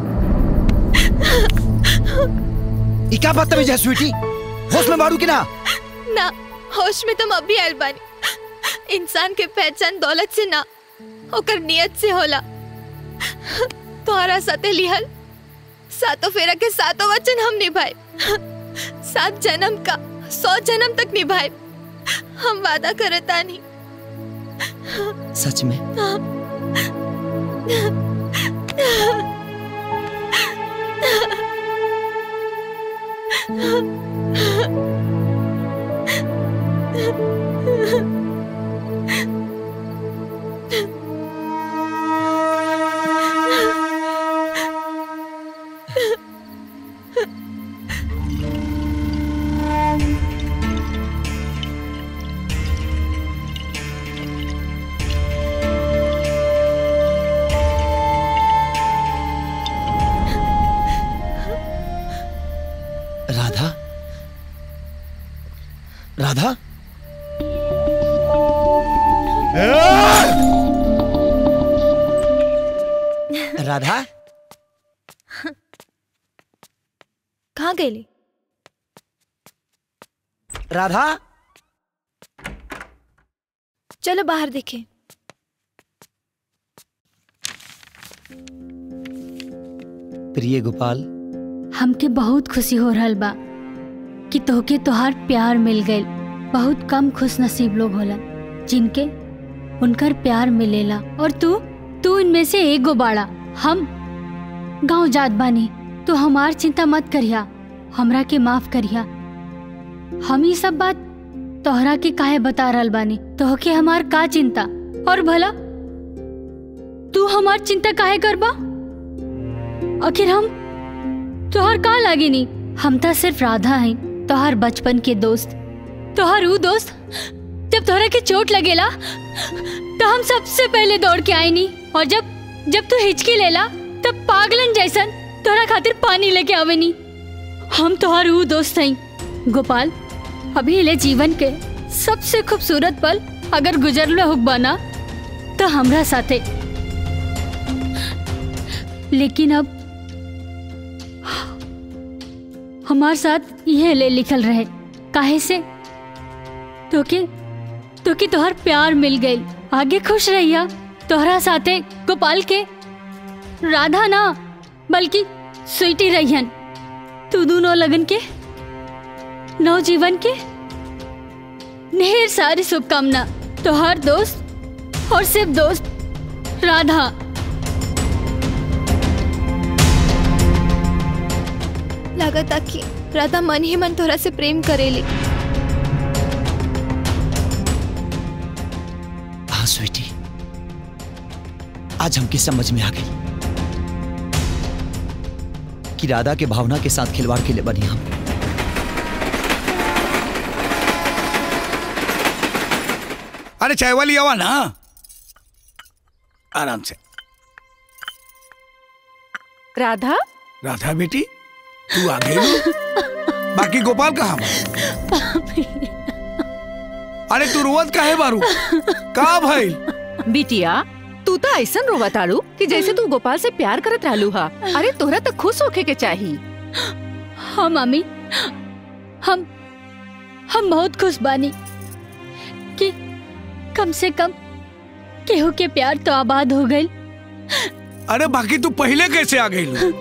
S3: ई क्या बदतमीज है स्वीटी होश में मारू कि ना
S14: ना होश में तुम अभी आयल बानी इंसान के पहचान दौलत से ना ओकर नियत से होला तोहरा साथे लिहल सातों फेरा के सातों वचन हम निभाए सात जन्म का सौ जन्म तक निभाए हम वादा करता नहीं
S3: सच में राधा राधा राधा
S17: कहाँ गई
S3: राधा
S17: चलो बाहर देखें
S3: प्रिय गोपाल
S10: हमके बहुत खुशी हो रहल बा कि तोहके तोहार प्यार मिल गइल बहुत कम खुश नसीब लोग होला जिनके उनकर प्यार मिलेला और तू तू इनमें से एक गो बाड़ा हम गांव जात बानी तू हमार चिंता मत करिया हमरा के माफ करिया हम ये सब बात तोहरा के काहे बता रहल बानी तोहके हमार का चिंता और भला तू हमार चिंता काहे करबा आखिर हम तोहर का लागे नी हम तो सिर्फ राधा हैं तोहर बचपन के दोस्त तोहर ऊ दोस्त जब तोहरा के चोट लगेला तो हम सबसे पहले दौड़ के आए नी और जब जब तू हिचकी लेला तब पागलन जैसन तोहरा खातिर पानी लेके आवे नी हम तोहर ऊ दोस्त हैं गोपाल अभी ले जीवन के सबसे खूबसूरत पल अगर गुजरल हुक बना तो हमरा साथे लेकिन अब हमार साथ यह ले लिखल रहे काहे से तो के तो कि तोहर प्यार मिल गई आगे खुश रहिया तोहरा साथे गोपाल के राधा ना बल्कि स्वीटी रहियन तू दोनों लगन के नवजीवन के ढेर सारी शुभकामना तोहर दोस्त और सिर्फ दोस्त राधा
S14: लागता कि राधा मन ही मन तोरा से प्रेम करेली
S3: हाँ स्वीटी आज हमके समझ में आ गई कि राधा के भावना के साथ खिलवाड़ के लिए बनी हम
S7: अरे चाय वाली आवा ना आराम से
S13: राधा
S7: राधा बेटी तू आ गई हो? बाकी गोपाल कहाँ बा? अरे तू रोवत काहे बारू का भाई
S13: बिटिया तू तो ऐसा रोवा ताड़ू कि जैसे तू गोपाल से प्यार करत रहलू हा अरे तोहरा तो खुश होके के चाही
S10: हाँ मामी हम हम बहुत खुश बानी कि कम से कम केहू के प्यार तो आबाद हो गई
S7: अरे बाकी तू पहले कैसे आ गई लो?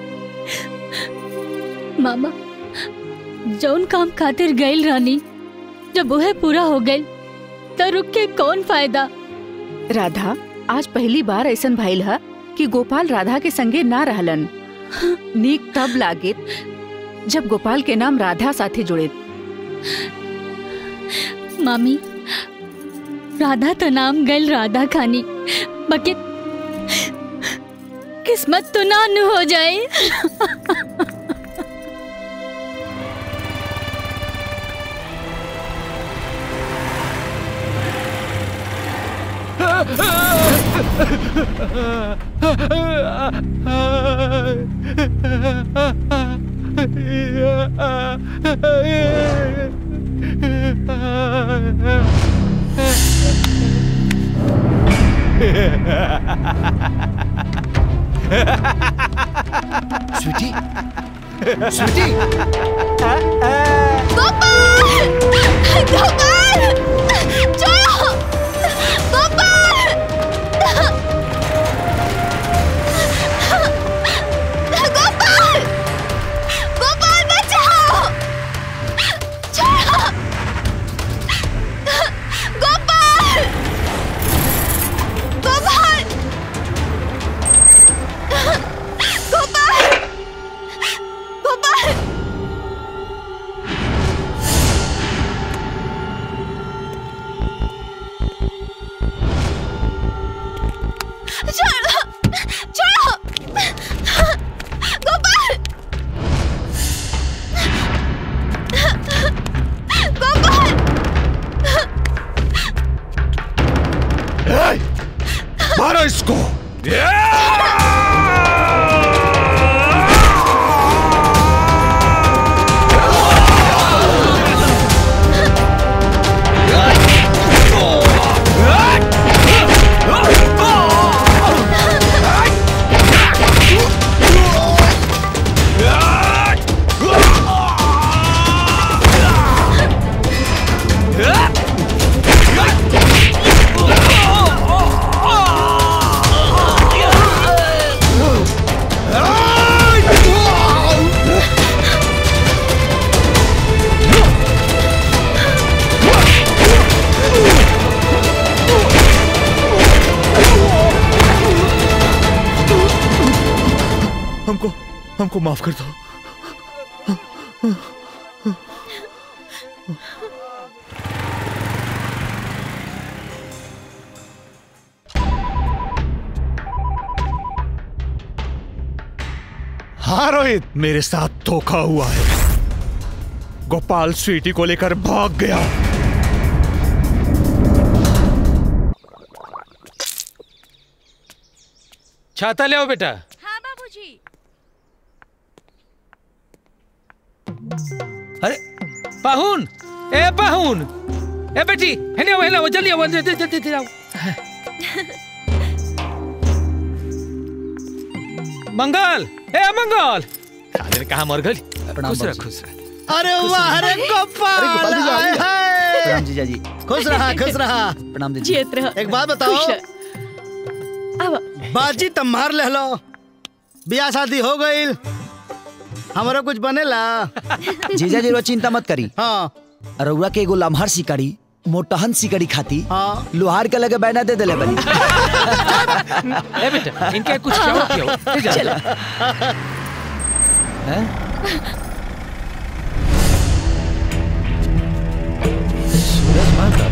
S10: मामा जौन काम खातिर गईल रानी जब वह पूरा हो गई तो रुक के कौन फायदा
S13: राधा आज पहली बार ऐसा भइल हा कि गोपाल राधा के संगे ना रहलन नीक तब लागे जब गोपाल के नाम राधा साथे जुड़े
S10: मामी राधा तो नाम गल राधा खानी बाकी किस्मत तो ना नु हो जाए
S3: स्वीटी स्वीटी
S14: गोपाल गोपाल छोड़ो गोपाल गोपाल गोपाल बचाओ छोड़ो गोपाल गोपाल गोपाल गोपाल
S3: हमको माफ कर दो
S19: हाँ रोहित मेरे साथ धोखा हुआ है गोपाल स्वीटी को लेकर भाग गया
S1: छाता ले आओ बेटा
S10: हाँ बाबूजी
S1: अरे पाहुन ए पाहुन ए बेटी हेने आओ हेने आओ जल्दी आओ जल्दी जल्दी जल्दी आओ मंगल ए मंगल साले कहा मर गई खुश रह खुश रह
S8: अरे वाह अरे गोपाल
S3: अरे गोपाल जी,
S8: हाय,
S3: आइए।
S8: हाय।
S3: प्रणाम जीजा जी
S8: खुश रहा खुश रहा
S3: प्रणाम दीदी
S17: जियत रह
S8: एक बात बताओ
S17: खुश अब
S8: बाजी तम मार ले लो बियाह शादी हो गई हमारा कुछ बनेला
S3: जीजा जी रो चिंता मत करी
S8: हाँ
S3: रउरा के एगो लम्हर सिकड़ी मोटहन सिकड़ी खाती
S8: हाँ
S3: लोहार के लगे बैना दे देले बनी
S1: ए बेटा इनके कुछ खिलाओ खिलाओ ले जा हैं सूरज माता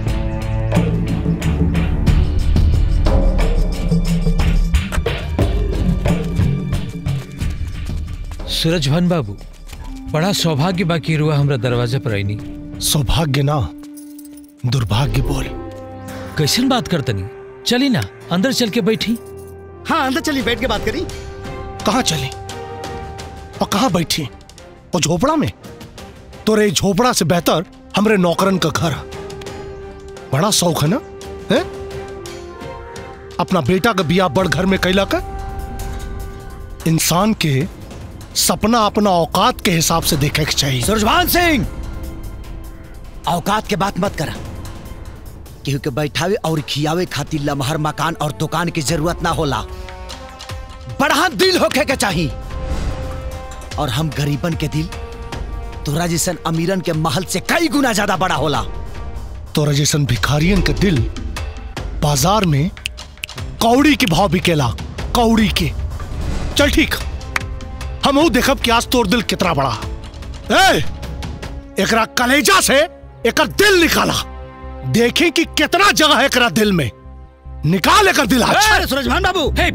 S1: सूरज भान बाबू बड़ा सौभाग्य बाकी रुआ हमरा दरवाजे पर आईनी
S19: सौभाग्य ना दुर्भाग्य बोल
S1: कैसन बात करतनी चली ना अंदर चल के बैठी
S8: हाँ अंदर चली बैठ के बात करी
S19: कहाँ चले और कहाँ बैठी और झोपड़ा में तोरे ई झोपड़ा से बेहतर हमरे नौकरन का घर बड़ा शौक है ना है अपना बेटा का बिया बड़ घर में कैला का इंसान के सपना अपना औकात के हिसाब से देखे के चाहिए
S3: सुरजभान सिंह औकात के बात मत करा केहू के बैठावे और खियावे खातिर लमहर मकान और दुकान की जरूरत ना होला बड़ा दिल होके के चाहिए और हम गरीबन के दिल तोरा जैसन अमीरन के महल से कई गुना ज्यादा बड़ा होला
S19: तोरा जैसन भिखारियन के दिल बाजार में कौड़ी के भाव बिकेला कौड़ी के चल ठीक हम वो देखब कि आज तोर दिल कितना बड़ा ए एकरा कलेजा से एकर दिल निकाला देखें कि कितना जगह है एकरा दिल में निकाल एकर दिल आज
S8: अरे सूरजभान बाबू
S1: हे,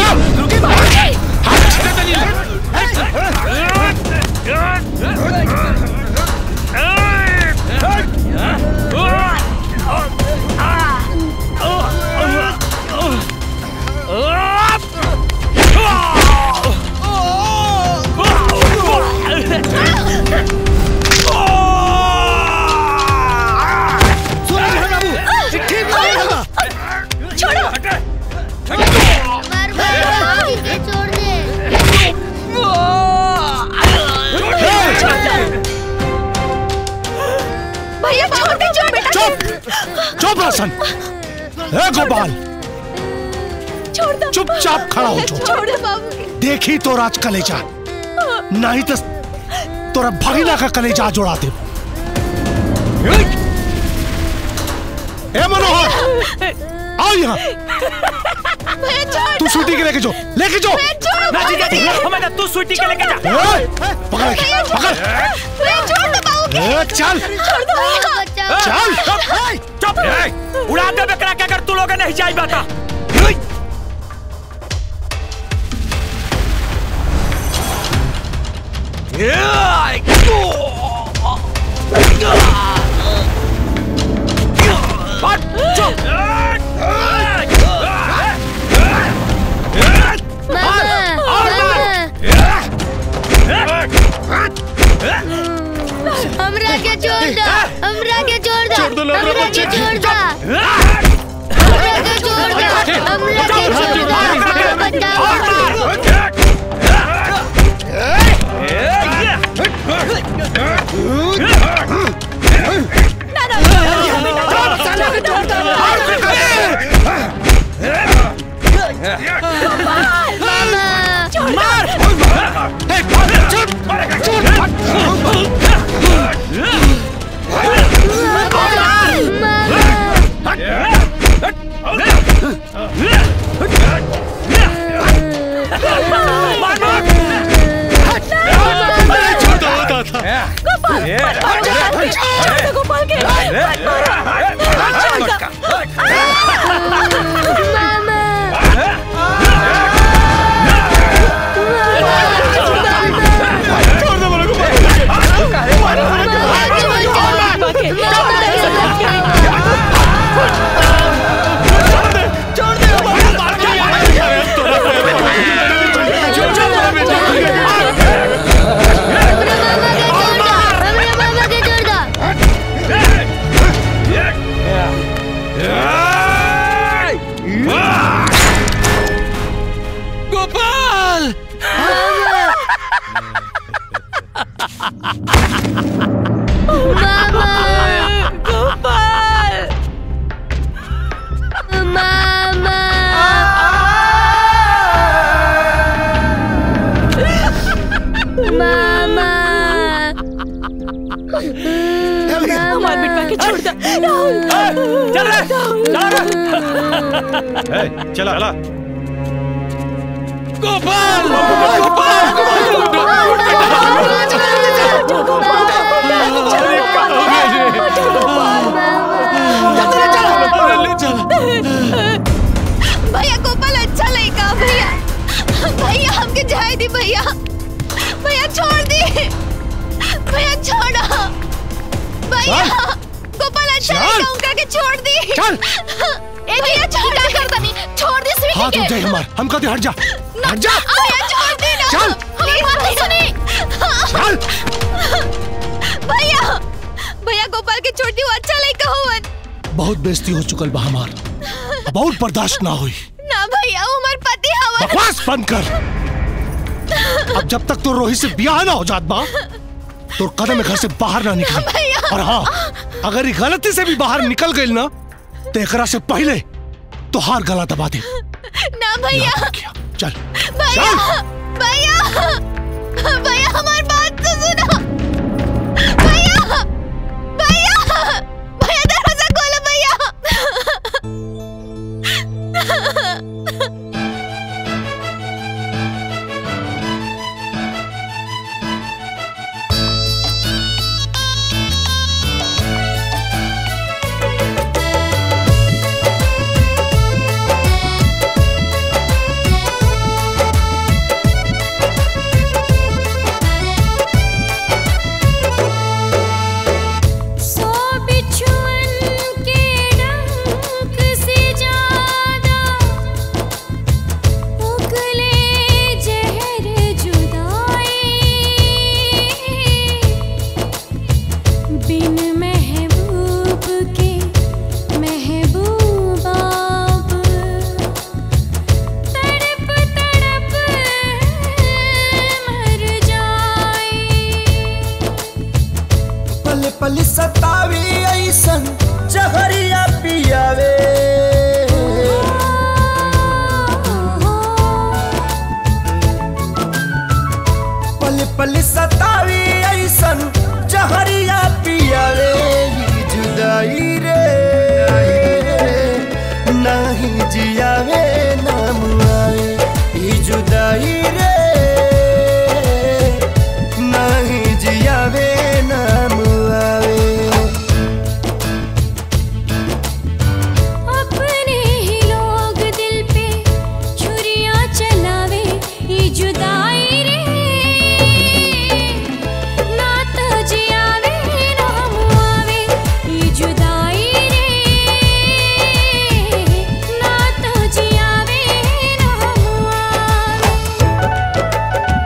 S8: सूरजभान बाबू ठीक नहीं होगा
S17: छोड़ो
S6: मार मार इसे छोड़ दे
S17: भैया छोड़ दे छोड़ बेटा
S19: चुप चुप रोशन ए गोपाल
S17: छोड़ दो
S19: चुपचाप खड़ा हो जाओ।
S17: छोड़ दो बाबू
S19: देखी तो राज कलेजा नहीं तो तोरा भगीना का कलेजा जोड़ा दे ए मनोहर आओ यहाँ
S17: भैया छोड़
S19: तू स्वीटी के लेके जो लेके जो
S17: ना जीजा जी
S18: हमारा तू स्वीटी के लेके जा
S19: ए, पकड़ रखी, पकड़
S17: भैया छोड़ दो बाबू के
S19: ए, चल
S17: छोड़ दो भैया
S19: चल
S18: चुप ए, उड़ा दे बकरा के अगर तू लोग नहीं जाई बता
S6: हमरा के छोड़ दो हमरा के छोड़ दो
S17: छोड़ दो लोग,
S6: हमरा के
S17: बच्चे।
S6: छोड़ दो हमरा के छोड़ दो हमरा के छोड़ दो हमरा बचाओ
S17: मामा छोड़ दे गोपाल के मत मारो। छोड़ दे।
S21: गोपाल
S17: गोपाल
S6: मामा मामा
S17: हमारे बेटा के छोड़ दे
S18: चल रे
S21: चला चला गोपाल गोपाल
S14: भैया गोपाल अच्छा लड़का भैया भैया हमके जाए दी भैया भैया छोड़ दी भैया छोड़ो भैया गोपाल अच्छा लड़का उनका के छोड़ दी
S19: चल।
S14: ए भैया छोड़ क्या कर दनी छोड़ दी स्वीटी
S19: हाथ
S14: के
S19: उठ जाए हमार हम कहते हट जा हट जा
S14: भैया छोड़ दी ना
S19: चल।
S14: हमारी बात तो सुनी
S19: चल।
S14: भैया भैया गोपाल के छोड़ दी वो अच्छा लड़का हुवन
S19: बहुत बेइज्जती हो चुकल बा हमार अब बहुत बर्दाश्त ना हुई
S14: ना भैया वो हमारे पति हवन
S19: बकवास बंद कर अब जब तक तो रोहित से ब्याह ना हो जात बा तो कदम घर से बाहर ना निकल और हाँ अगर ये गलती से भी बाहर निकल गई ना तो एकरा से पहले तो हार गला दबा दे
S14: ना भैया
S19: चल
S14: भैया भैया भैया हमारी बात तो सुनो भैया भैया भैया दरवाजा खोलो भैया
S6: सो बिछुअन के डंक से ज्यादा उगले जहर जुदाई बिन महबूब के महबूब आप तड़प तड़प मर जाए
S16: पल पल सतावी ऐसन जहरिया पियावे पल पल सतावी ऐसन जहरिया पियावे ई जुदाई रे नहीं जियावे नाम आवे ई जुदाई रे नहीं जियावे नाम आवे
S6: अपने ही लोग दिल पे छुरियां चलावे ये जुदाई रे ना तो जियावे ना हम आवे ये जुदाई रे ना तो जियावे ना हम आवे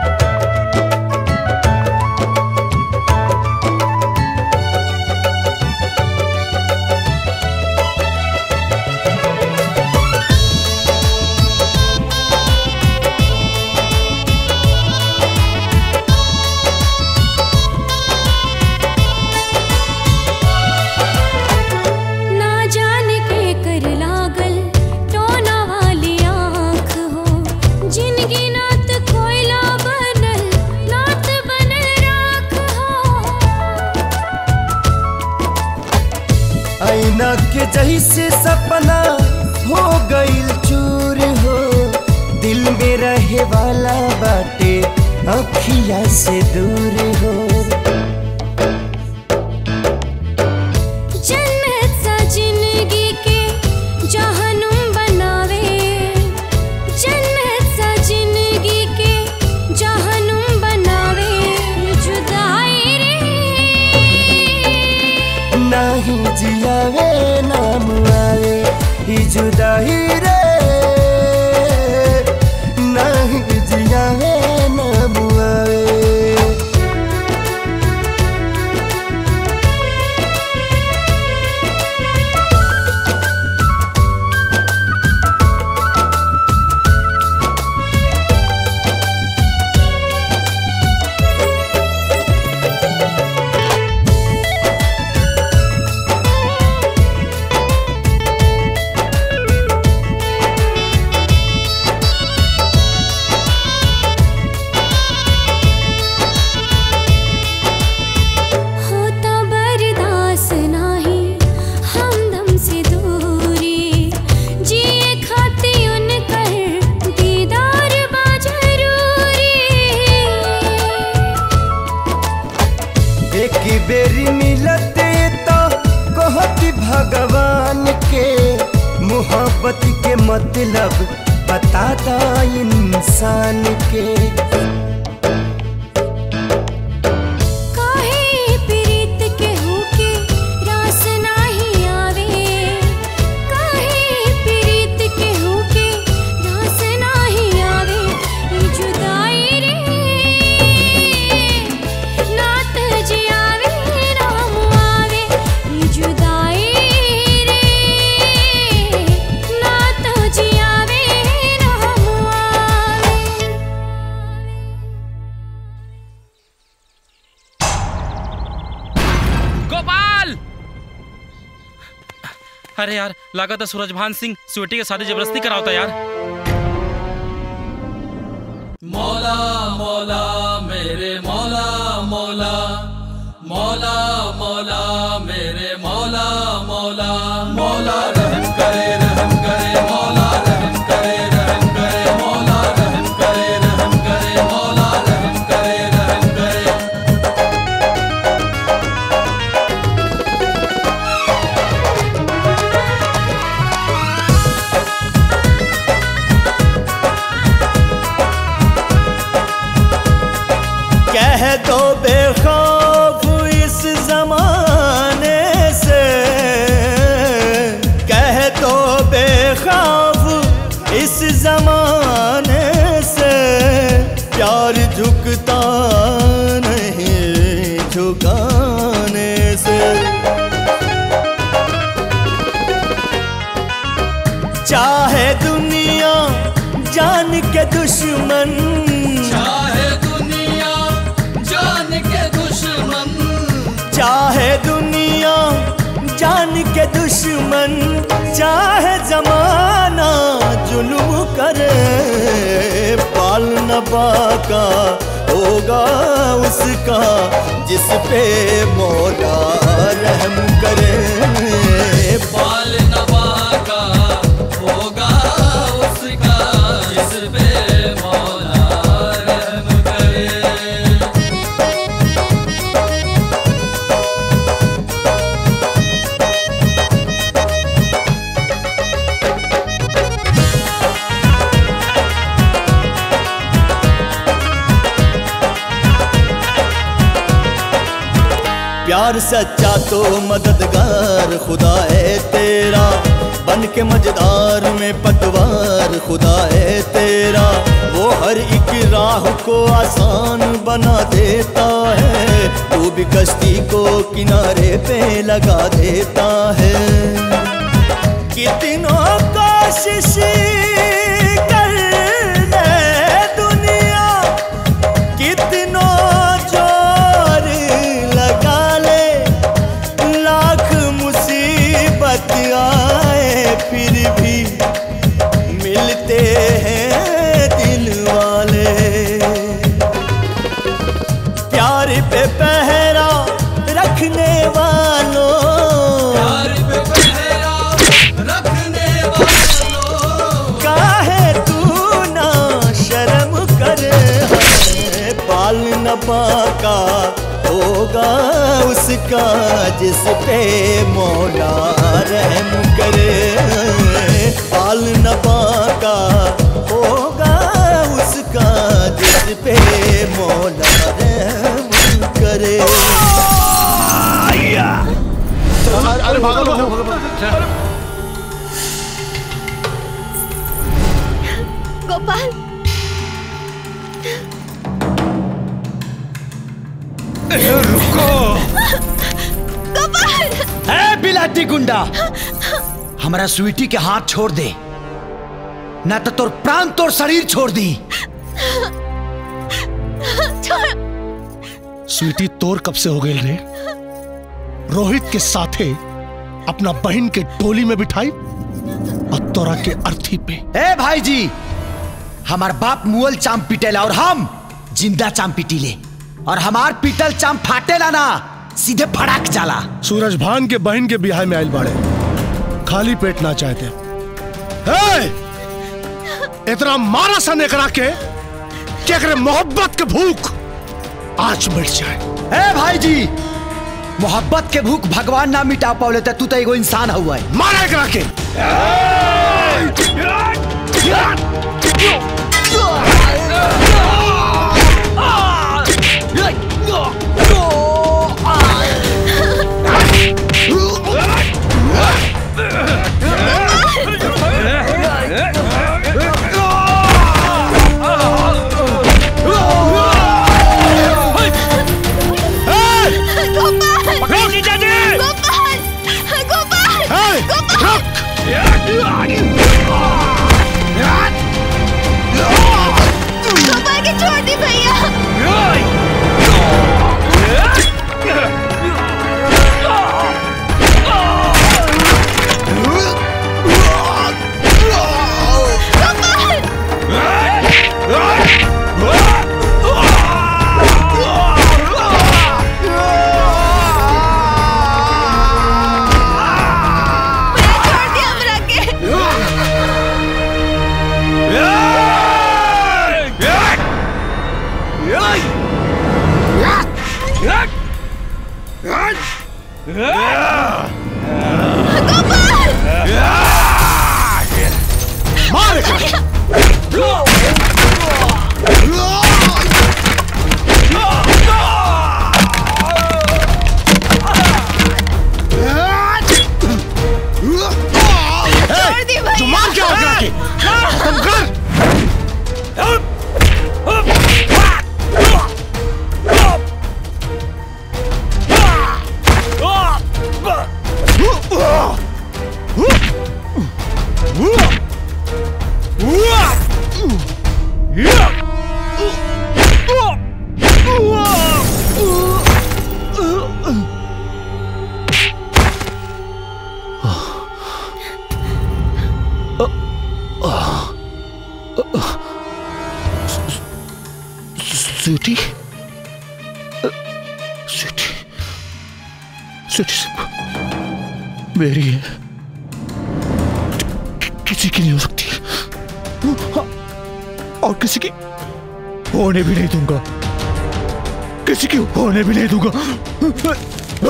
S6: ना जाने के कर लागल टोना वाली आँख हो जिनगी नात कोयला बनल नात बनल राख
S16: ऐना के जैसे सपना हो गईल चूर हो दिल में रहे वाला बाटे अखिया से दूर हो नहीं जियावे नाम आवे ई जुदाई रे नहीं जियावे नाम आवे
S6: होता बर्दाश्त नाही हमदम से दूरी जिए खाती उन कर दीदार बा जरूरी
S16: एक बेरी मिलते तो कहती भगवान के मोहब्बत के मतलब बताता इंसान के
S6: काहे प्रीत के होके रास नाही आवे काहे प्रीत के होके रास नाही आवे ई जुदाई रे नात जियावे राम आवे ई जुदाई रे नात जियावे राम आवे
S9: गोपाल अरे यार लागत है सूरजभान सिंह स्वीटी के शादी जबरदस्ती करावता यार
S21: मौला मौला मेरे मौला मौला मौला मौला मेरे मौला मौला मौला रहम करे रहम करे मौला रहम करे रहम करे मौला रहम करे रहम करे मौला रहम करे रहम करे
S16: कह दो बेखौफ इस जमाने से कह दो बेखौफ इस जमाने से प्यार झुकता नहीं झुकाने से चाहे दुनिया जान के दुश्मन
S21: चाहे दुनिया जान के दुश्मन
S16: चाहे दुनिया जान के दुश्मन चाहे जमाना जुल्म करे पाल न बाका होगा उसका जिस पे मौला रहम करे
S21: बाल नवा का होगा उसका जिस पे मौला रहम करे
S16: प्यार सच्चा तो मददगार खुदा है तेरा बन के मजदार में पतवार खुदा है तेरा वो हर एक राह को आसान बना देता है तू भी कश्ती को किनारे पे लगा देता है कितनों कोशिश कर ले दुनिया कितनों जोर लगा ले लाख मुसीबत आए फिर भी मिलते हैं दिल वाले प्यार पे पहरा रखने वालों
S21: प्यार पे पहरा रखने वालों
S16: काहे तू ना शर्म करे है पाल न पाका होगा उसका जिस पे मौला रहम करे पाल न पाका होगा उसका जिस पे मौला रहम करे
S19: पागल हो
S14: गोपाल
S3: रुको
S14: गोपाल
S3: ए बिलाती गुंडा हमारा स्वीटी के हाथ छोड़ दे ना तो तोर प्राण तोर शरीर छोड़ दी
S14: छोड़
S19: स्वीटी तोर कब से हो गई रे रोहित के साथे अपना बहन के टोली में बिठाई और तोरा के अर्थी पे
S3: ए भाई जी हमार बाप मुअल चाम पिटेला और हम जिंदा चाम पिटीले और हमार पिटल चाम फाटेला ना सीधे फड़क जाला
S19: सूरज भान के बहन के बिहार में आयल बाड़े खाली पेट ना चाहते हे! इतना मारा सन एकरा के कि एकरे मोहब्बत के भूख आज मिट जाए
S3: ए भाई जी मोहब्बत के भूख भगवान ना मिटा पावले त तू तो एगो इंसान हुआ है
S19: मारा एकरा के
S14: गोपाल
S18: पकड़ो जीजाजी
S14: गोपाल गोपाल
S19: हे!
S14: गोपाल गोपाल के छोड़ दी भैया छोड़ दिया हमरा के
S19: मार एकरा के
S14: छोड़ दी भैया
S19: जुमान क्या हो गया के खत्म कर स्वीटी स्वीटी स्वीटी सिर्फ मेरी है कि- किसी की नहीं हो सकती और किसी की होने भी नहीं दूंगा किसी की होने भी नहीं दूंगा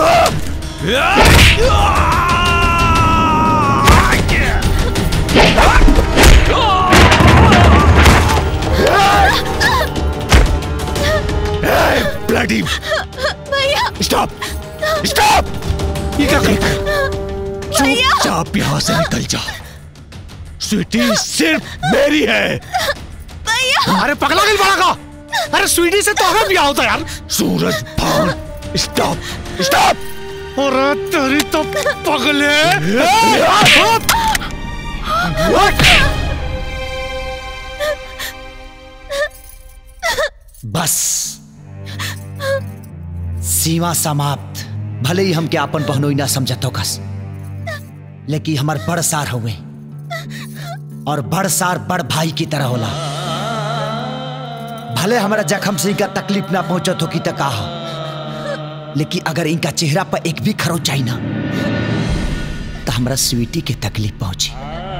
S19: ब्लडी
S14: भैया
S19: स्टॉप स्टॉप ये क्या कर
S14: भैया
S19: चुपचाप यहाँ से निकल जा स्वीटी सिर्फ मेरी है
S14: भैया
S19: अरे पगला दिल बड़ा का अरे स्वीटी से तो हमें ब्याह होता यार सूरज भान स्टॉप स्टॉप अरे तेरी तो पगले
S3: बस सीमा समाप्त भले ही हम क्या अपन बहनोई ना समझतो कस लेकिन हमार बड़ सार हुए और बड़ सार बड़ भाई की तरह होला भले हमारा जखम से इनका तकलीफ ना पहुंचत हो की तक कहा लेकिन अगर इनका चेहरा पर एक भी खरो चाहिए ना तो हमारा स्वीटी के तकलीफ पहुंची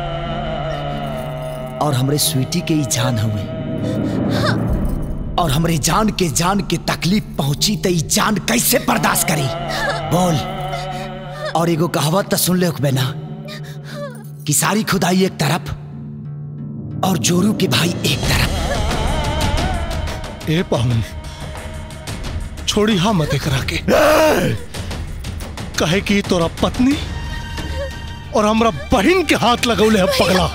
S3: और हमरे स्वीटी के ही जान हुए और हमरे जान के जान के तकलीफ पहुंची तो ई जान कैसे बर्दाश्त करी बोल और एगो कहावत तो सुन ले होकबे ना कि सारी खुदाई एक तरफ और जोरू के भाई एक तरफ
S19: ए पाहुन छोड़ी हाँ मत करा के कहे कि तोरा पत्नी और हमरा बहन के हाथ लगौले है पगला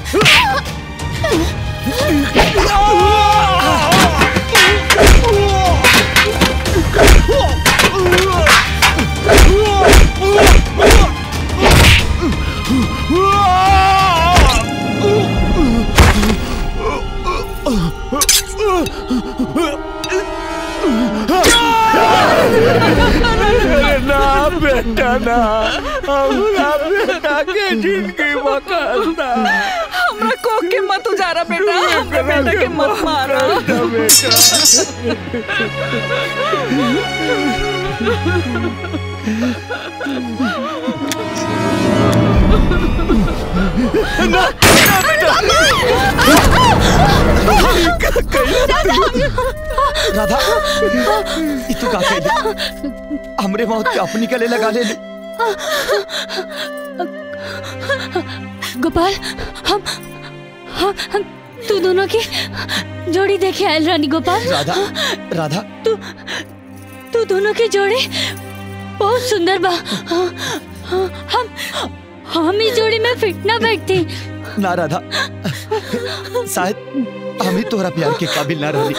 S16: ना बेटा ना हमरा बेटा के जिंदगी बकलता
S13: हमरा कोक के मत उजारा बेटा हमरा बेटा के मत मारा
S3: राधा ई तू का कह हमरे मौत के अपनी गले लगा ले ले
S10: गोपाल हम हम हम तू दोनों की जोड़ी देखे आयल रानी गोपाल
S3: राधा राधा
S10: तू तू दोनों की जोड़ी बहुत सुंदर बा हम हम इस जोड़ी में फिट ना बैठती
S3: ना राधा शायद हम ही तोहरा प्यार के काबिल ना रही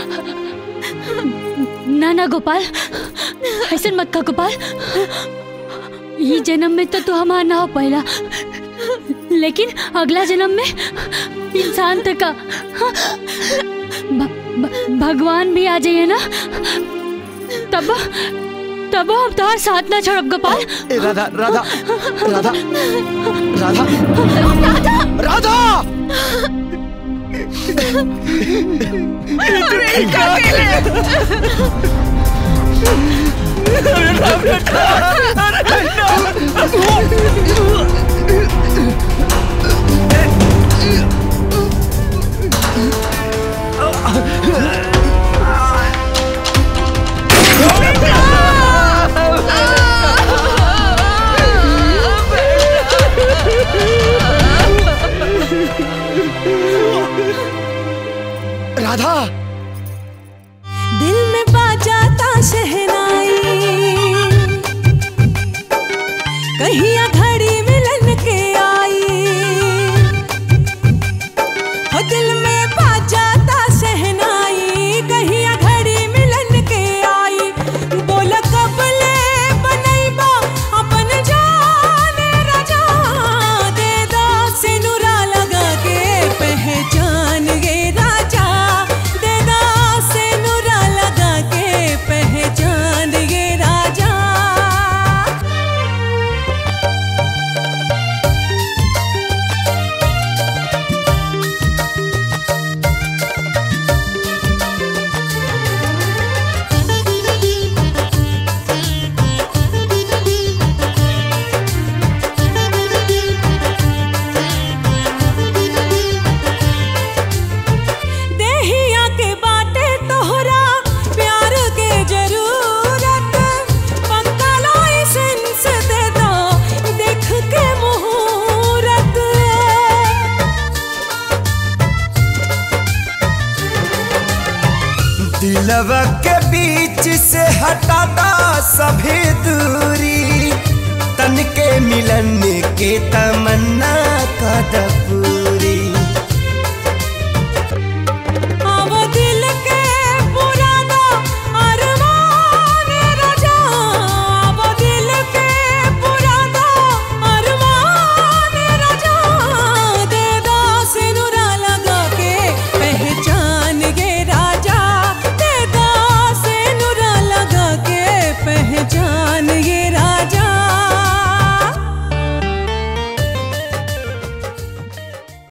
S10: ना ना गोपाल ऐसे मत का गोपाल ये जन्म में तो तू हमारा ना हो पहला लेकिन अगला जन्म में इंसान तक का भ, भ, भगवान भी आ जाइए ना तब तब हम तुम्हारे साथ ना छोड़ब गोपाल
S3: ए राधा राधा राधा राधा राधा
S16: अरे क्या अरे ना बेटा अरे
S3: राधा
S15: दिल में बाजाता शहनाई कहिया घड़ी मिलन के आई हो दिल में बाजाता शहनाई कहिया घड़ी मिलन के आई बोल कब ले बनैबा अपन जान राजा दे दा सिनुरा लगा के पहचान गे राजा दे दा सिनुरा लगा के पहचान गे राजा देहिया के बाटे तोहरा प्यार के जरूरत पक्का लाइसेंस दे दो देख के मुहूर्त
S16: दिलवा के बीच से हटाता सभी दूरी तन के मिलन के तमन्ना का दपूरी